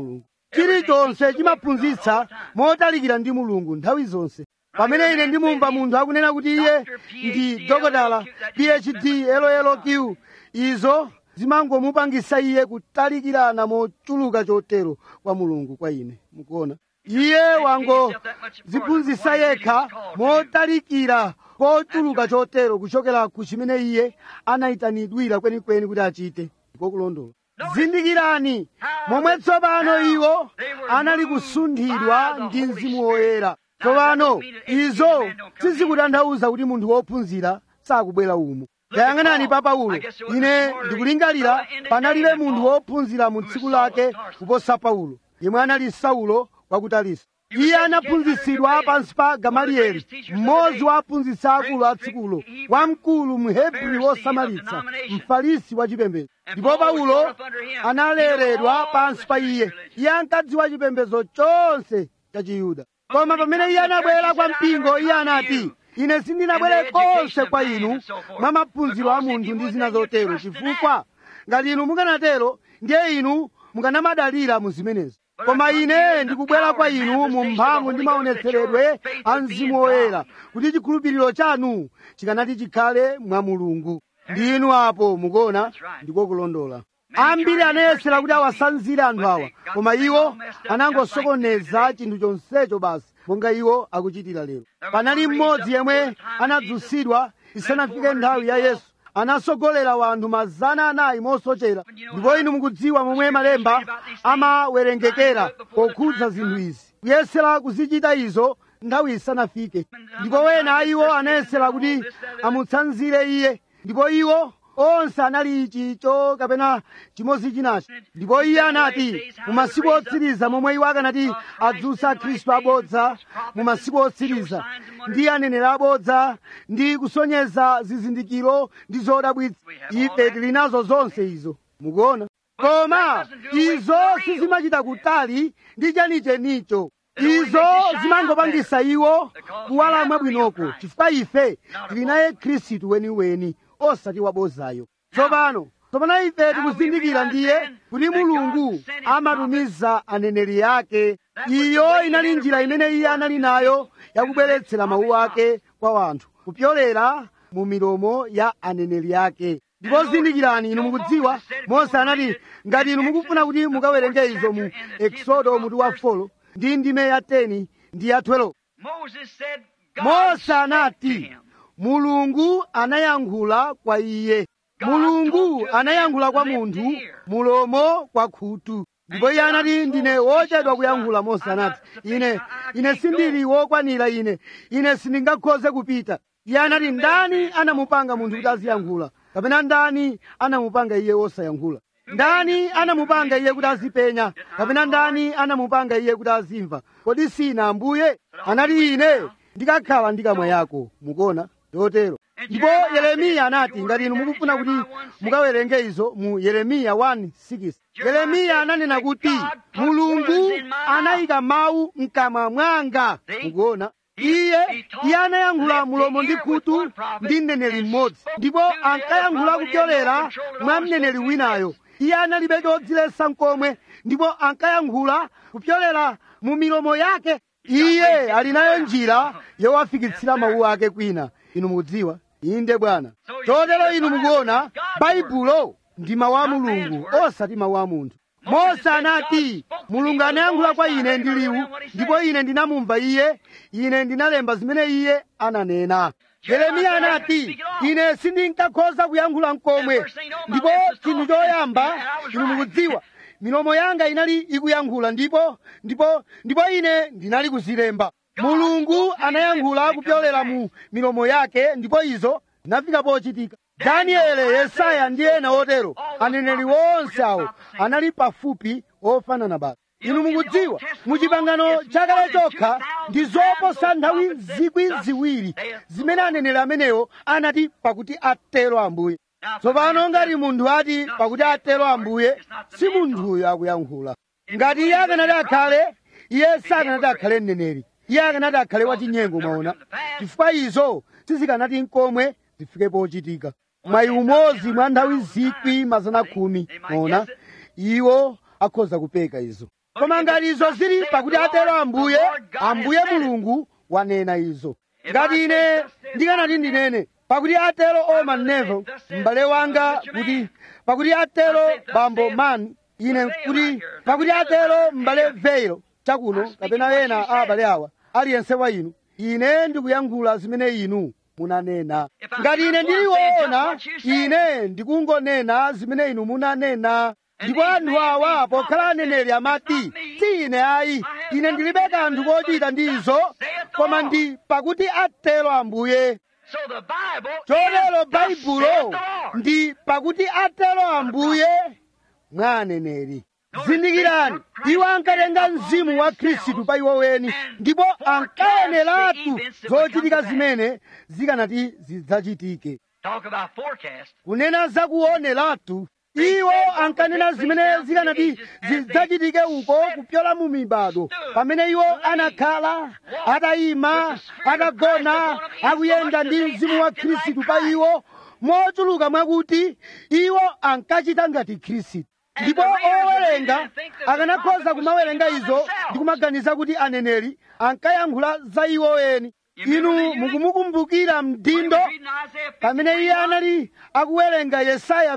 chilichonse chimaphunzitsa motalikira ndi mulungu nthawi zonse pamene ine ndimumva munthu akunena kuti iye ndi dokotala phd lolq izo zimangomupangisa iye kutalikirana mochuluka chotero kwa mulungu kwa ine mukuona iye wangoziphunzitsa yekha motalikira kochuluka chotero kuchokera ku chimene iye anayitanidwira kwenikweni kuti achite kokulondola zindikirani momwe tsopano iwo anali kusunthidwa ndi mzimu woyera tsopano izo sizikutanthauza kuti munthu wophunzira sakubwera umu tayang'anani pa paulo ine ndikulingalira panalibe munthu wophunzira mu tsiku lake kuposa paulo yemwe anali saulo wa ku tarisi iye anaphunzitsidwa pansi pa gamaliyeli mmodzi wa aphunzitsi akulu a tsikulo wamkulu mhebri wosamalitsa mfarisi wa chipembedzo ndipo paulo analeredwa pansi pa iye iye ankadziwa chipembedzo chonse cha chiyuda koma pamene iye anabwera kwa mpingo iye anati ine sindinabwere konse kwa inu mwa maphunziro a munthu ndi zina zotero chifukwa ngati inu mukanatero ndiye inu mukanamadalira mu zimenezo koma ine ndikubwera kwa inu mu mphamvu ndi maonetseredwe a mzimu woyera kuti chikhulupiriro chanu chikanati chikhale mwa mulungu ndi inu apo mukuona ndiko kulondola ambiri anayesera kuti awasanzire anthu awa koma iwo anangosokoneza chinthu chonsecho basi monga iwo akuchitira lero panali mmodzi yemwe anadzutsidwa isanafike nthawi ya yesu anasogolera wanthu mazana anayi mosochera ndipo inu mukudziwa momwe malemba amawerengekera pokhudza zinthu izi kuyesera kuzichita izo nthawi isanafike ndipo wena a iwo anayesera kuti amutsanzire iye ndipo iwo onse anali ichicho kapena chimodzi chinacho ndipo iye anati mu masiku otsiriza momwe iwo akanati adzutsa khristu abodza mu masiku otsiriza ndi aneneri abodza ndi kusonyeza zizindikiro ndi zodabwitsa ife tili nazo zonse izo mukuona koma izo sizimachita kutali ndi chenichenicho izo zimangopangisa iwo kuwala mwabwinoko chifukwa ife tili naye khristu weniweni osati wabozayo tsopano tsopano ife tikuzindikira ndiye kuti mulungu amatumiza aneneri ake iyo inali njira imene iye anali nayo yakubweretsera mawu ake kwa wanthu kupyolera mu milomo ya aneneri ake ndipo zindikirani inu mukudziwa mose anati ngati inu mukufuna kuti mukawerenge izo mu eksodo mutu wa folo ndi ndime ya 10 ndi ya 12 mose anati mulungu anayankhula kwa iye mulungu anayankhula kwa munthu mulomo kwa khutu ndipo iye anati ndine wochedwa kuyankhula mose anati ine ine sindili wokwanira ine ine sindingakhoze kupita iye anati ndani anamupanga munthu kuti aziyankhula kapena ndani anamupanga iye wosayankhula ndani anamupanga iye kuti azipenya kapena ndani anamupanga iye kuti azimva kodi sina ambuye anati ine ndikakhala ndi kamwa yako mukuona chotero ndipo yeremiya anati ngati inu mukufuna kuti mukawerenge izo mu yeremiya 1:6 yeremiya ananena kuti mulungu anayika mawu mkamwa mwanga mukuona iye iye anayankhula mulomo ndi khutu ndi mneneri mmodzi ndipo ankayankhula kupyolera mwa mneneri winayo iye analibe chodziletsa nkomwe ndipo ankayankhula kupyolera mu milomo yake iye ali nayo njira yowafikitsira mawu ake kwina inu mukudziwa inde bwana chotero inu mukuona baibulo ndi mawu a mulungu osati mawu a munthu mose anati mulungu anayankhula kwa ine ndi liwu ndipo ine ndinamumva iye ine ndinalemba zimene iye ananena yeremiya anati ine sindinkakhoza kuyankhula nkomwe ndipo chinthu choyamba inu mukudziwa milomo yanga inali ikuyankhula ndipo ndipo ndipo ine ndinali kuzilemba mulungu anayankhula kupyolera mu milomo yake ndipo izo zinafika pochitika daniele yesaya ndi ena otero aneneri wonse awo anali pafupi ofanana basi inu mukudziwa muchipangano chakale chokha ndi zoposa nthawi zikwi ziwiri zimene aneneri amenewo anati pakuti atero ambuye tsopano ngati munthu ati pakuti atero ambuye si munthuyo akuyankhula ngati iye akanati akhale iye sakanati akhale mneneri iye akanati akhale wachinyengo mwaona chifukwa izo sizikanati nkomwe zifike pochitika mwayi umodzi mwa nthawi zikwi mazana khumi mwaona iwo akhoza kupeka izo koma ngati izo zili pakuti atero ambuye ambuye mulungu wanena izo ngati ine ndikanati ndinene pakuti atero oman nevo m'bale wanga kuti pakuti atero bambo man ine kuti pakuti atero m'bale veiro chakuno kapena ena a abale awa aliyense wa inu ine ndikuyankhula zimene inu munanena ngati ine ndiliwona ine ndikungonena zimene inu munanena ndipo anthu awa pokhala aneneri amati si ine ayi ine ndilibe kanthu kochita ndi izo koma ndi pakuti atero ambuye So the Bible chotero is thus saith baibulo the Lord. ndi pakuti atero ambuye mwa aneneri zindikirani iwo ankatenga mzimu wa khristu pa iwo weni ndipo ankayeneratu zochitika zimene zikanati zidzachitike Talk about forecast. kunena zakuoneratu iwo ankanena zimene zikanati zidzachitike uko kupyola mu mibado pamene iwo anakhala atayima atagona akuyenda ndi mzimu wa khristu pa iwo mochuluka mwakuti iwo ankachita ngati khristu ndipo owerenga akanakhoza kumawerenga izo ndi kumaganiza kuti aneneri ankayankhula za iwo eni inu mukumukumbukira mdindo pamene iye anali akuwerenga yesaya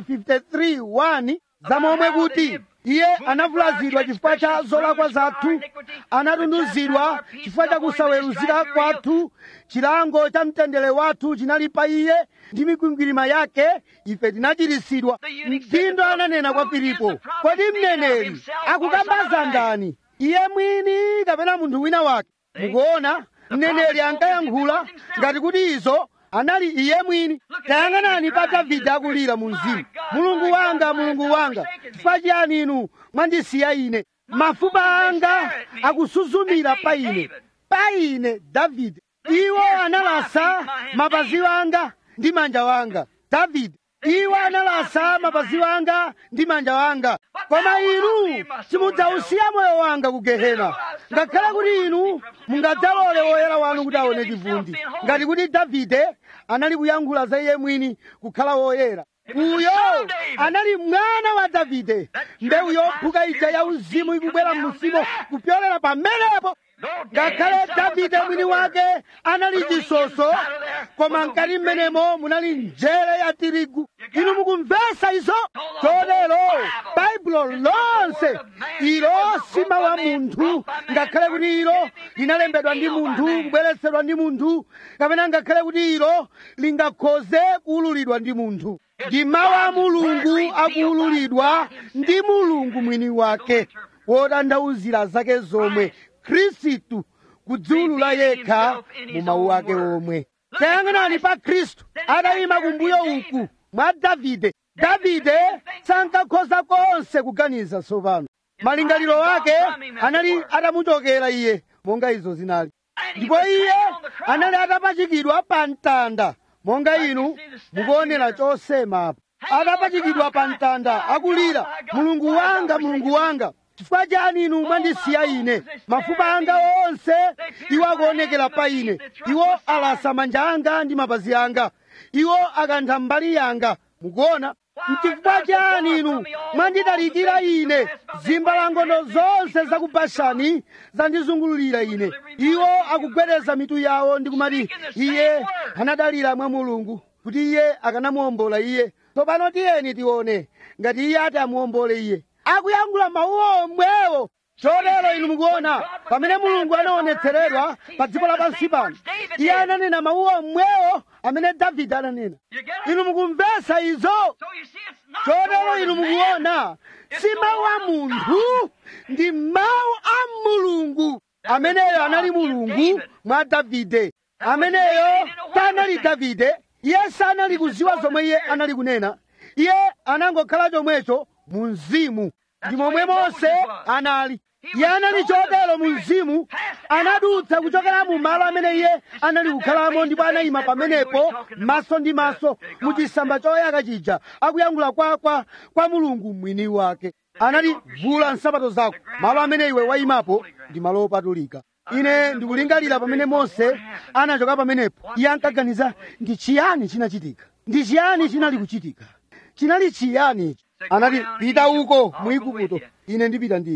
53:1 za momwe kuti iye anavulazidwa chifukwa cha zolakwa zathu anatunduzidwa chifukwa cha kusaweruzika kwathu chilango cha mtendere wathu chinali pa iye ndi mikwingwirima yake ife tinachiritsidwa mdindo ananena kwa filipo kodi mneneri akukambaza ndani iye mwini kapena munthu wina wake mukuona mneneri ankayankhula ngati kuti izo anali iye mwini tayang'anani pa davide akulira mu mzimu mulungu wanga mulungu wanga chifukwa chiyani inu mwandisiya ine mafupa anga akusuzumira pa ine pa ine davide iwo analasa mapazi anga ndi manja wanga davide iwo analasa mapazi wanga ndi manja wanga koma inu simudzausiya moyo wanga ku gehena ngakhale kuti inu mungadzalole woyera wanu kuti aone chivundi ngati kuti davide anali kuyankhula za iye mwini kukhala woyera uyo anali mwana wa davide mbewu yophuka ija ya uzimu ikubwera m'musimo kupyolera pamenepo ngakhale davide mwini wake anali chisoso koma mkati mmenemo munali njere ya tirigu inu mukumvesa izo chotero baibulo lonse ilo si mawu a munthu ngakhale kuti ilo linalembedwa ndi munthu kubweretsedwa ndi munthu kapena ngakhale kuti ilo lingakhoze kuululidwa ndi munthu ndi mawu a mulungu akuululidwa ndi mulungu mwini wake wotanthauzira zake zomwe khristu kudziulula yekha mu mawu ake omwe tayang'anani pa khristu atayima kumbuyo uku mwa davide davide sankakhoza konse kuganiza tsopano malingaliro ake anali atamuchokera iye monga izo zinali ndipo iye anali atapachikidwa pa mtanda monga inu mukuonera chosemapo atapachikidwa pa mtanda akulira mulungu wanga mulungu wanga chifukwa chani inu mwandisiya ine mafupa anga onse iwo akuonekera pa ine iwo alasa manja anga ndi mapazi anga iwo akantha mbali yanga mukuona mchifukwa chani inu mwanditalikira ine zimbalangondo zonse za ku bashani zandizungulira ine iwo akugwedeza mitu yawo ndi kumati iye anadalira mwa mulungu kuti iye akanamuwombola iye tsopano tiyeni tione ngati iye ati amuwombole iye akuyankhula mawu omwewo chotero inu mukuona pamene mulungu anaonetseredwa pa dziko lapansi pano iye ananena mawu omwewo amene davide ananena inu mukumvesa izo So you see, it's not the chotero word inu of man. mukuona si mawu a munthu ndi mawu a mulungu ameneyo anali mulungu mwa davide ameneyo sanali davide iye sanali kuziwa zomwe iye anali kunena iye anangokhala chomwecho mu mzimu ndi momwe mose anali iye anali chotero mu mzimu anadutsa kuchokera mu malo amene iye anali kukhalamo ndipo anayima pamenepo maso ndi maso mu chisamba choyaka chija akuyankhula kwa, kwa, kwa mulungu mwini wake anati vula nsapato zako malo amene iwe wayimapo ndi malo opatulika ine ndikulingalira pamene mose anachoka pamenepo iye ankaganiza ndi chiyani chinachitika ndi chiyani chinali kuchitika chinali chiyani ichi anati pita uko mu igupto ine ndipita ndiwe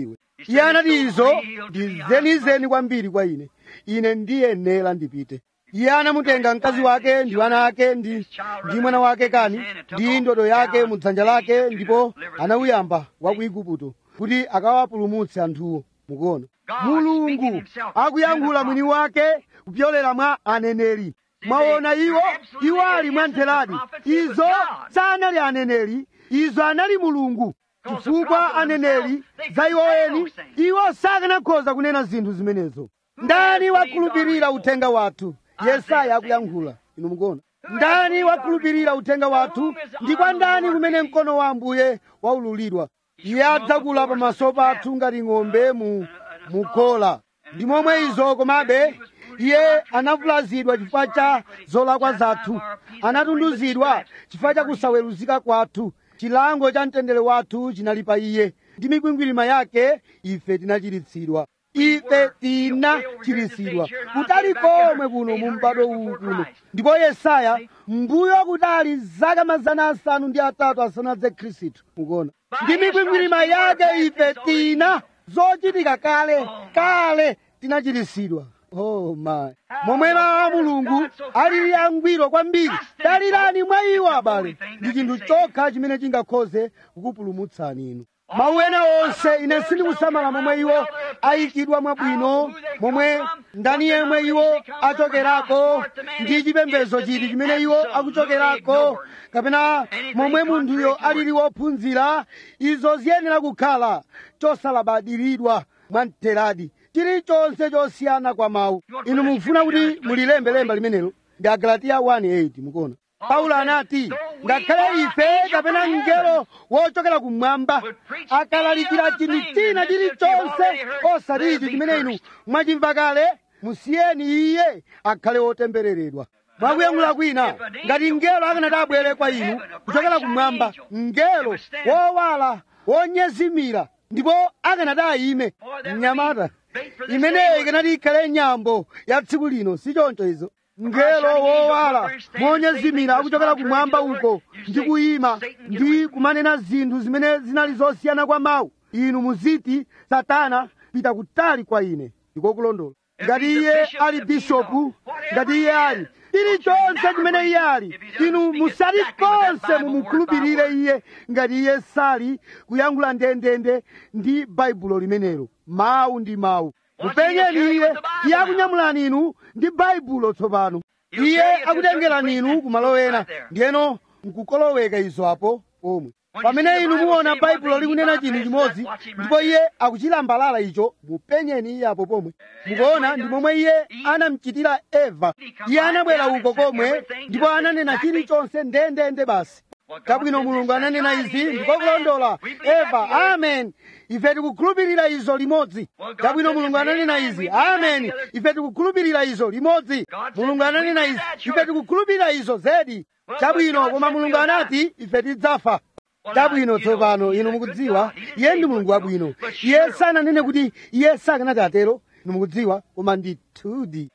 iye anati izo ndi zenizeni kwambiri kwa ine ine ndiyenera ndipite iye anamutenga mkazi wake ndi wana ake ndi ndi mwana wake kani ndi ndodo yake mu dzanja lake ndipo anawuyamba wa ku igupto kuti akawapulumutse anthuwo mukuona mulungu akuyankhula mwini wake kupyolera mwa aneneri mwaona iwo iwo ali mwantheradi izo sanali aneneri izo anali mulungu chifukwa aneneri za iwo eni iwo sakanakhoza kunena zinthu zimenezo ndani wakhulupirira uthenga wathu yesaya akuyankhula inu mukuona ndani wakhulupirira uthenga wathu ndi kwa ndani kumene mkono wa ambuye waululidwa iye adzakula pamaso pathu ngati ng'ombe mu mukhola ndi momwe izo komabe iye anavulazidwa chifukwa cha zolakwa zathu anatunduzidwa chifukwa cha kusaweruzika kwathu chilango cha mtendere wathu chinali pa iye ndi mikwingwirima yake ife tinachiritsidwa ife tinachiritsidwa kutali komwe kuno mu m'bado uwu kuno ndipo yesaya mbuyo kutali zaka mazana asanu ndi atatu asanadze khristu mukuona ndi mikwingwirima yake ife tina zochitika kale kale tinachiritsidwa oh my momwe mawu a mulungu alili angwiro kwambiri dalirani mwa iwo abale ndi chinthu chokha chimene chingakhoze kukupulumutsani inu mawu ena onse ine sindikusamala momwe iwo ayikidwa mwabwino momwe ndani yemwe iwo achokerako ndi chipembedzo chiti chimene iwo akuchokerako kapena momwe munthuyo alili wophunzira izo ziyenera kukhala chosalabadiridwa mwamtheradi chilichonse chosiyana kwa mawu inu mufuna kuti mulilembe lemba limenelo ndi agalatiya 1:8 mukuona paulo anati ngakhale ife kapena mngelo wochokera kumwamba akalalikira chinthu china chilichonse osati ichi chimene inu mwachimva kale musiyeni iye akhale wotembereredwa mwakuyankhula kwina ngati mngelo akanati abwere kwa inu kuchokera kumwamba mngelo wowala wonyezimira ndipo akanati ayime mnyamata imeneyo ikanati ikhale nyambo ya tsiku lino si choncho izo mngelo wowala monyezimira akuchokera kumwamba uko ndi kuyima ndi kumanena zinthu zimene zinali zosiyana kwa mawu inu muziti satana pita kutali kwa ine ndiko kulondola ngati iye ali bishopu ngati iye ali chilichonse chimene iye ali inu musati konse mumukhulupirire iye ngati iye sali kuyankhula ndendende ndi baibulo limenelo mawu ndi mawu mupenyeni iye iye akunyamulani inu ndi baibulo tsopano iye akutengerani inu kumalo ena ndiyeno nkukoloweka izo apo omwe pamene inu muona baibulo likunena chinthu chimodzi ndipo iye akuchilambalala icho mupenyeni iye apo pomwe mukuona ndi momwe iye anamchitira eva iye anabwera uko komwe ndipo ananena chilichonse ndendende basi chabwino mulungu ananena izi ndiko kulondola eva amen ife tikukhulupirira izo limodzi chabwino mulungu ananena izi amen ife tikukhulupirira izo limodzi mulungu ananena izi ife tikukhulupirira izo zedi chabwino koma mulungu anati ife tidzafa chabwino tsopano inu mukudziwa iye ndi mulungu wabwino iye sananene kuti iye sakanati atero inu mukudziwa koma ndithudi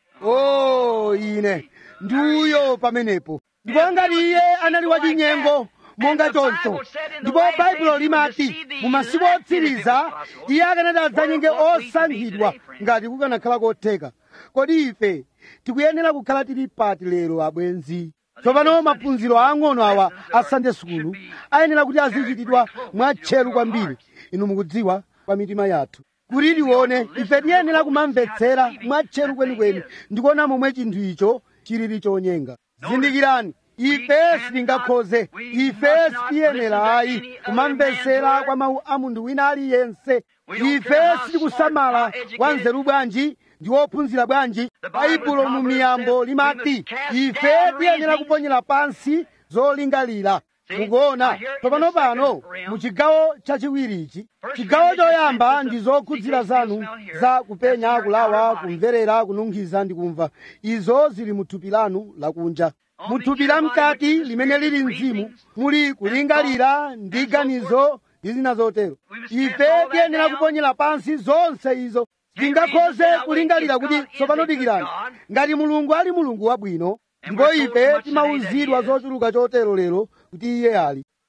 o ine ndiuyo pamenepo ndipo ngati iye anali wachinyengo monga choncho ndipo baibulo limati mu masiku otsiriza iye akanati adzanyenge osankhidwa ngati kukanakhala kotheka kodi ife tikuyenera kukhala tili pati lero abwenzi tsopano maphunziro ang'ono awa a sunday sukulu ayenera kuti azichitidwa mwatcheru kwambiri inu mukudziwa kwa mitima yathu kuti tione ife tiyenera kumamvetsera mwatcheru kwenikweni ndikuona momwe chinthu icho chilili chonyenga zindikirani ife sitingakhoze ife sitiyenera ayi kumamvetsera kwa mawu a munthu wina aliyense ife sitikusamala wa nzeru bwanji ndi wophunzira bwanji baibulo mu miyambo limati ife tiyenera kuponyera pansi zolingalira mukuona tsopano pano mu chigawo chachiwirichi chigawo choyamba ndi zokhudzira zanu za kupenya kulawa kumverera kununkhiza ndi kumva izo zili mu thupi lanu lakunja mu thupi la mkati limene lili mzimu muli kulingalira ndi ganizo ndi zina zotero ife tiyenera kuponyera pansi zonse izo tingakhoze kulingalira kuti tsopano dikirani ngati mulungu ali mulungu wabwino ndipo ife timawuzidwa zochuluka chotero lero kuti iye ali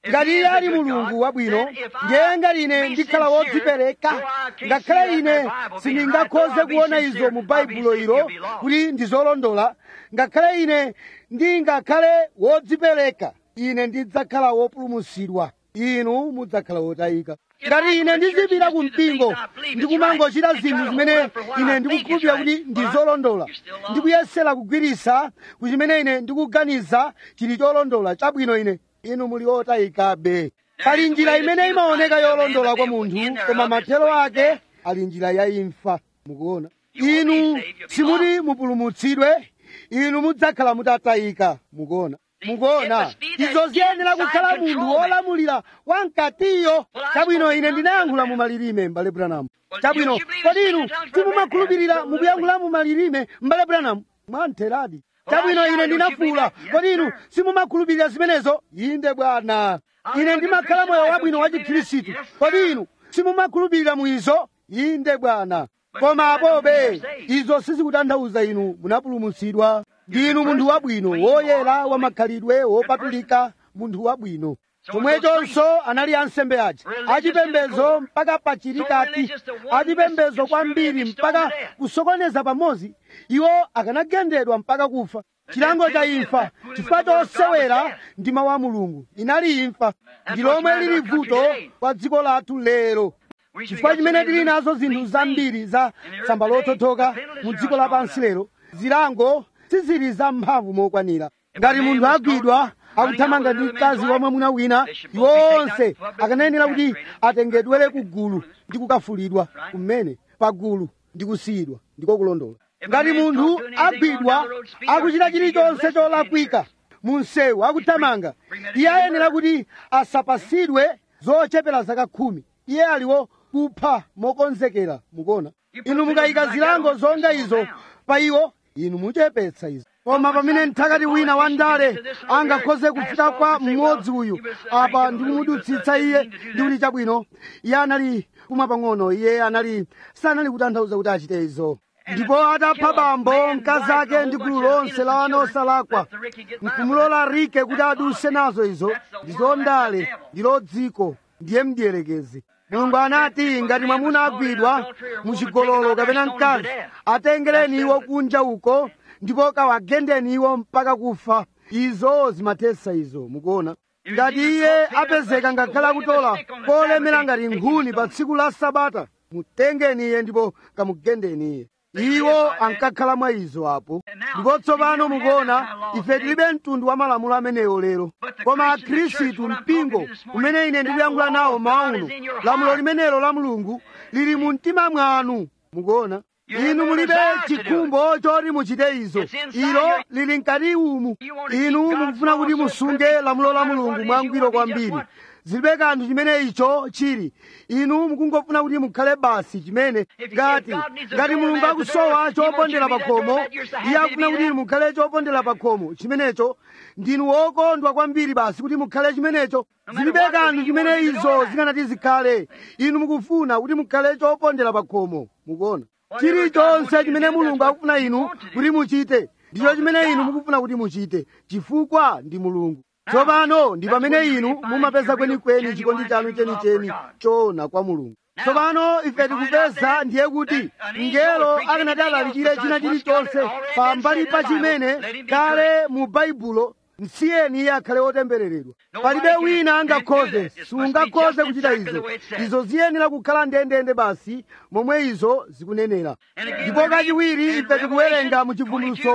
ngati iye ali mulungu wabwino ndiye ngati ine ndikhala wodzipereka ngakhale ine sindingakhoze kuona izo mu baibulo ilo kuti ndizolondola ngakhale ine ndingakhale wodzipereka ine ndidzakhala wopulumutsidwa inu mudzakhala wotayika ngati ine ndizipita ku mpingo ndikumangochita zinthu zimene ine ndikukhulupirira kuti ndizolondola ndikuyesera kugwiritsa ku chimene ine ndikuganiza chili cholondola chabwino ine inu muli otayikabe pali njira imene imaoneka yolondola kwa munthu koma mathero ake ali njira ya imfa mukuona inu simuti mupulumutsidwe inu mudzakhala mutatayika mukuona mukuona izo ziyenera kukhala munthu wolamulira wamkatiyo chabwino ine ndinayankhula mu malilime m'bale branamu chabwino kodi inu simumakhulupirira mukuyankhula mu malilime m'bale branamu mwantheradi chabwino ine ndinafuula kodi inu simumakhulupirira zimenezo inde bwana ine ndimakhala moyo wabwino wa chikhristu kodi inu simumakhulupirira mu izo inde bwana koma apobe izo sizikutanthauza inu munapulumutsidwa ndinu munthu wabwino woyera wamakhalidwe wopatulika munthu wabwino chomwechonso anali ansembe aja achipembedzo mpaka pachirikati achipembedzo kwambiri mpaka kusokoneza pamodzi iwo akanagendedwa mpaka kufa chilango cha imfa chifukwa chosewera ndi mawu a mulungu inali imfa ndi lomwe lili vuto kwa dziko lathu lero chifukwa chimene tili nazo zinthu zambiri za tsamba lothothoka mu dziko lapansi lero zilango sizili za mphamvu mokwanira ngati munthu agwidwa akuthamanga ndi mkazi wa mwamuna wina iwo onse akanayenera kuti atengedwere ku gulu ndi kukafulidwa kumene pa gulu ndi kusiyidwa ndiko kulondola ngati munthu agwidwa akuchita chilichonse cholakwika mu msewu akuthamanga iye ayenera kuti asapasidwe zochepera zaka khumi iye aliwo kupha mokonzekera mukuona inu mukayika zilango zonga izo pa iwo inu muchepetsa izo koma pamene mthakati wina wa ndale angakhoze kufika kwa mmodzi uyu apa ndikumudutsitsa iye ndi kuti chabwino iye anali kumwa pang'ono iye anali sanali kutanthauza kuti achite izo ndipo atapha bambo mkazi ake ndi gulu lonse la ana osalakwa nkumulola rike kuti aduse nazo izo ndizo ndale ndilo dziko ndiye mdierekezi mulungu anati ngati mwamuna agwidwa muchigololo kapena mkazi atengereni iwo kunja uko ndipo kawagendeni iwo mpaka kufa izo zimathetsa izo mukuona ngati iye apezeka ngakhala akutola kolemera ngati nkhuni pa tsiku la sabata mutengeni iye ndipo kamugendeni iye iwo ankakhala mwa izo apo ndipo tsopano mukuona ife tilibe mtundu wa malamulo amenewo lero koma akhristu mpingo umene ine ndikuyankhula nawo mauno lamulo limenelo la mulungu lili mu mtima mwanu mukuona inu mulibe chikhumbo choti muchite izo ilo lili mkati umu inu mukufuna kuti musunge lamulo la mulungu mwangwiro kwambiri zilibe kanthu chimene icho chili inu mukungofuna kuti mukhale basi chimene ngati ngati mulungu akusowa chopondera pakhomo iye akufuna kuti inu mukhale chopondera pakhomo chimenecho ndinu wokondwa kwambiri basi kuti mukhale chimenecho zilibe kanthu chimene izo zikanati zikhale inu mukufuna kuti mukhale chopondera pakhomo mukuona chilichonse chimene mulungu akufuna inu kuti muchite ndicho chimene inu mukufuna kuti muchite chifukwa ndi mulungu tsopano ndi pamene inu mumapeza kwenikweni chikondi chanu chenicheni choona kwa mulungu tsopano ife tikupeza ndiye kuti mngelo akanati alalikire china chilichonse pambali pa chimene kale mu baibulo msiyeni iye akhale wotembereredwa palibe wina angakhoze sungakhoze kuchita izo izo ziyenera kukhala ndendende basi momwe izo zikunenera ndipo kachiwiri ife tikuwerenga mu chivumbulutso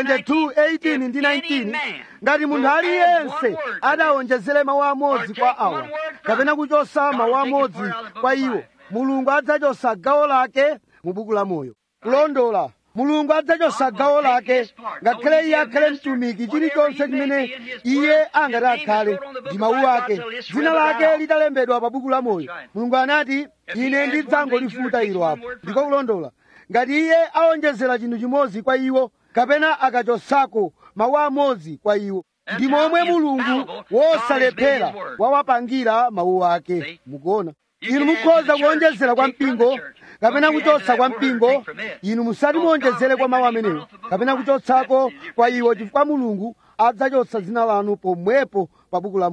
22:18 ndi 19 ngati munthu aliyense adawonjezere mawu amodzi kwa awa kapena kuchosa mawu amodzi kwa iwo mulungu adzachosa gawo lake mu buku la moyo kulondola mulungu adzachosa gawo lake ngakhale iye akhale mtumiki chilichonse chimene iye angati akhale ndi mawu ake dzina lake litalembedwa pa buku la moyo mulungu anati ine ndidzangolifuta ilo apo ndiko kulondola ngati iye awonjezera chinthu chimodzi kwa iwo kapena akachosako mawu amodzi kwa iwo ndi momwe mulungu wosalephera wawapangira mawu ake mukuona inu mukhoza kuwonjezera kwa mpingo kapena kuchotsa kwa mpingo inu musati muwonjezere kwa mawu amenewo kapena kuchotsako kwa iwo chifukwa mulungu adzachotsa dzina lanu pomwepo pa buku la moyo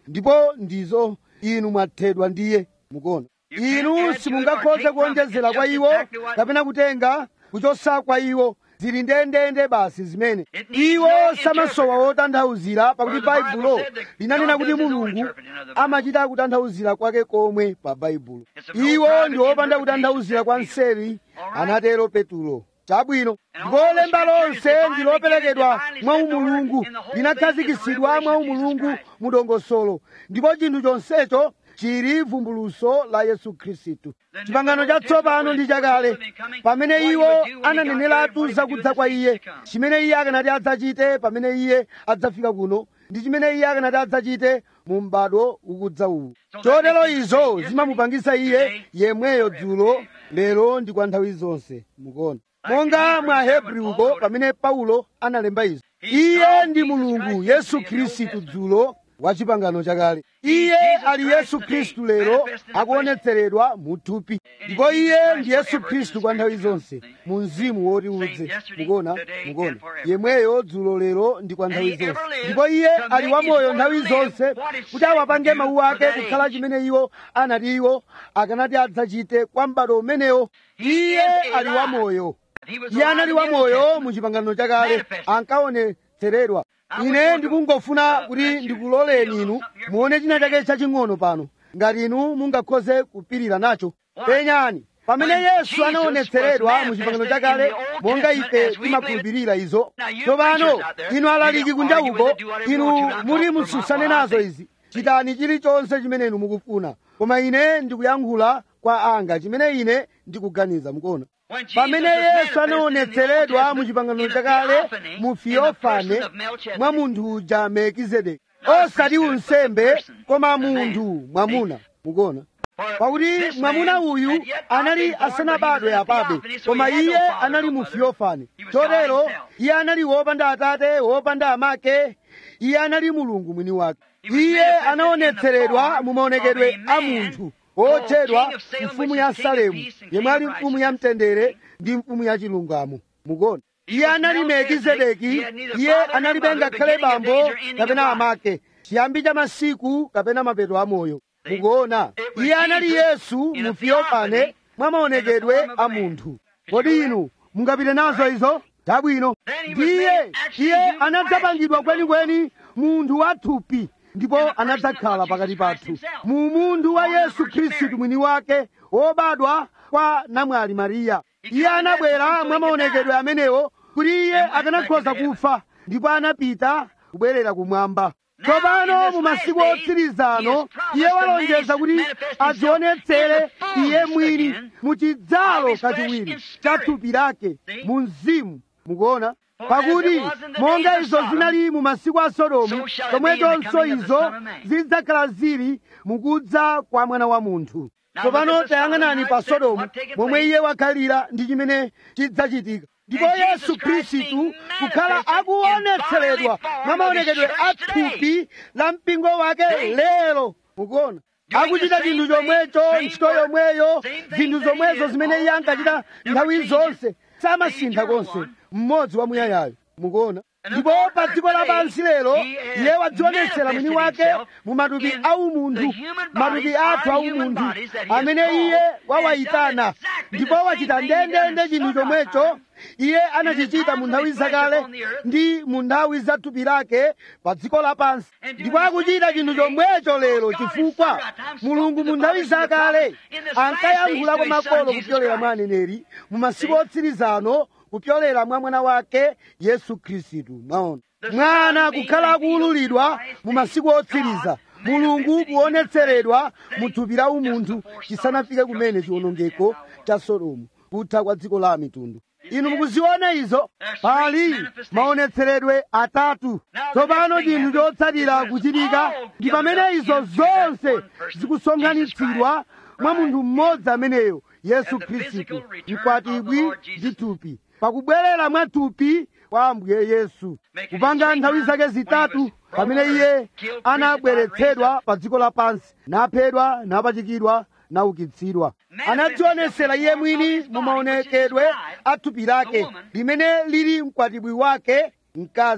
ndipo ndizo inu mwathedwa ndiye mukuona inu simungakhoze kuonjezera kwa iwo kapena kutenga kuchosa kwa iwo zili ndendende basi zimene iwo samasowa wotanthauzira pakuti baibulo linanena kuti mulungu amachita kutanthauzira kwake komwe pa baibulo iwo ndi wopanda kutanthauzira kwa nseri anatero petulo chabwino ndipo lemba lonse ndi loperekedwa mwa umulungu linakhazikitsidwa mwa umulungu mudongosolo ndipo chinthu chonsecho chili vumbuluso la yesu khristu chipangano chatsopano ndi chakale pamene iwo ananeneratu zakudza kwa iye chimene iye akanati adzachite pamene iye adzafika kuno ndi chimene iye akanati adzachite mu m'bado ukudza uwu chotero izo zimamupangisa iye yemweyo dzulo lero ndi kwa nthawi zonse mukuona monga mwa hebrewuko pamene paulo analemba izo iye ndi mulungu yesu khristu dzulo wa chipangano chakale iye ali yesu khristu lero akuonetseredwa mu thupi ndipo iye ndi yesu khristu kwa nthawi zonse mu mzimu woti udze mukuona mukuona yemweyo dzulo lero ndi kwa nthawi zonse ndipo iye ali wamoyo nthawi zonse kuti awapange mawu ake kukhala chimene iwo anati iwo akanati adzachite kwa m'bado umenewo iye ali wamoyo iye anali wamoyo mu chipangano chakale ankaonetseredwa ine ndikungofuna kuti ndikuloleni inu muone china chake chaching'ono pano ngati inu mungakhoze kupirira nacho penyani pamene yesu anaonetseredwa mu chipangano chakale monga ife timakhulupirira izo tsopano inu alaliki kunja uko inu muti mususane nazo izi chitani chilichonse chimene inu mukufuna koma ine ndikuyankhula kwa anga chimene ine ndikuganiza mukuona pamene yesu anaonetseredwa mu chipangano chakale mu fiofane mwa munthu uja melkizedeki osati unsembe koma munthu mwamuna mukuona pakuti mwamuna uyu anali asanabadwe apabe koma iye anali mu fiofane chotero iye anali wopanda atate wopanda amake iye anali mulungu mwini wake iye anaonetseredwa mu maonekedwe a munthu otchedwa mfumu ya salemu yemwe ali mfumu ya mtendere ndi mfumu ya chilungamo mukuona iye anali melkizedeki iye analibe ngakhale bambo kapena amake chiyambi cha masiku kapena mapeto amoyo mukuona iye anali yesu mu fiofane mwa maonekedwe a munthu kodi inu mungapite nazo izo chabwino ndiye iye anadzapangidwa kwenikweni munthu wathupi ndipo anadzakhala pakati pathu mu munthu wa yesu khristu mwini wake wobadwa kwa namwali mariya iye anabwera mwa maonekedwe amenewo kuti iye akanakhoza kufa ndipo anapita kubwerera kumwamba tsopano mu masiku otsirizano iye walonjeza kuti adzionetsere iye mwini mu chidzalo kachiwiri cha thupi lake mu mzimu mukuona pakuti monga izo zinali mu masiku a sodomu chomwechonso izo zidzakhala zili mukudza kwa mwana wa munthu tsopano tayang'anani pa sodomu momwe iye wakhalira ndi chimene chidzachitika ndipo yesu khristu kukhala akuonetseredwa mwa maonekedwe a thupi la mpingo wake lero mukuona akuchita chinthu chomwecho ntchito yomweyo zinthu zomwezo zimene iye ankachita nthawi zonse samasintha konse mmodzi wa muyayayo mukuona ndipo pa dziko lapansi lero iye wadzionetsera mwini wake mu matupi a umunthu matupi athu a umunthu amene iye wawayitana ndipo wachita ndendende chinthu chomwecho iye anachichita mu nthawi zakale ndi mu nthawi za thupi lake pa dziko lapansi ndipo akuchita chinthu chomwecho lero chifukwa mulungu mu nthawi zakale ankayankhula kwa makolo kupyolera mwa aneneri mu masiku otsirizano kupyolera mwa mwana wake yesu khristu mwaona mwana kukhala akuwululidwa mu masiku otsiriza mulungu kuonetseredwa mu thupi la umunthu chisanafike kumene chiwonongeko cha sodomu kutha kwa dziko la mitundu inu mukuziona izo pali maonetseredwe atatu tsopano chinthu chotsatira kuchitika ndi pamene izo zonse zikusonkhanitsidwa mwa munthu mmodzi ameneyo yesu khristu mkwatibwi ndi thupi pakubwerera mwa thupi kwa ambuye yesu kupanga nthawi zake zitatu pamene iye anabweretsedwa pa dziko lapansi naphedwa napachikidwa naukitsidwa anadzionesera iye mwini mu maonekedwe a thupi lake limene lili mkwatibwi wake mkazi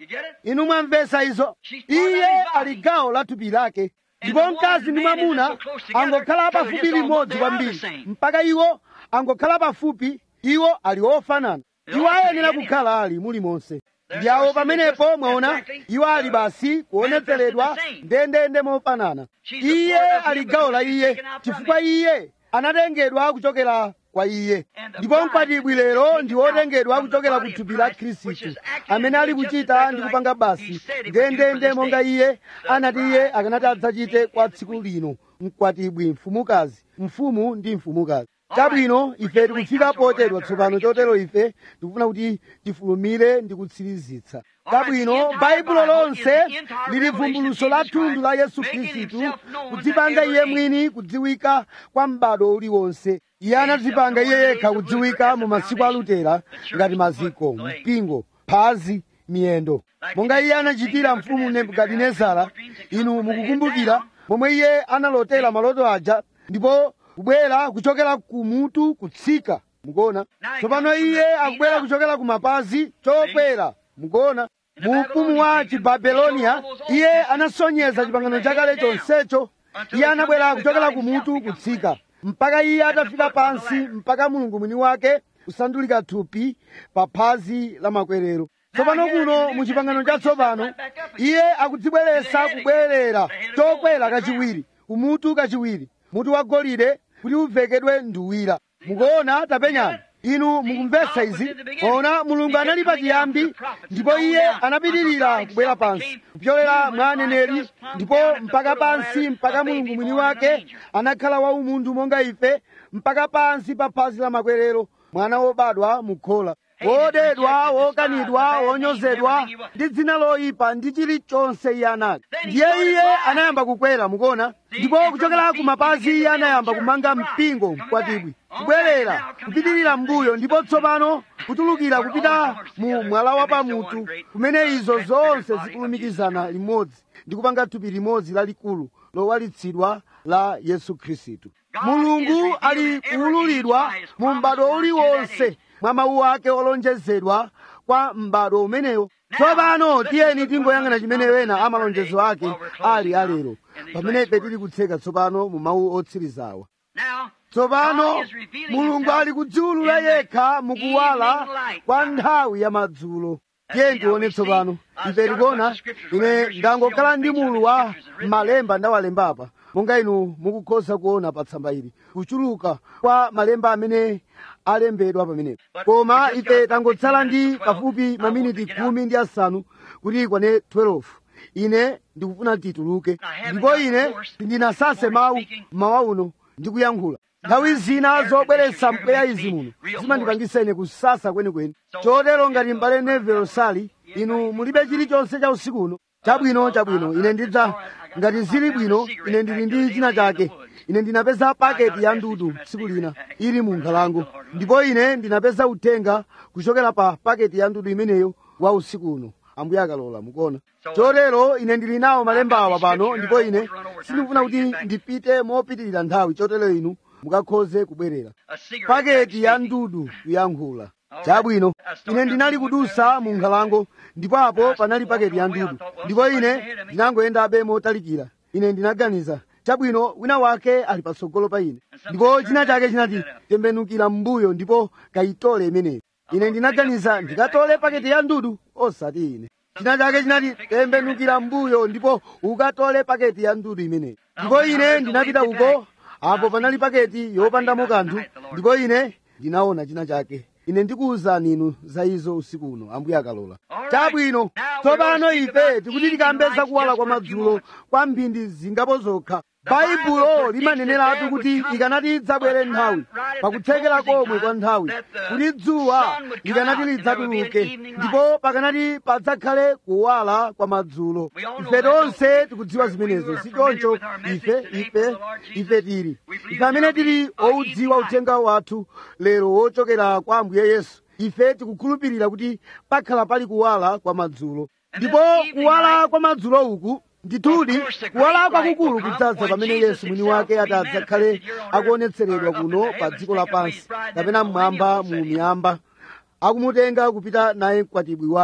You get it? inu mwamvetsa izo iye ali gawo la thupi lake ndipo mkazi ndi mwamuna angokhala pafupi limodzi kwambiri mpaka iwo angokhala pafupi iwo ali ofanana iwo ayenera kukhala ali mulimonse ndiyawo pamenepo mwaona iwo ali basi kuonetseredwa ndendende mofanana iye ali gawo la iye chifukwa iye anatengedwa kuchokera kwa iye ndipo mkwatibwi lero ndi wotengedwa kuchokera ku thupi la khristu amene ali kuchita ndi kupanga basi ndendende monga iye anati iye akanati adzachite kwa tsiku lino mkwatibwi mfumukazi mfumu ndi mfumukazi chabwino ife tikufika potedwa tsopano chotero ife tikufuna kuti tifulumire ndi kutsirizitsa chabwino baibulo lonse lili vumbuluso la thunthu la yesu khristu kudzipanga iye mwini kudziwika kwa m'bado uliwonse iye anadzipanga iye yekha kudziwika mu masiku a lutera ngati maziko mpingo phazi miyendo monga iye anachitira mfumu nebukadinezara inu mukukumbukira momwe iye analotera maloto aja ndipo kubwera kuchokera kumutu kutsika mukuona tsopano iye akubwera kuchokera kumapazi chokwera mukuona mu ufumu wa chibabeloniya iye anasonyeza chipangano chakale chonsecho iye anabwera kuchokera kumutu kutsika mpaka iye atafika pansi mpaka mulungu mwini wake kusandulika thupi pa phazi la makwerero tsopano kuno mu chipangano chatsopano iye akudzibweretsa kubwerera chokwera kachiwiri kumutu kachiwiri mutu wa golide kuti uvekedwe nduwira mukuona tapenyani inu mukumvetsa izi ona mulungu anali pachiyambi ndipo iye anapitirira kubwera pansi kupyolera mwa aneneri ndipo mpaka pansi mpaka mulungu mwini wake anakhala waumunthu monga ife mpaka pansi pa phazi la makwerero mwana wobadwa mukhola wodedwa wokanidwa wonyozedwa ndi dzina loyipa ndi chilichonse iye anali ndiye iye anayamba kukwera mukuona ndipo kuchokera ku mapazi iye anayamba kumanga mpingo mkwatibwi kubwerera kupitirira mbuyo ndipo tsopano kutulukira kupita mu mwala wa pamutu kumene izo zonse zikulumikizana limodzi ndi kupanga thupi limodzi lalikulu lowalitsidwa la yesu khristu mulungu ali kuwululidwa mu m'bado uliwonse mwa mawu ake olonjezedwa kwa m'bado umenewo tsopano tiyeni tingoyang'ana chimene wena amalonjezo ake ali alero pamene ife tili kutseka tsopano mu mawu otsirizawa Now, tsopano God is revealing mulungu himself ali kudziwulula in the yekha mukuwala evening light. kwa nthawi ya madzulo tiye see, tione now we tsopano see, uh, ife start tikuona with the scriptures right ine here. ndangokhala You ndi see on the mulu page wa how the scriptures are written malemba ndawalembapa monga inu mukukhoza kuona pa tsamba ili kuchuluka kwa malemba amene alembedwa pamenepo But koma we just ife got tangotsala 15 ndi minutes to 12. pafupi I want maminiti to get out. khumi ndi asanu kuti ikwane 12 ine ndikufuna tituluke haven't ndipo got ine the course ndinasase this mawu morning speaking. mawa uno ndikuyankhula nthawi zina zobweretsa mpweya izi muno zimandipangisa ine kusasa kwenikweni chotero ngati mbale nevelo sali inu mulibe chilichonse cha usiku uno chabwino chabwino ine ndidza ngati zili bwino ine ndili ndi china chake ine ndinapeza paketi ya ndudu tsiku lina ili mu nkhalango ndipo ine ndinapeza uthenga kuchokera pa paketi ya ndudu imeneyo wa usiku uno ambuye akalola mukuona chotero ine ndili nawo malemba awa pano ndipo ine sindikufuna kuti ndipite mopitirira nthawi chotero inu mukakhoze kubwerera a cigarette paketi ya speaking. ndudu kuyankhula chabwino ine ndinali kudusa mu nkhalango ndipo apo panali paketi ya ndudu ndipo ine ndinangoyendabe motalikira ine ndinaganiza chabwino wina wake ali patsogolo pa ine ndipo china chake chinati tembenukira m'mbuyo ndipo kayitole imeneyo ine ndinaganiza ndikatole paketi ya ndudu osati ine china chake chinati tembenukira m'mbuyo ndipo ukatole paketi ya ndudu imeneyo ndipo ine ndinapita uko apo panali paketi yopandamo kanthu ndipo ine ndinaona china chake ine ndikuwuzani inu za izo usiku uno ambuye akalola chabwino tsopano ife tikuti tikambeza kuwala kwa madzulo kwa mphindi zingapo zokha baibulo limaneneratu kuti ikanati idzabwere nthawi pakutsekera komwe kwa nthawi kuti dzuwa likanati lidzatuluke ndipo pakanati padzakhale kuwala kwa madzulo ife tonse tikudziwa zimenezo si choncho ife ife ife tili ife amene tili oudziwa uthenga wathu lero wochokera kwa ambuye yesu ife tikukhulupirira kuti pakhala pali kuwala kwa madzulo ndipo kuwala kwa madzulo uku ndithudi kuwala kwakukulu kudzadza pamene yesu mwini wake ati adzakhale akuonetseredwa kuno pa dziko lapansi kapena mmwamba mu miyamba akumutenga kupita naye mkwatibwi wake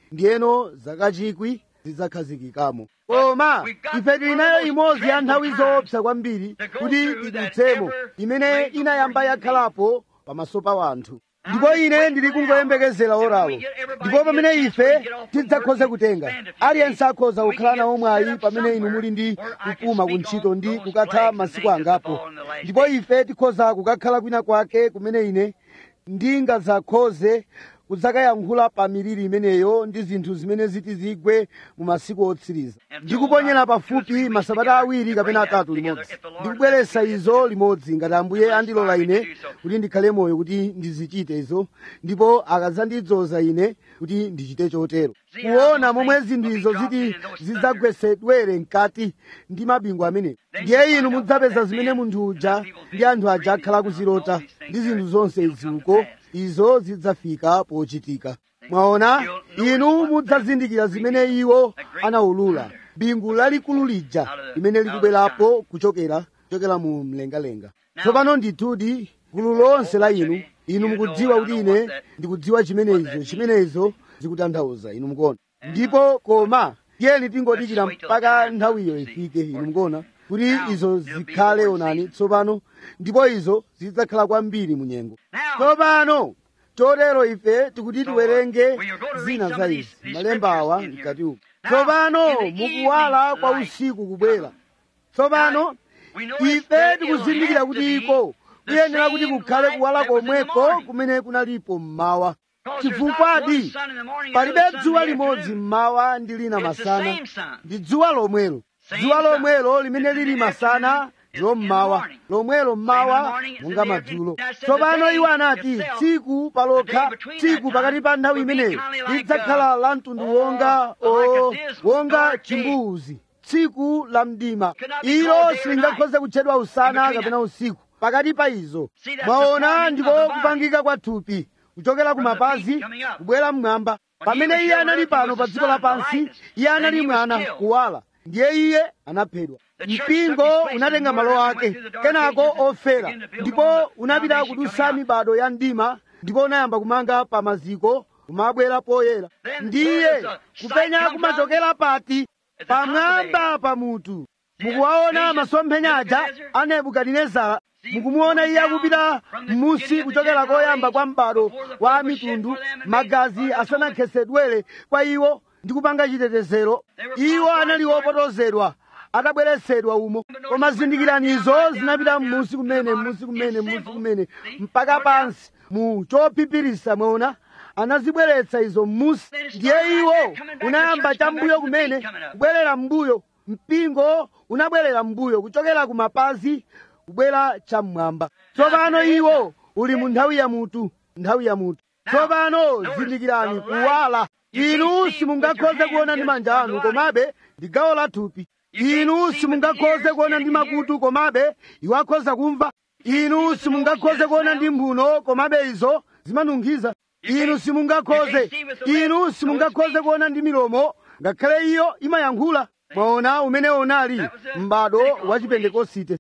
ndiyeno zaka chikwi zidzakhazikikamo koma ife tili nayo imodzi ya nthawi zoopsa kwambiri kuti idutsemo imene inayamba yakhalapo pamaso pa wanthu ndipo ine ndili kungoyembekezera orawo ndipo pamene ife tidzakhoze kutenga aliyense akhoza kukhala nawo mwayi pamene inu muli ndi kupuma kuntchito ndi kukatha masiku angapo ndipo ife tikhoza kukakhala kwina kwake kumene ine ndingadzakhoze kudzakayankhula pa miliri imeneyo ndi zinthu zimene ziti zigwe mu masiku otsiriza ndikuponyera pafupi masabata awiri kapena atatu limodzi ndikubweretsa izo limodzi ngati ambuye andilola ine kuti ndikhale moyo kuti ndizichite izo ndipo akadzandidzoza ine kuti ndichite chotero kuona momwe zinthu izo ziti zidzagwesedwere mkati ndi mabingu amenewo ndiye inu mudzapeza zimene munthu uja ndi anthu aja akhala kuzilota ndi zinthu zonse izi uko izo zidzafika pochitika mwaona inu mudzazindikira zimene iwo anawulula bingu lalikulu lija limene likubwerapo kuchokera kuchokera mu mlengalenga tsopano ndithudi gulu lonse la inu inu mukudziwa kuti ine ndikudziwa chimenezo chimenezo zikutanthauza inu mukuona ndipo koma tiyeni tingodikira mpaka nthawiyo ifike inu mukuona kuti izo zikhale onani tsopano ndipo izo zidzakhala kwambiri mu nyengo tsopano chotero ife tikuti tiwerenge zina za izi malemba awa mkati uku tsopano mukuwala kwa usiku kubwera tsopano ife tikuzindikira kuti iko kuyenera kuti kukhale kuwala komweko kumene kunalipo mmawa chifukwadi palibe dzuwa limodzi mmawa ndi lina masana ndi dzuwa lomwelo dzuwa lomwelo limene lili masana ndilo mmawa lomwelo mmawa monga madzulo tsopano iwo anati tsiku palokha tsiku pakati pa nthawi imeneyo lidzakhala la mtundu wonga o wonga chimbuzi tsiku la mdima ilo silingakhoze kutchedwa usana kapena usiku pakati pa izo mwaona ndipo kupangika kwa thupi kuchokera ku mapazi kubwera mmwamba pamene iye anali pano pa dziko lapansi iye anali mwana kuwala ndiye iye anaphedwa mpingo unatenga malo ake kenako ofera ndipo unapita kudusa mibado ya mdima ndipo unayamba kumanga pa maziko kumabwera poyera ndiye kupenya kumachokera pati pamwamba pa mutu mukuwaona masomphenya aja a nebukadinezara mukumuona iye akupita m'musi kuchokera koyamba kwa m'bado wa mitundu magazi asanakhetsedwere kwa iwo ndi kupanga chitetezero iwo anali opotozedwa atabweretsedwa umo koma zindikiranizo zinapita m'musi kumene m'musi kumene m'musi kumene mpaka pansi mu chopipirisa mwaona anazibweretsa izo m'musi ndiye iwo unayamba chambuyo kumene kubwerera m'mbuyo mpingo unabwerera m'mbuyo kuchokera ku mapazi kubwera cham'mwamba tsopano iwo uli mu nthawi ya mutu nthawi ya mutu tsopano zindikirani kuwala inu simungakhoze kuona ndi manja anu komabe ndi gawo la thupi inu simungakhoze kuona ndi makutu komabe iwo akhoza kumva inu simungakhoze kuona ndi mphuno komabe izo zimanunkhiza inu simungakhoze inu simungakhoze kuona ndi milomo ngakhale iyo imayankhula mwaona umene unali m'bado wa chipentekosite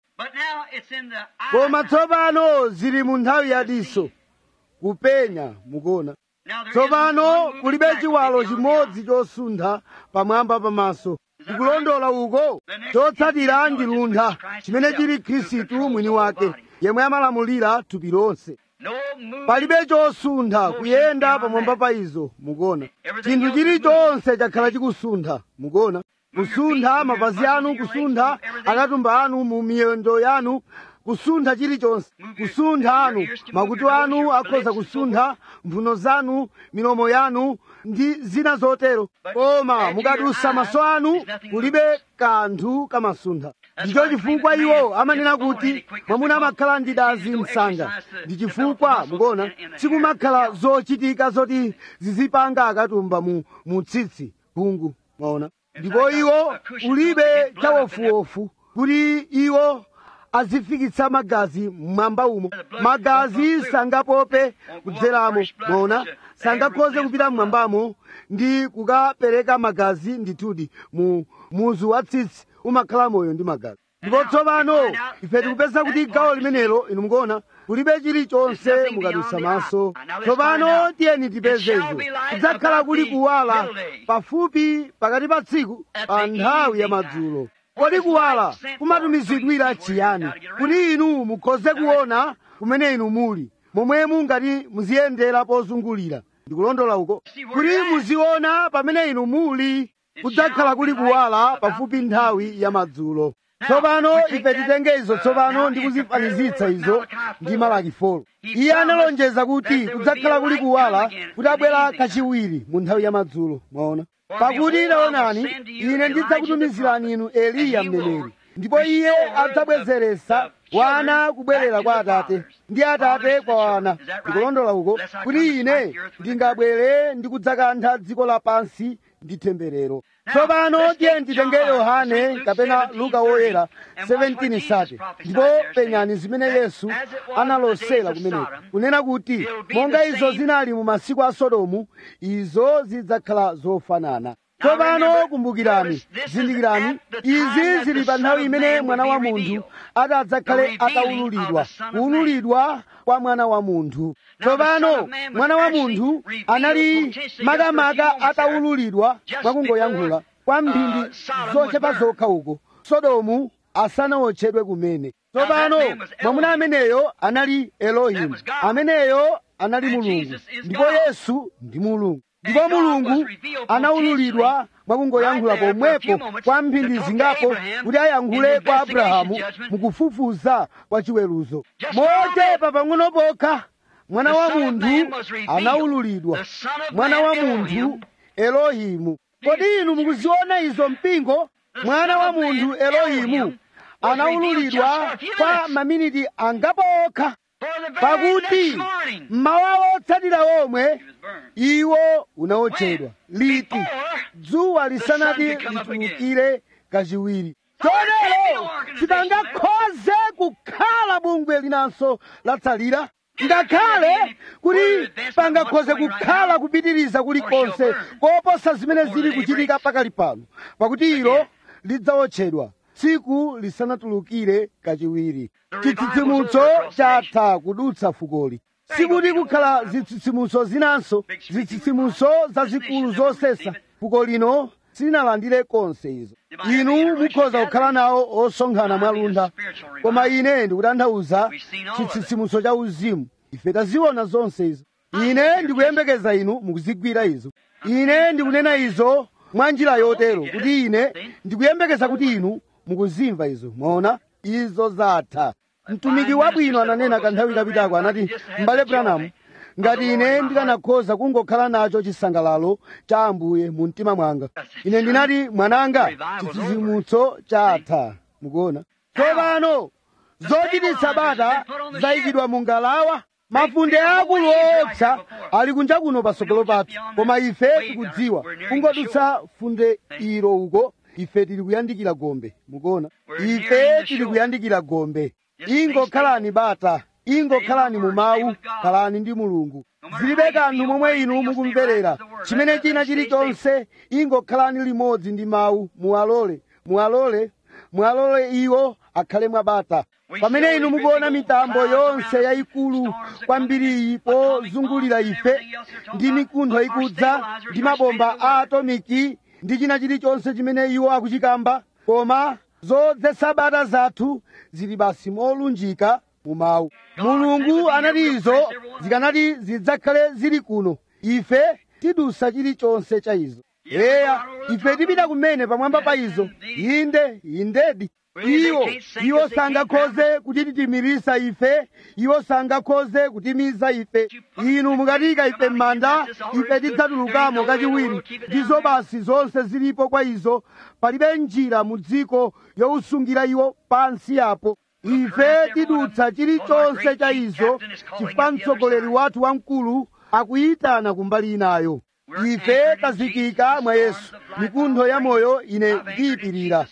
koma tsopano zili mu nthawi yadiso kupenya mukuona tsopano kulibe chiwalo chimodzi chosuntha pamwamba pamaso ndikulondola uko chotsatira ndi luntha chimene chili khristu mwini wake yemwe amalamulira thupi lonse palibe chosuntha kuyenda pamwamba pa izo mukuona chinthu chilichonse chakhala chikusuntha mukuona kusuntha mapazi anu kusuntha akatumba anu mu miyendo yanu kusuntha chilichonse kusuntha anu makutu anu akhoza kusuntha mphuno zanu milomo yanu ndi zina zotero koma mukadusa maso anu kulibe kanthu kamasuntha ndicho chifukwa iwo amanena kuti mwamuna amakhala ndi dazi msanga ndi chifukwa mukuona sikumakhala zochitika zoti zizipanga akatumba mu, mu tsitsi phungu mwaona ndipo iwo ulibe chawofuwofu kuti iwo azifikitsa magazi mmwamba umo magazi sangapope kudzeramo mwaona sangakhoze kupita mmwambamo ndi kukapereka magazi ndithudi mu muzu wa tsitsi umakhala moyo ndi magazi ndipo tsopano ife tikupeza kuti gawo limenelo inu mukuona kulibe chilichonse mukadutsa maso tsopano tiyeni tipeze izo kudzakhala kuli kuwala pafupi pakati pa tsiku pa nthawi ya madzulo kodi kuwala kumatumizidwira chiyani kuti inu mukhoze kuona kumene inu muli momwe mungati muziyendera pozungulira ndikulondola uko kuti muziona pamene inu muli kudzakhala kuli kuwala pafupi nthawi ya madzulo tsopano ife titenge izo tsopano ndi kuzifanizitsa izo ndi malaki 4 iye analonjeza kuti kudzakhala kuli kuwala kuti abwera kachiwiri mu nthawi ya madzulo mwaona pakuti taonani ine ndidzakutumizirani inu eliya mneneri ndipo iye adzabwezeretsa wana kubwerera kwa atate ndi atate kwa wana ndikulondola uko kuti ine ndingabwere ndi kudzakantha dziko lapansi ndi temberero tsopano tiye titenge yohane kapena luka woyera 17 sate ndipo penyani zimene yesu analosera kumeneko kunena kuti monga izo zinali mu masiku a sodomu izo zidzakhala zofanana tsopano kumbukirani zindikirani izi zili pa nthawi imene mwana wa munthu ati adzakhale atawululidwa kuwululidwa kwa mwana wa munthu tsopano mwana wa munthu anali makamaka atawululidwa mwakungoyankhula kwa mphindi zochepa zokha uko sodomu asanawotchedwe kumene tsopano mwamuna ameneyo anali elohimu ameneyo anali mulungu ndipo yesu ndi mulungu ndipo mulungu anawululidwa mwakungoyankhula pomwepo kwa mphindi zingapo kuti ayankhule kwa abrahamu mukufufuza kwa chiweruzo motepa pang'ono pokha mwana wa munthu anawululidwa mwana wa munthu elohimu kodi inu mukuziona izo mpingo mwana wa munthu elohimu anawululidwa kwa maminiti angapo okha pakuti mmawa otsatira omwe iwo unawotchedwa liti dzuwa lisanati litulukire kachiwiri chotero sipangakhoze kukhala bungwe linanso latsalira ngakhale kuti pangakhoze kukhala kupitiriza kulikonse koposa zimene zili kuchitika pakali pano pakuti ilo lidzawotchedwa tsiku lisanatulukire kachiwiri chitsitsimutso chatha kudutsa fukoli sikuti kukhala zitsitsimutso zinanso zitsitsimutso zazikulu zosesa fuko lino silinalandire konse izo inu mukhoza kukhala nawo osonkhana mwalunda koma ine ndikutanthauza chitsitsimutso cha uzimu ife taziona zonse izo ine ndikuyembekeza inu mukuzigwira izo ine ndikunena izo mwa njira yotero kuti ine ndikuyembekeza kuti inu mukuzimva izo mwaona izo zatha mtumiki wabwino ananena kanthawi kapitako anati m'bale branamu ngati ine ndikanakhoza kungokhala nacho chisangalalo cha ambuye mu mtima mwanga ine ndinati mwananga chitsitsimutso chatha mukuona tsopano zochititsa bata zayikidwa mu ngalawa mafunde akulu woopsa ali kunja kuno patsogolo pathu koma ife tikudziwa kungodutsa funde ilo uko ife tili kuyandikira gombe mukuona ife tili kuyandikira gombe ingokhalani bata ingokhalani mu mawu khalani ndi mulungu zilibe kanthu momwe inu mukumverera chimene china chilichonse ingokhalani limodzi ndi mawu muwalole muwalole muwalole iwo akhale mwabata pamene inu mukuona mitambo yonse yayikulu kwambiri pozungulira ife ndi mikuntho ikudza ndi mabomba a atomiki ndi china chilichonse chimene iwo akuchikamba koma zodzetsa bata zathu zili basi molunjika mu mawu mulungu anati izo zikanati zidzakhale zili kuno ife tidusa chilichonse cha izo eya ife tipita kumene pamwamba pa izo inde indedi iwo iwo sangakhoze kutitimirisa ife iwo sangakhoze kutimiza ife inu mukatika ife m'manda ife tidzatulukamo kachiwiri ndizo basi zonse zilipo kwa izo palibe njira mu dziko yowusungira iwo pansi apo ife tidutsa chilichonse cha izo chifukwa mtsogoleri wathu wamkulu akuyitana kumbali inayo ife tazikika mwa yesu mikuntho ya moyo ine ndiyipirira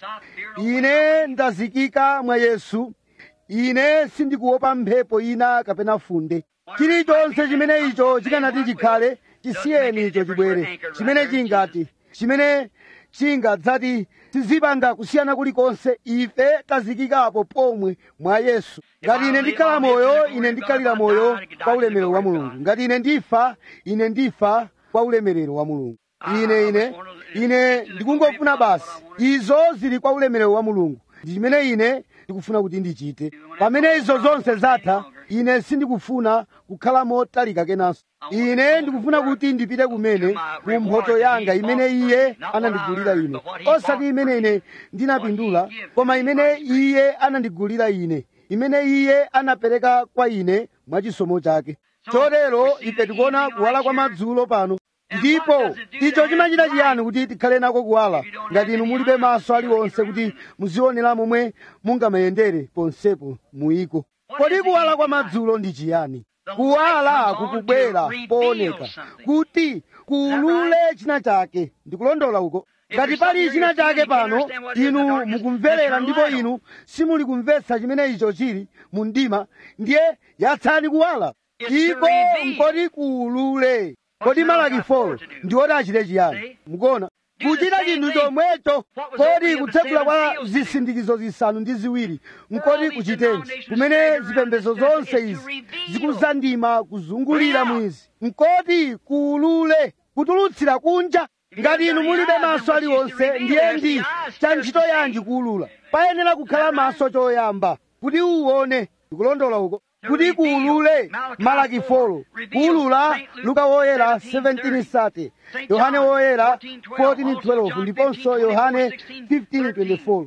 ine ndazikika mwa yesu ine sindikuopa mphepo ina kapena funde chilichonse chimene icho chikanati chikhale chisiyeni icho chibwere chimene chingati chimene chingadzati tizipanga kusiyana kulikonse ife tazikikapo pomwe mwa yesu ngati ine ndikhala moyo ine ndikhalira moyo kwa ulemerero wa mulungu ngati ine ndifa ine ndifa kwa ulemerero wa mulungu ine ine ine ndikungofuna basi izo zili kwa ulemerero wa mulungu ndi chimene ine ndikufuna kuti ndichite pamene izo zonse zatha ine sindikufuna kukhala motalika kenanso ine ndikufuna kuti ndipite kumene ku mphoto yanga imene iye anandigulira ine osati imene ine ndinapindula koma imene iye anandigulira ine imene iye anapereka kwa ine mwachisomo chake chotero ife tikuona kuwala kwa madzulo pano ndipo icho chimachita chiyani kuti tikhale nako kuwala ngati inu mulibe maso aliwonse kuti muzionera momwe mungamayendere ponsepo muyiko kodi kuwala kwa madzulo ndi chiyani kuwala kukubwera pooneka kuti kuulule china chake ndikulondola uko ngati pali china chake pano inu mukumverera ndipo inu simuli kumvetsa chimene icho chili mu mdima ndiye yatsani kuwala iko nkoti kuulule kodi malaki folo ndiwoti achite chiyani mukuona kuchita chinthu chomwecho kodi kutsegula kwa zisindikizo zisanu ndi ziwiri nkoti kuchitenji kumene zipembedzo zonse izi zikuzandima kuzungulira mwizi nkoti kuulule kutulutsira kunja ngati inu mulibe maso aliwonse ndiye ndi cha ntchito yanji kuulula payenera kukhala maso choyamba kuti uwone ndikulondola uko kuti kuulule malaki folo kuulula luka woyera 17:30 yohane woyera 14:12 ndiponso yohane 15:24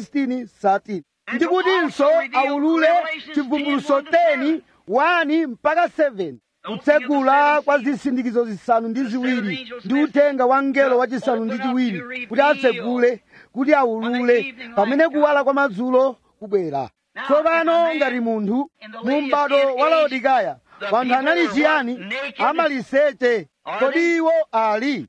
16:13 ndikutinso aulule chivumbuluso 10 1 mpaka 7 kutsegula kwa zisindikizo zisanu ndi ziwiri ndi uthenga wa mngelo wachisanu ndi chiwiri kuti atsegule kuti aulule pamene kuwala kwa madzulo kubwera tsopano ngati munthu mu m'bado wa laodikaya wanthu anali chiyani amaliseche kodi iwo ali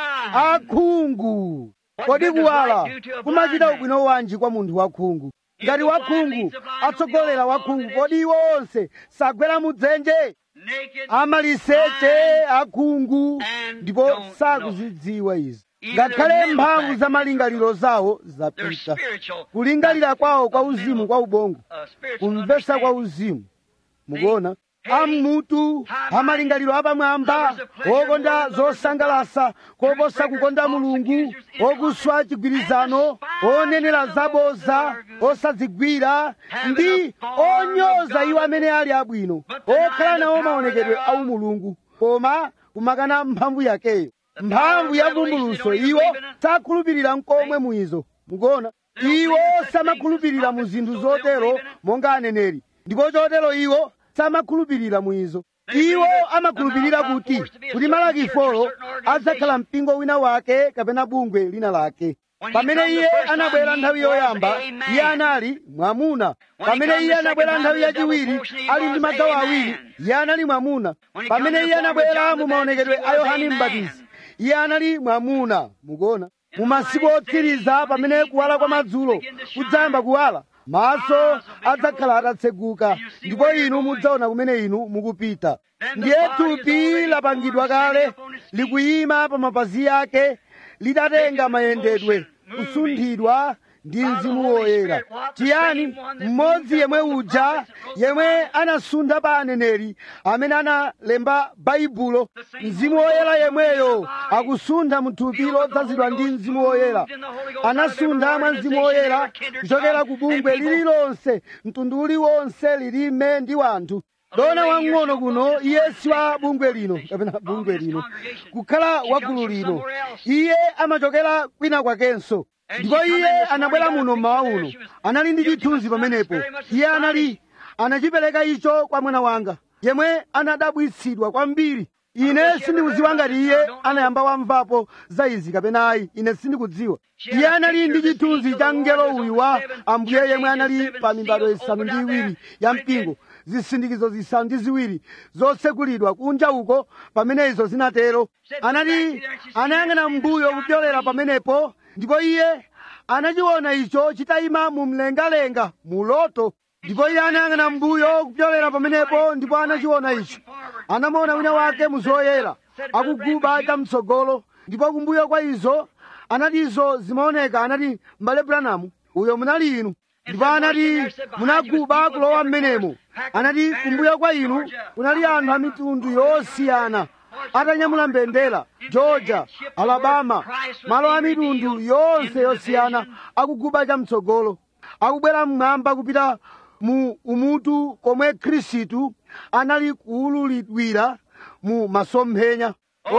akhungu kodi kuwala kumachita ubwino wanji kwa munthu wakhungu ngati wakhungu atsogolera wakhungu kodi iwo onse sagwera mudzenje amaliseche akhungu ndipo sakuzidziwa izi ngakhale mphamvu za malingaliro zawo zapita kulingalira kwawo kwa uzimu kwa ubongo kumvetsa kwa uzimu mukuona ammutu amalingaliro apamwamba okonda zosangalasa koposa kukonda mulungu okuswa chigwirizano onenera zaboza osadzigwira ndi onyoza iwo amene ali abwino okhala nawo maonekedwe au mulungu koma kumakana mphamvu yakeyo mphamvu ya vumbuluso iwo sakhulupirira mkomwe muizo mukuona iwo samakhulupirira mu zinthu zotero monga aneneri ndipo chotero iwo samakhulupirira muizo iwo amakhulupirira kuti kuti malaki folo adzakhala mpingo wina wake kapena bungwe lina lake pamene iye anabwera nthawi yoyamba iye anali mwamuna pamene iye anabwera nthawi yachiwiri ali ndi magawo awiri iye anali mwamuna pamene iye anabwera mu maonekedwe a yohane mbatizi iye anali mwamuna mukuona mu masiku otsiriza pamene kuwala kwa madzulo kudzayamba kuwala maso adzakhala atatseguka ndipo inu mudzaona kumene inu mukupita ndiye thupi lapangidwa kale likuyima pa mapazi ake litatenga mayendedwe kusunthidwa ndi mzimu woyera chiyani mmodzi yemwe uja yemwe anasuntha pa aneneri amene analemba baibulo mzimu woyera yemweyo akusuntha muthupi lodzazidwa ndi mzimu woyera anasuntha mwa mzimu woyera kuchokera ku bungwe lililonse mtundu uliwonse lilime ndi wanthu dona wang'ono kuno iye si wa bungwe lino kapena bungwe lino kukhala wa gulu lino iye amachokera kwina kwakenso ndipo iye anabwera muno mmawa uno anali ndi chithunzi pamenepo iye anali anachipereka icho kwa mwana wanga yemwe anadabwitsidwa kwambiri ine sindikudziwa ngati iye anayamba wamvapo za izi kapena ayi ine sindikudziwa iye anali ndi chithunzi cha mngelo uyu wa ambuye yemwe anali pa mibado isanu ndi iwiri ya mpingo zisindikizo zisanu ndi ziwiri zotsekulidwa kunja uko pamene izo zinatero anati anayang'ana mbuyo kupyolera pamenepo ndipo iye anachiona icho chitayima mu mlengalenga mu loto ndipo iye anayang'ana mbuyo kupyolera pamenepo ndipo anachiona icho anamuona wina wake muzoyera akuguba chamtsogolo ndipo kumbuyo kwa izo anati izo zimaoneka anati m'bale branamu uyo munali inu ndipo anati munaguba kulowa m'menemo anati kumbuyo kwa inu kunali anthu a mitundu yosiyana atanyamula mbendera georgia alabama malo a mitundu yonse yosiyana akuguba chamtsogolo akubwera mmwamba kupita mu umutu komwe khristu anali kuwululidwira mu masomphenya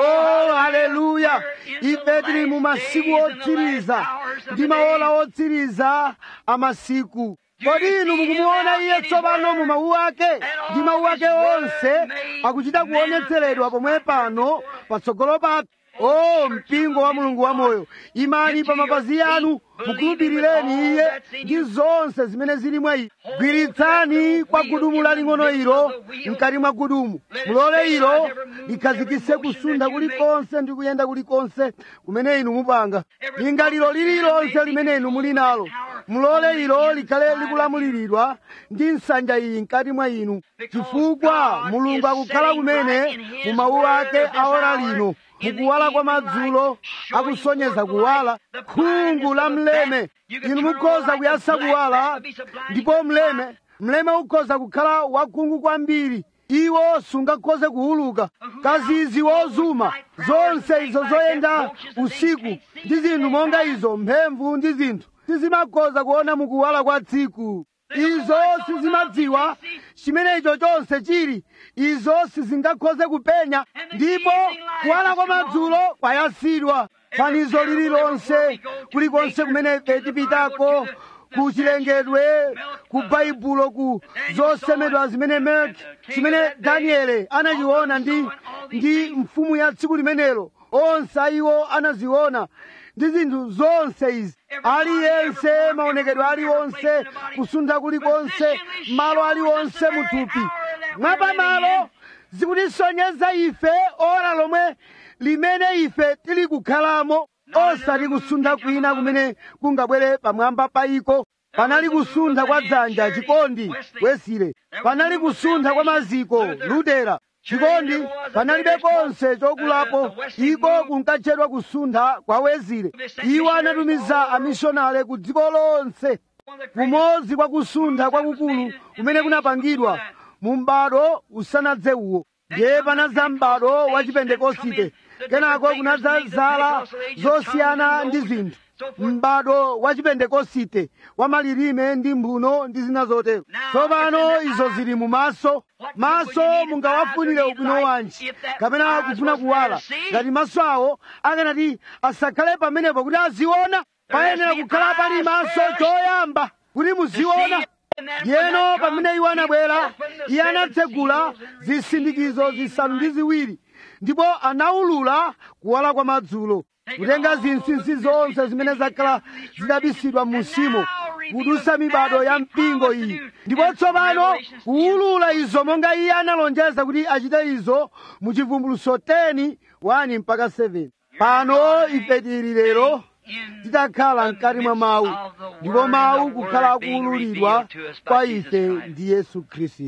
oh haleluya ife tili mu masiku otsiriza ndi maola otsiriza amasiku kodi inu mukumuona iye tsopano mu mawu ake ndi mawu ake onse akuchita kuonetseredwa pomwe pano patsogolo pathu o mpingo wa mulungu wamoyo imani pa mapazi anu mukhulupirireni iye ndi zonse zimene zili mwa iye gwiritsani kwa gudumu laling'ono ilo mkati mwa gudumu mulole ilo likhazikitse kusunda kulikonse ndi kuyenda kulikonse kumene inu mupanga linga lilo lililonse limene inu muli nalo mulole ilo likhale likulamuliridwa ndi nsanja iyi mkati mwa inu chifukwa mulungu akukhala kumene mu mawu ake aora lino mukuwala kwa madzulo akusonyeza kuwala khungu la mleme inu mukhoza kuyasa kuwala ndipo mleme mleme ukhoza kukhala wakhungu kwambiri iwo sungakhoze kuwuluka kazizi wozuma zonse izo zoyenda usiku ndi zinthu monga izo mphemvu ndi zinthu sizimakhoza kuona mukuwala kwa tsiku izo sizimadziwa chimene icho chonse chili izo sizingakhoze kupenya ndipo kuwala kwa madzulo kwayasidwa fanizo lililonse kulikonse kumene ife tipitako ku chilengedwe ku baibulo ku zosemedwa zimene melk chimene daniele anachiona ndi ndi mfumu ya tsiku limenelo onse iwo anaziona ndi zinthu zonse izi aliyense maonekedwe aliwonse kusuntha kulikonse malo aliwonse muthupi mwapamalo zikutisonyeza ife ora lomwe limene ife tili kukhalamo osati kusuntha kwina kumene kungabwere pamwamba pa iko panali kusuntha kwa dzanja chikondi wesile panali kusuntha kwa maziko lutera chikondi panalibe konse chokulapo iko kunkatchedwa kusuntha kwa wezile iwo anatumiza amishonale ku dziko lonse kumodzi kwa kusuntha kwakukulu kumene kunapangidwa mu m'bado usanadze uwo ndiye panadza m'bado wa chipentekosite kenako kunadza zala zosiyana ndi zinthu m'bado wa chipentekosite wa malilime ndi mphuno ndi zina zotero tsopano izo zili mu maso maso mungawafunire ubwino wanji kapena kufuna kuwala ngati maso awo akanati asakhale pamenepo kuti aziona payenera kukhala pali maso choyamba kuti muziona yeno pamene iwo anabwera iye anatsegula zisindikizo zisanu ndi ziwiri ndipo anawulula kuwala kwa madzulo kutenga zinsinsi zonse zimene zakhala zidabisidwa musimo kudusa mibado ya mpingo iyi ndipo tsopano kuwulula izo monga iye analonjeza kuti achite izo mu chivumbuluso 10 1 mpaka 7 pano ife tili lero titakhala mkati mwa mawu ndipo mawu kukhala akuwululidwa kwa ife ndi yesu khristu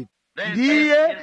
ndiye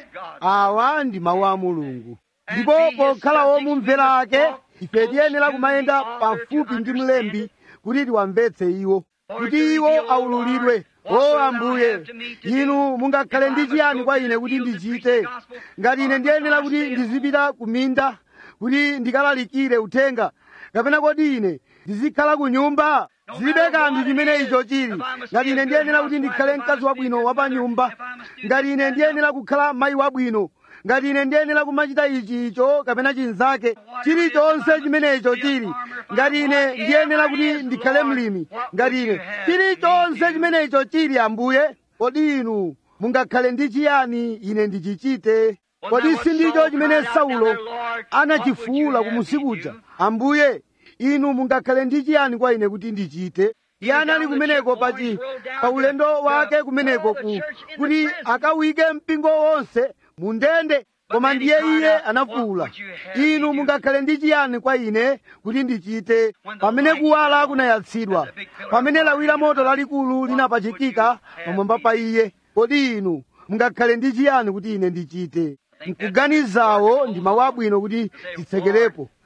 awa ndi mawu a mulungu ndipo pokhala womumvera ake ife tiyenera kumayenda pafupi ndi mlembi kuti tiwamvetse iwo kuti iwo aululidwe o ambuye inu mungakhale ndi chiyani kwa ine kuti ndichite ngati ine ndiyenera kuti ndizipita ku minda kuti ndikalalikire uthenga kapena kodi ine ndizikhala ku nyumba zilibe kanthu chimene icho chili ngati ine ndiyenera kuti ndikhale mkazi wabwino wa pa nyumba ngati ine ndiyenera kukhala mayi wabwino ngati ine ndiyenera kumachita ichi icho kapena chinzake chilichonse chimene icho chili ngati ine ndiyenera kuti ndikhale mlimi ngati ine chilichonse chimene icho chili ambuye kodi inu mungakhale ndi chiyani ine ndichichite kodi sindicho chimene saulo anachifuwula kumusikuja ambuye inu mungakhale ndi chiyani kwa ine kuti ndichite iye anali kumeneko pachi pa ulendo wake kumeneko ku kuti akawike mpingo wonse mu ndende koma ndiye iye anafuwula inu mungakhale ndi chiyani kwa ine kuti ndichite pamene kuwala kunayatsidwa pamene lawi la moto lalikulu linapachikika pamwamba pa iye kodi inu mungakhale ndi chiyani kuti ine ndichite mkuganizawo ndi mawu abwino kuti titsekerepo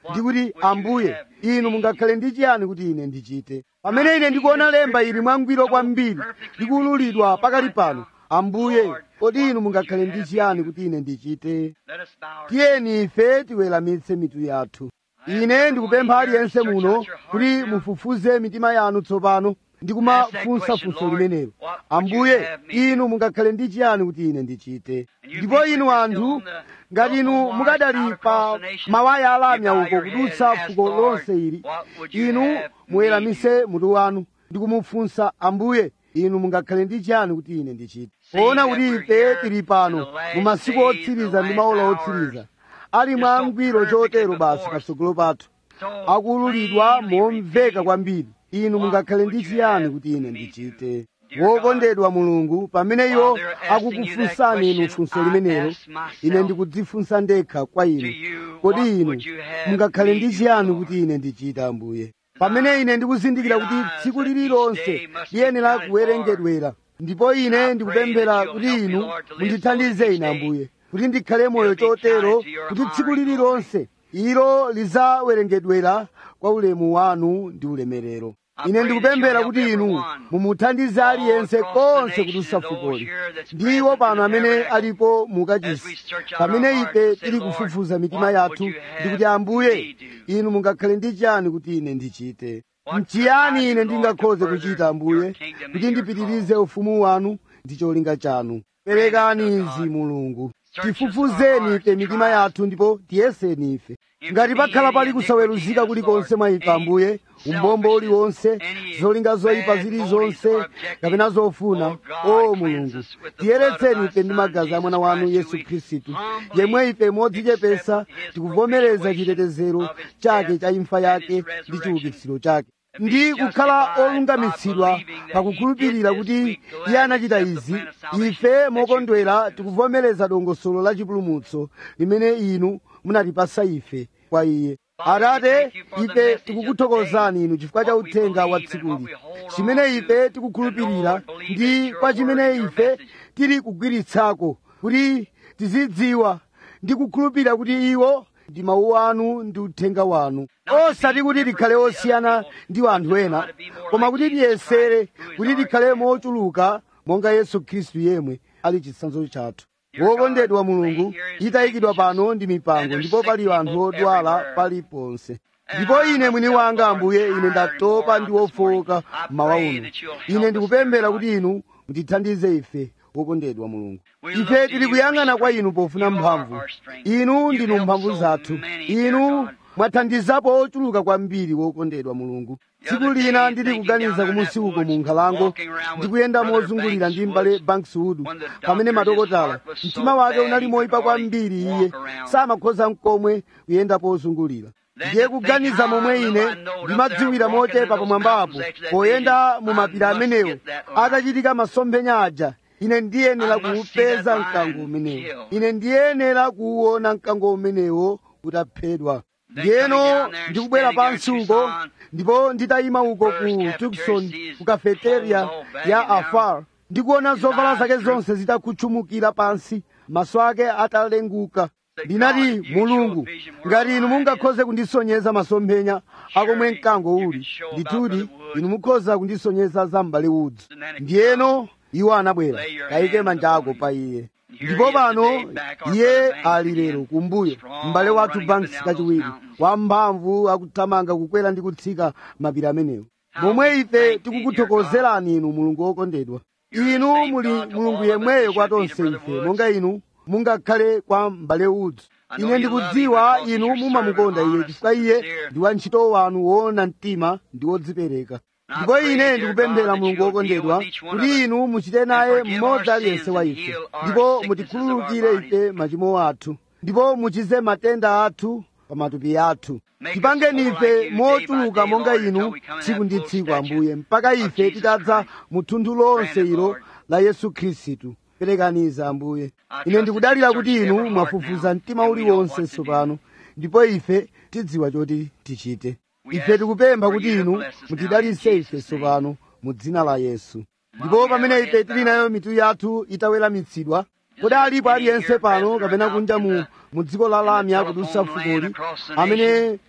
ndikuti ambuye inu mungakhale ndi chiyani kuti ine ndichite pamene ine ndikuona lemba ili mwangwiro kwambiri likululidwa pakali pano ambuye kodi inu mungakhale ndi chiyani kuti ine ndichite Let us bow our tiyeni ife tiweramitse mitu yathu ine ndikupempha aliyense muno kuti mufufuze mitima yanu tsopano ndi kumafunsa funso limenelo ambuye inu mungakhale ndi chiyani kuti ine ndichite ndipo inu anthu ngati inu mukadali pa mawaya alamya uko kudutsa fuko lonse ili inu muweramise mutu wanu ndi kumufunsa ambuye inu mungakhale ndi chiyani kuti ine ndichite poona kuti ife tili pano mu masiku otsiriza ndi maola otsiriza ali mwangwiro chotero basi patsogolo pathu akululidwa momveka kwambiri inu mungakhale ndi chiyani kuti ine ndichite wokondedwa mulungu pamene iwo akukufunsani inu funso limenelo ine ndikudzifunsa ndekha kwa inu kodi inu mungakhale ndi chiyani kuti ine ndichite ambuye pamene ine ndikuzindikira kuti tsiku lililonse liyenera kuwerengedwera ndipo ine ndikupemphera kuti inu mundithandize ine ambuye kuti ndikhale moyo chotero kuti tsiku lililonse ilo lizawerengedwera kwa ulemu wanu ndi ulemerero ine ndikupemphera kuti inu mumuthandize aliyense konse kudutsa fukoli ndiwo pano amene alipo mukachisi pamene ife tili kufufuza mitima yathu ndikuti ambuye inu mungakhale ndi chiyani kuti ine ndichite mchiyani ine ndingakhoze kuchita ambuye kuti ndipitirize ufumu wanu ndi cholinga chanu perekani izi mulungu tifufuzeni ife mitima yathu ndipo tiyeseni ife ngati pakhala pali kusaweruzika kulikonse mwa ife ambuye umbombo uliwonse zolinga zoyipa zilizonse kapena zofuna o mulungu tiyeretseni ife ndi magazi a mwana wanu yesu khristu yemwe ife modzichepesa tikuvomereza chitetezero chake cha imfa yake ndi chiukitsiro chake ndi kukhala olungamitsidwa pakukhulupirira kuti iye anachita izi ife mokondwera tikuvomereza dongosolo la chipulumutso limene inu munatipasa ife kwa iye atate ife tikukuthokozani inu chifukwa cha uthenga wa tsikuli chimene ife tikukhulupirira ndi kwa chimene ife tili kugwiritsako kuti tizidziwa ndi kukhulupirira kuti iwo ndi mawu anu ndi uthenga wanu osati kuti tikhale osiyana ndi anthu ena koma kuti tiyesere kuti tikhale mochuluka monga yesu khristu yemwe ali chitsanzo chathu wokondedwa mulungu itayikidwa pano ndi mipango ndipo pali anthu odwala paliponse ndipo ine mwini wanga ambuye ine ndatopa ndi wofowoka mmawa uno ine ndikupemphera kuti inu mutithandize ife wokondedwa mulungu ife tili kuyang'ana kwa inu pofuna mphamvu inu ndinu mphamvu zathu inu mwathandizapo ochuluka kwambiri wokondedwa mulungu tsiku lina ndili kuganiza kumusi uko mu nkhalango ndikuyenda mozungulira ndi mbale bankswood pamene madokotala mtima wake unali moyipa kwambiri iye samakhoza mkomwe kuyenda pozungulira ndiye kuganiza momwe ine ndimadziwira mochepa pamwambapo poyenda mu mapira amenewo atachitika masomphenya aja ine ndiyenera kuupeza mkango umenewo ine ndiyenera kuwuona mkango umenewo utaphedwa ndiyeno ndikubwera pansi uko ndipo nditayima uko ku tukson ku kafeteria ya afar ndikuona zovala zake zonse zitakutchumukira pansi maso ake atalenguka ndinati mulungu ngati inu mungakhoze kundisonyeza masomphenya akomwe mkango uli ndithudi inu mukhoza kundisonyeza za m'bale udzu ndiyeno iwo anabwera kayike manja ako pa iye ndipo pano iye ali lero kumbuyo m'bale wathu banks kachiwiri wamphamvu akuthamanga kukwera ndi kutsika mapira amenewo momwe ife tikukuthokozerani inu mulungu wokondedwa inu muli mulungu yemweyo kwa tonse ife monga inu mungakhale kwa m'bale udzu ine ndikudziwa inu mumamukonda iye chifukwa iye ndi wantchito wanu woona mtima ndi wodzipereka ndipo ine ndikupemphera mulungu wokondedwa kuti inu muchite naye mmodzi aliyense wa ife ndipo mutikhululukire ife machimo athu ndipo muchize matenda athu pa matupi athu tipangeni ife mochuluka monga inu tsiku ndi tsiku ambuye mpaka ife titadza mu thunthu lonse ilo la yesu khristu perekaniza ambuye ine ndikudalira kuti inu mwafufuza mtima uliwonse tsopano ndipo ife tidziwa choti tichite ife tikupempha kuti inu mutidalitse ife tsopano mu dzina la yesu ndipo pamene ife tili nayo mitu yathu itaweramitsidwa kodi alipo aliyense pano kapena kunja mu mu dziko la lamya kudutsa fukoli amene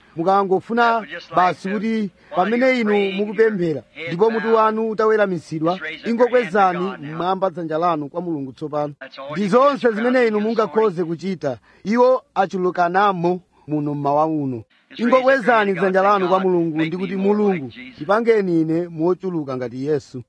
mukangofuna basi kuti pamene inu mukupemphera ndipo mutu wanu utaweramitsidwa ingokwezani mmwamba dzanja lanu kwa mulungu tsopano ndi zonse zimene inu mungakhoze kuchita iwo achulukanamo muno mmawa uno ingokwezani dzanja lanu kwa mulungu ndi kuti mulungu ndipangeni ine mochuluka ngati yesu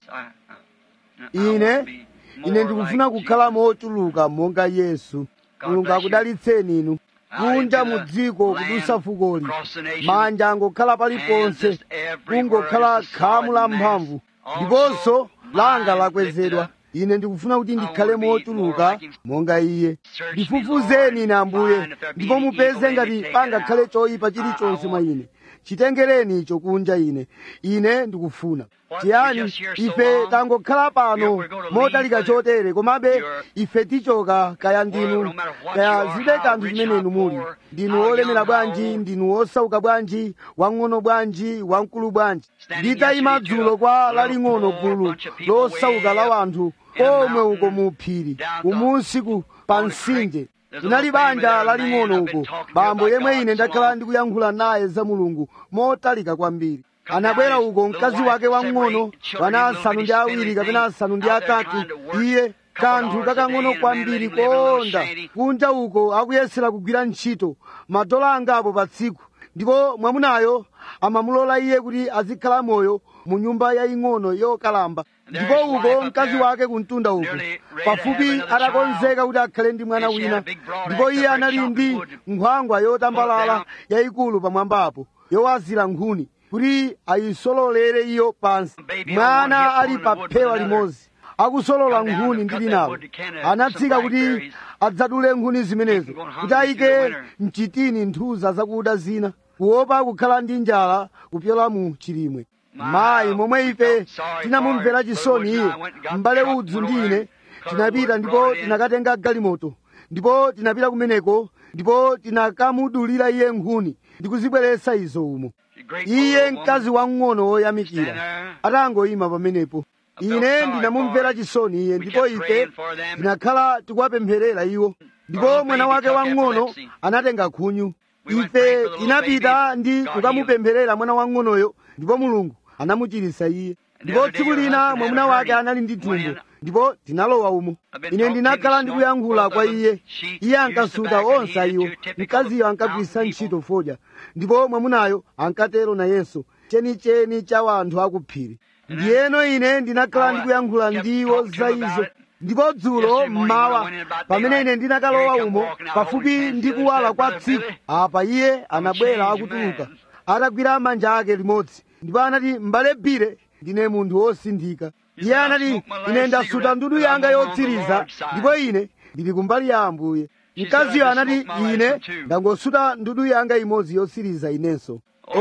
ine ine ndikufuna kukhala mochuluka monga yesu mulungu akudalitseni inu kunja mu dziko kudusa fukoli manja angokhala paliponse kungokhala khamu la mphamvu ndiponso langa lakwezedwa ine ndikufuna kuti ndikhale mochuluka monga iye ndifufuzeni ine ambuye ndipo mupeze ngati pangakhale choyipa chilichonse mwa ine chitengereni icho kunja ine ine ndikufuna tiyani ife tangokhala pano motalika chotere komabe ife tichoka kaya ndinu kaya zibe kanthu chimene inu muli ndinu olemera bwanji ndinu osauka bwanji wang'ono bwanji wamkulu bwanji nditayima dzulo kwa laling'ono gulu losauka la wanthu komwe uko mu phiri umunsiku pa mtsinje linali banja laling'ono uko bambo yemwe ine ndakhala ndikuyankhula naye za mulungu motalika kwambiri anabwera uko mkazi wake wang'ono wana asanu ndi awiri kapena asanu ndi atatu iye kanthu kakang'ono kwambiri koonda kunja uko akuyesera kugwira ntchito madola angapo pa tsiku ndipo mwamunayo amamulola iye kuti azikhala moyo mu nyumba yaying'ono yokalamba ndipo uko mkazi wake kumtunda uko pafupi atakonzeka kuti akhale ndi mwana wina ndipo iye anali ndi nkhwangwa yotambalala yayikulu pamwambapo yowazira nkhuni kuti ayisololere iyo pansi mwana ali pa phewa limodzi akusolola nkhuni ndi linalo anatsika kuti adzadule nkhuni zimenezo kuti ayike mchitini nthuza zakuda zina kuopa kukhala ndi njala kupyola mu chilimwe mayi momwe ife tinamumvera chisoni iye m'bale udzu ndi ine tinapita ndipo tinakatenga galimoto ndipo tinapita kumeneko ndipo tinakamudulira iye nkhuni ndi kuzibweretsa izo umo iye mkazi wang'ono woyamikira atangoyima pamenepo ine ndinamumvera chisoni iye ndipo ife tinakhala tikuwapempherera iwo ndipo mwana wake wang'ono anatenga khunyu ife tinapita ndi kukamupempherera mwana wang'onoyo ndipo mulungu anamuchiritsa iye ndipo tsiku lina mwamuna wake anali ndi thumbo ndipo tinalowa umo ine ndinakhala ndikuyankhula kwa iye iye ankasuta onse iwo mkaziyo ankagwiritsa ntchito fodya ndipo mwamunayo ankatero nayenso chenicheni cha wanthu akuphiri ndiyeno ine ndinakhala ndikuyankhula ndiwo za izo ndipo dzulo mmawa pamene ine ndinakalowa umo pafupi ndi kuwala kwa tsiku apa iye anabwera akutuluka atagwira manja ake limodzi ndipo anati m'bale bire ndine munthu wosinthika iye anati ine ndasuta ndudu yanga yotsiriza ndipo ine ndili kumbali ya ambuye mkaziyo anati ine ndangosuta ndudu yanga imodzi yotsiriza inenso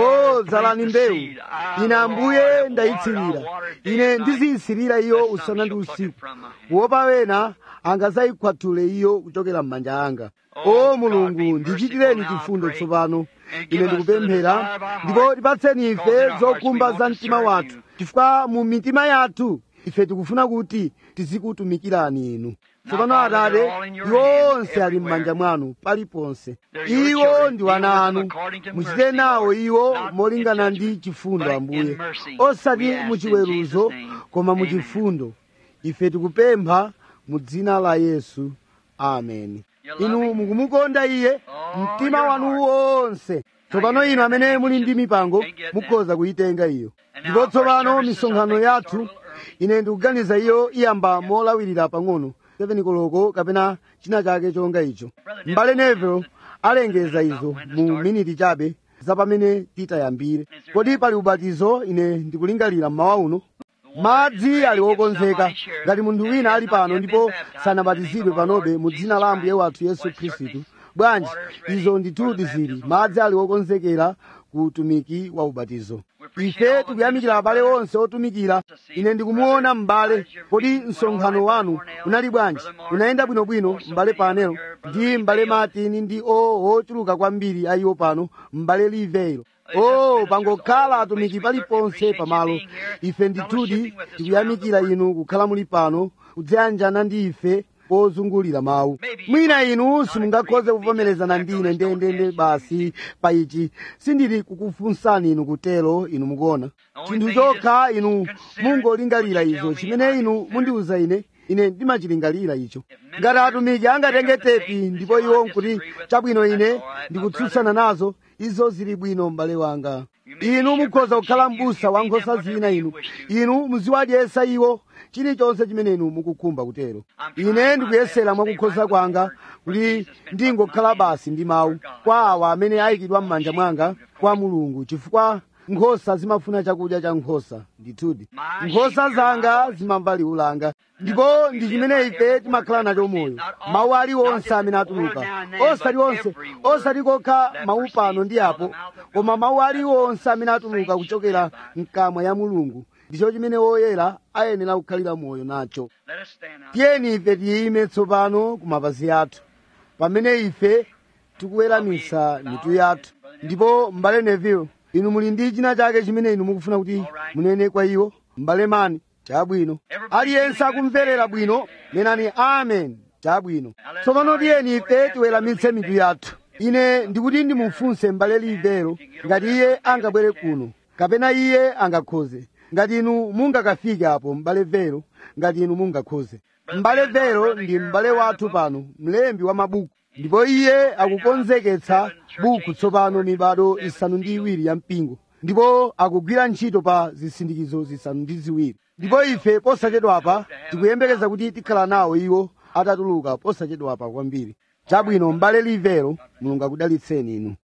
o dzalani mbewu ine ambuye ndayitsirira ine ndiziyitsirira iyo usana ndi usiku kuopa wena angazayikhwathule iyo kuchokera m'manja anga o mulungu ndichitireni chifundo tsopano ine ndikupemphera ndipo tipatseni ife zokhumba za mtima wathu chifukwa mu mitima yathu ife tikufuna kuti tizikutumikirani inu tsopano atate iwo onse ali m'manja mwanu paliponse iwo ndi wana anu muchite nawo iwo molingana ndi chifundo ambuye osati muchiweruzo koma muchifundo ife tikupempha mu dzina la yesu ameni inu mukumukonda iye mtima wanu wonse tsopano inu amene muli ndi mipango mukhoza kuyitenga iyo ndipo tsopano misonkhano yathu ine ndikuganiza iyo iyamba molawirira pang'ono 7 koloko kapena china chake chonga icho m'bale neville alengeza izo mu miniti chabe za pamene titayambire kodi pali ubatizo ine ndikulingalira mmawa uno madzi ali wokonzeka ngati munthu wina ali pano ndipo sanabatizidwe panobe mu dzina la ambuye wathu yesu khristu bwanji izo ndithudi zili madzi ali wokonzekera ku utumiki wa ubatizo ife tikuyamikira abale onse otumikira ine ndikumuona m'bale kodi msonkhano wanu unali bwanji unayenda bwinobwino m'bale panelo ndi m'bale matini ndi o ochuluka kwambiri ayiwo pano m'bale liveiro o pangokhala atumiki paliponse pamalo ife ndithudi tikuyamikira inu kukhala muli pano kudziyanjana ndi ife pozungulira mawu mwina inu simungakhoze kuvomerezana ndine ndendende basi pa ichi sindili kukufunsani inu kutero inu mukuona chinthu chokha inu mungolingalira izo chimene inu mundiuza ine ine ndimachilingalira icho ngati atumiki angatenge tepi ndipo iwo nkuti chabwino ine ndikutsutsana nazo izo zili bwino m'bale wanga inu mukhoza kukhala m'busa wa nkhosa zina inu inu muziwadyesa iwo chilichonse chimene inu mukukhumba kutero ine ndikuyesera mwakukhoza kwanga kuti ndingokhala basi ndi mawu kwa awa amene ayikidwa m'manja mwanga kwa mulungu chifukwa nkhosa zimafuna chakudya cha nkhosa ndithudi nkhosa zanga zimamva liwu langa ndipo ndi chimene ife timakhala nacho moyo mawu aliwonse amene atuluka osati onse osati kokha mawu pano ndi apo koma mawu aliwonse amene atuluka kuchokera mkamwa ya mulungu ndicho chimene woyera ayenera kukhalira moyo nacho Let us stand now. tiyeni ife tiyime tsopano ku mapazi athu pamene ife tikuweramisa mitu yathu ndipo m'bale neville inu muli ndi china chake chimene inu mukufuna kuti munene kwa iwo m'bale mani chabwino aliyense akumverera bwino nenani amen chabwino tsopano tiyeni ife tiweramitse mitu yathu ine ndikuti ndimufunse m'bale livero ngati iye angabwere kuno kapena iye angakhoze ngati inu mungakafike apo m'bale vero ngati inu mungakhoze m'bale vero ndi m'bale wathu pano mlembi wa mabuku ndipo iye akukonzeketsa buku tsopano mibado isanu ndi iwiri ya mpingo ndipo akugwira ntchito pa zisindikizo zisanu ndi ziwiri ndipo ife posachedwapa tikuyembekeza kuti tikhala nawo iwo atatuluka posachedwapa kwambiri chabwino m'bale livero mulungu akudalitseni inu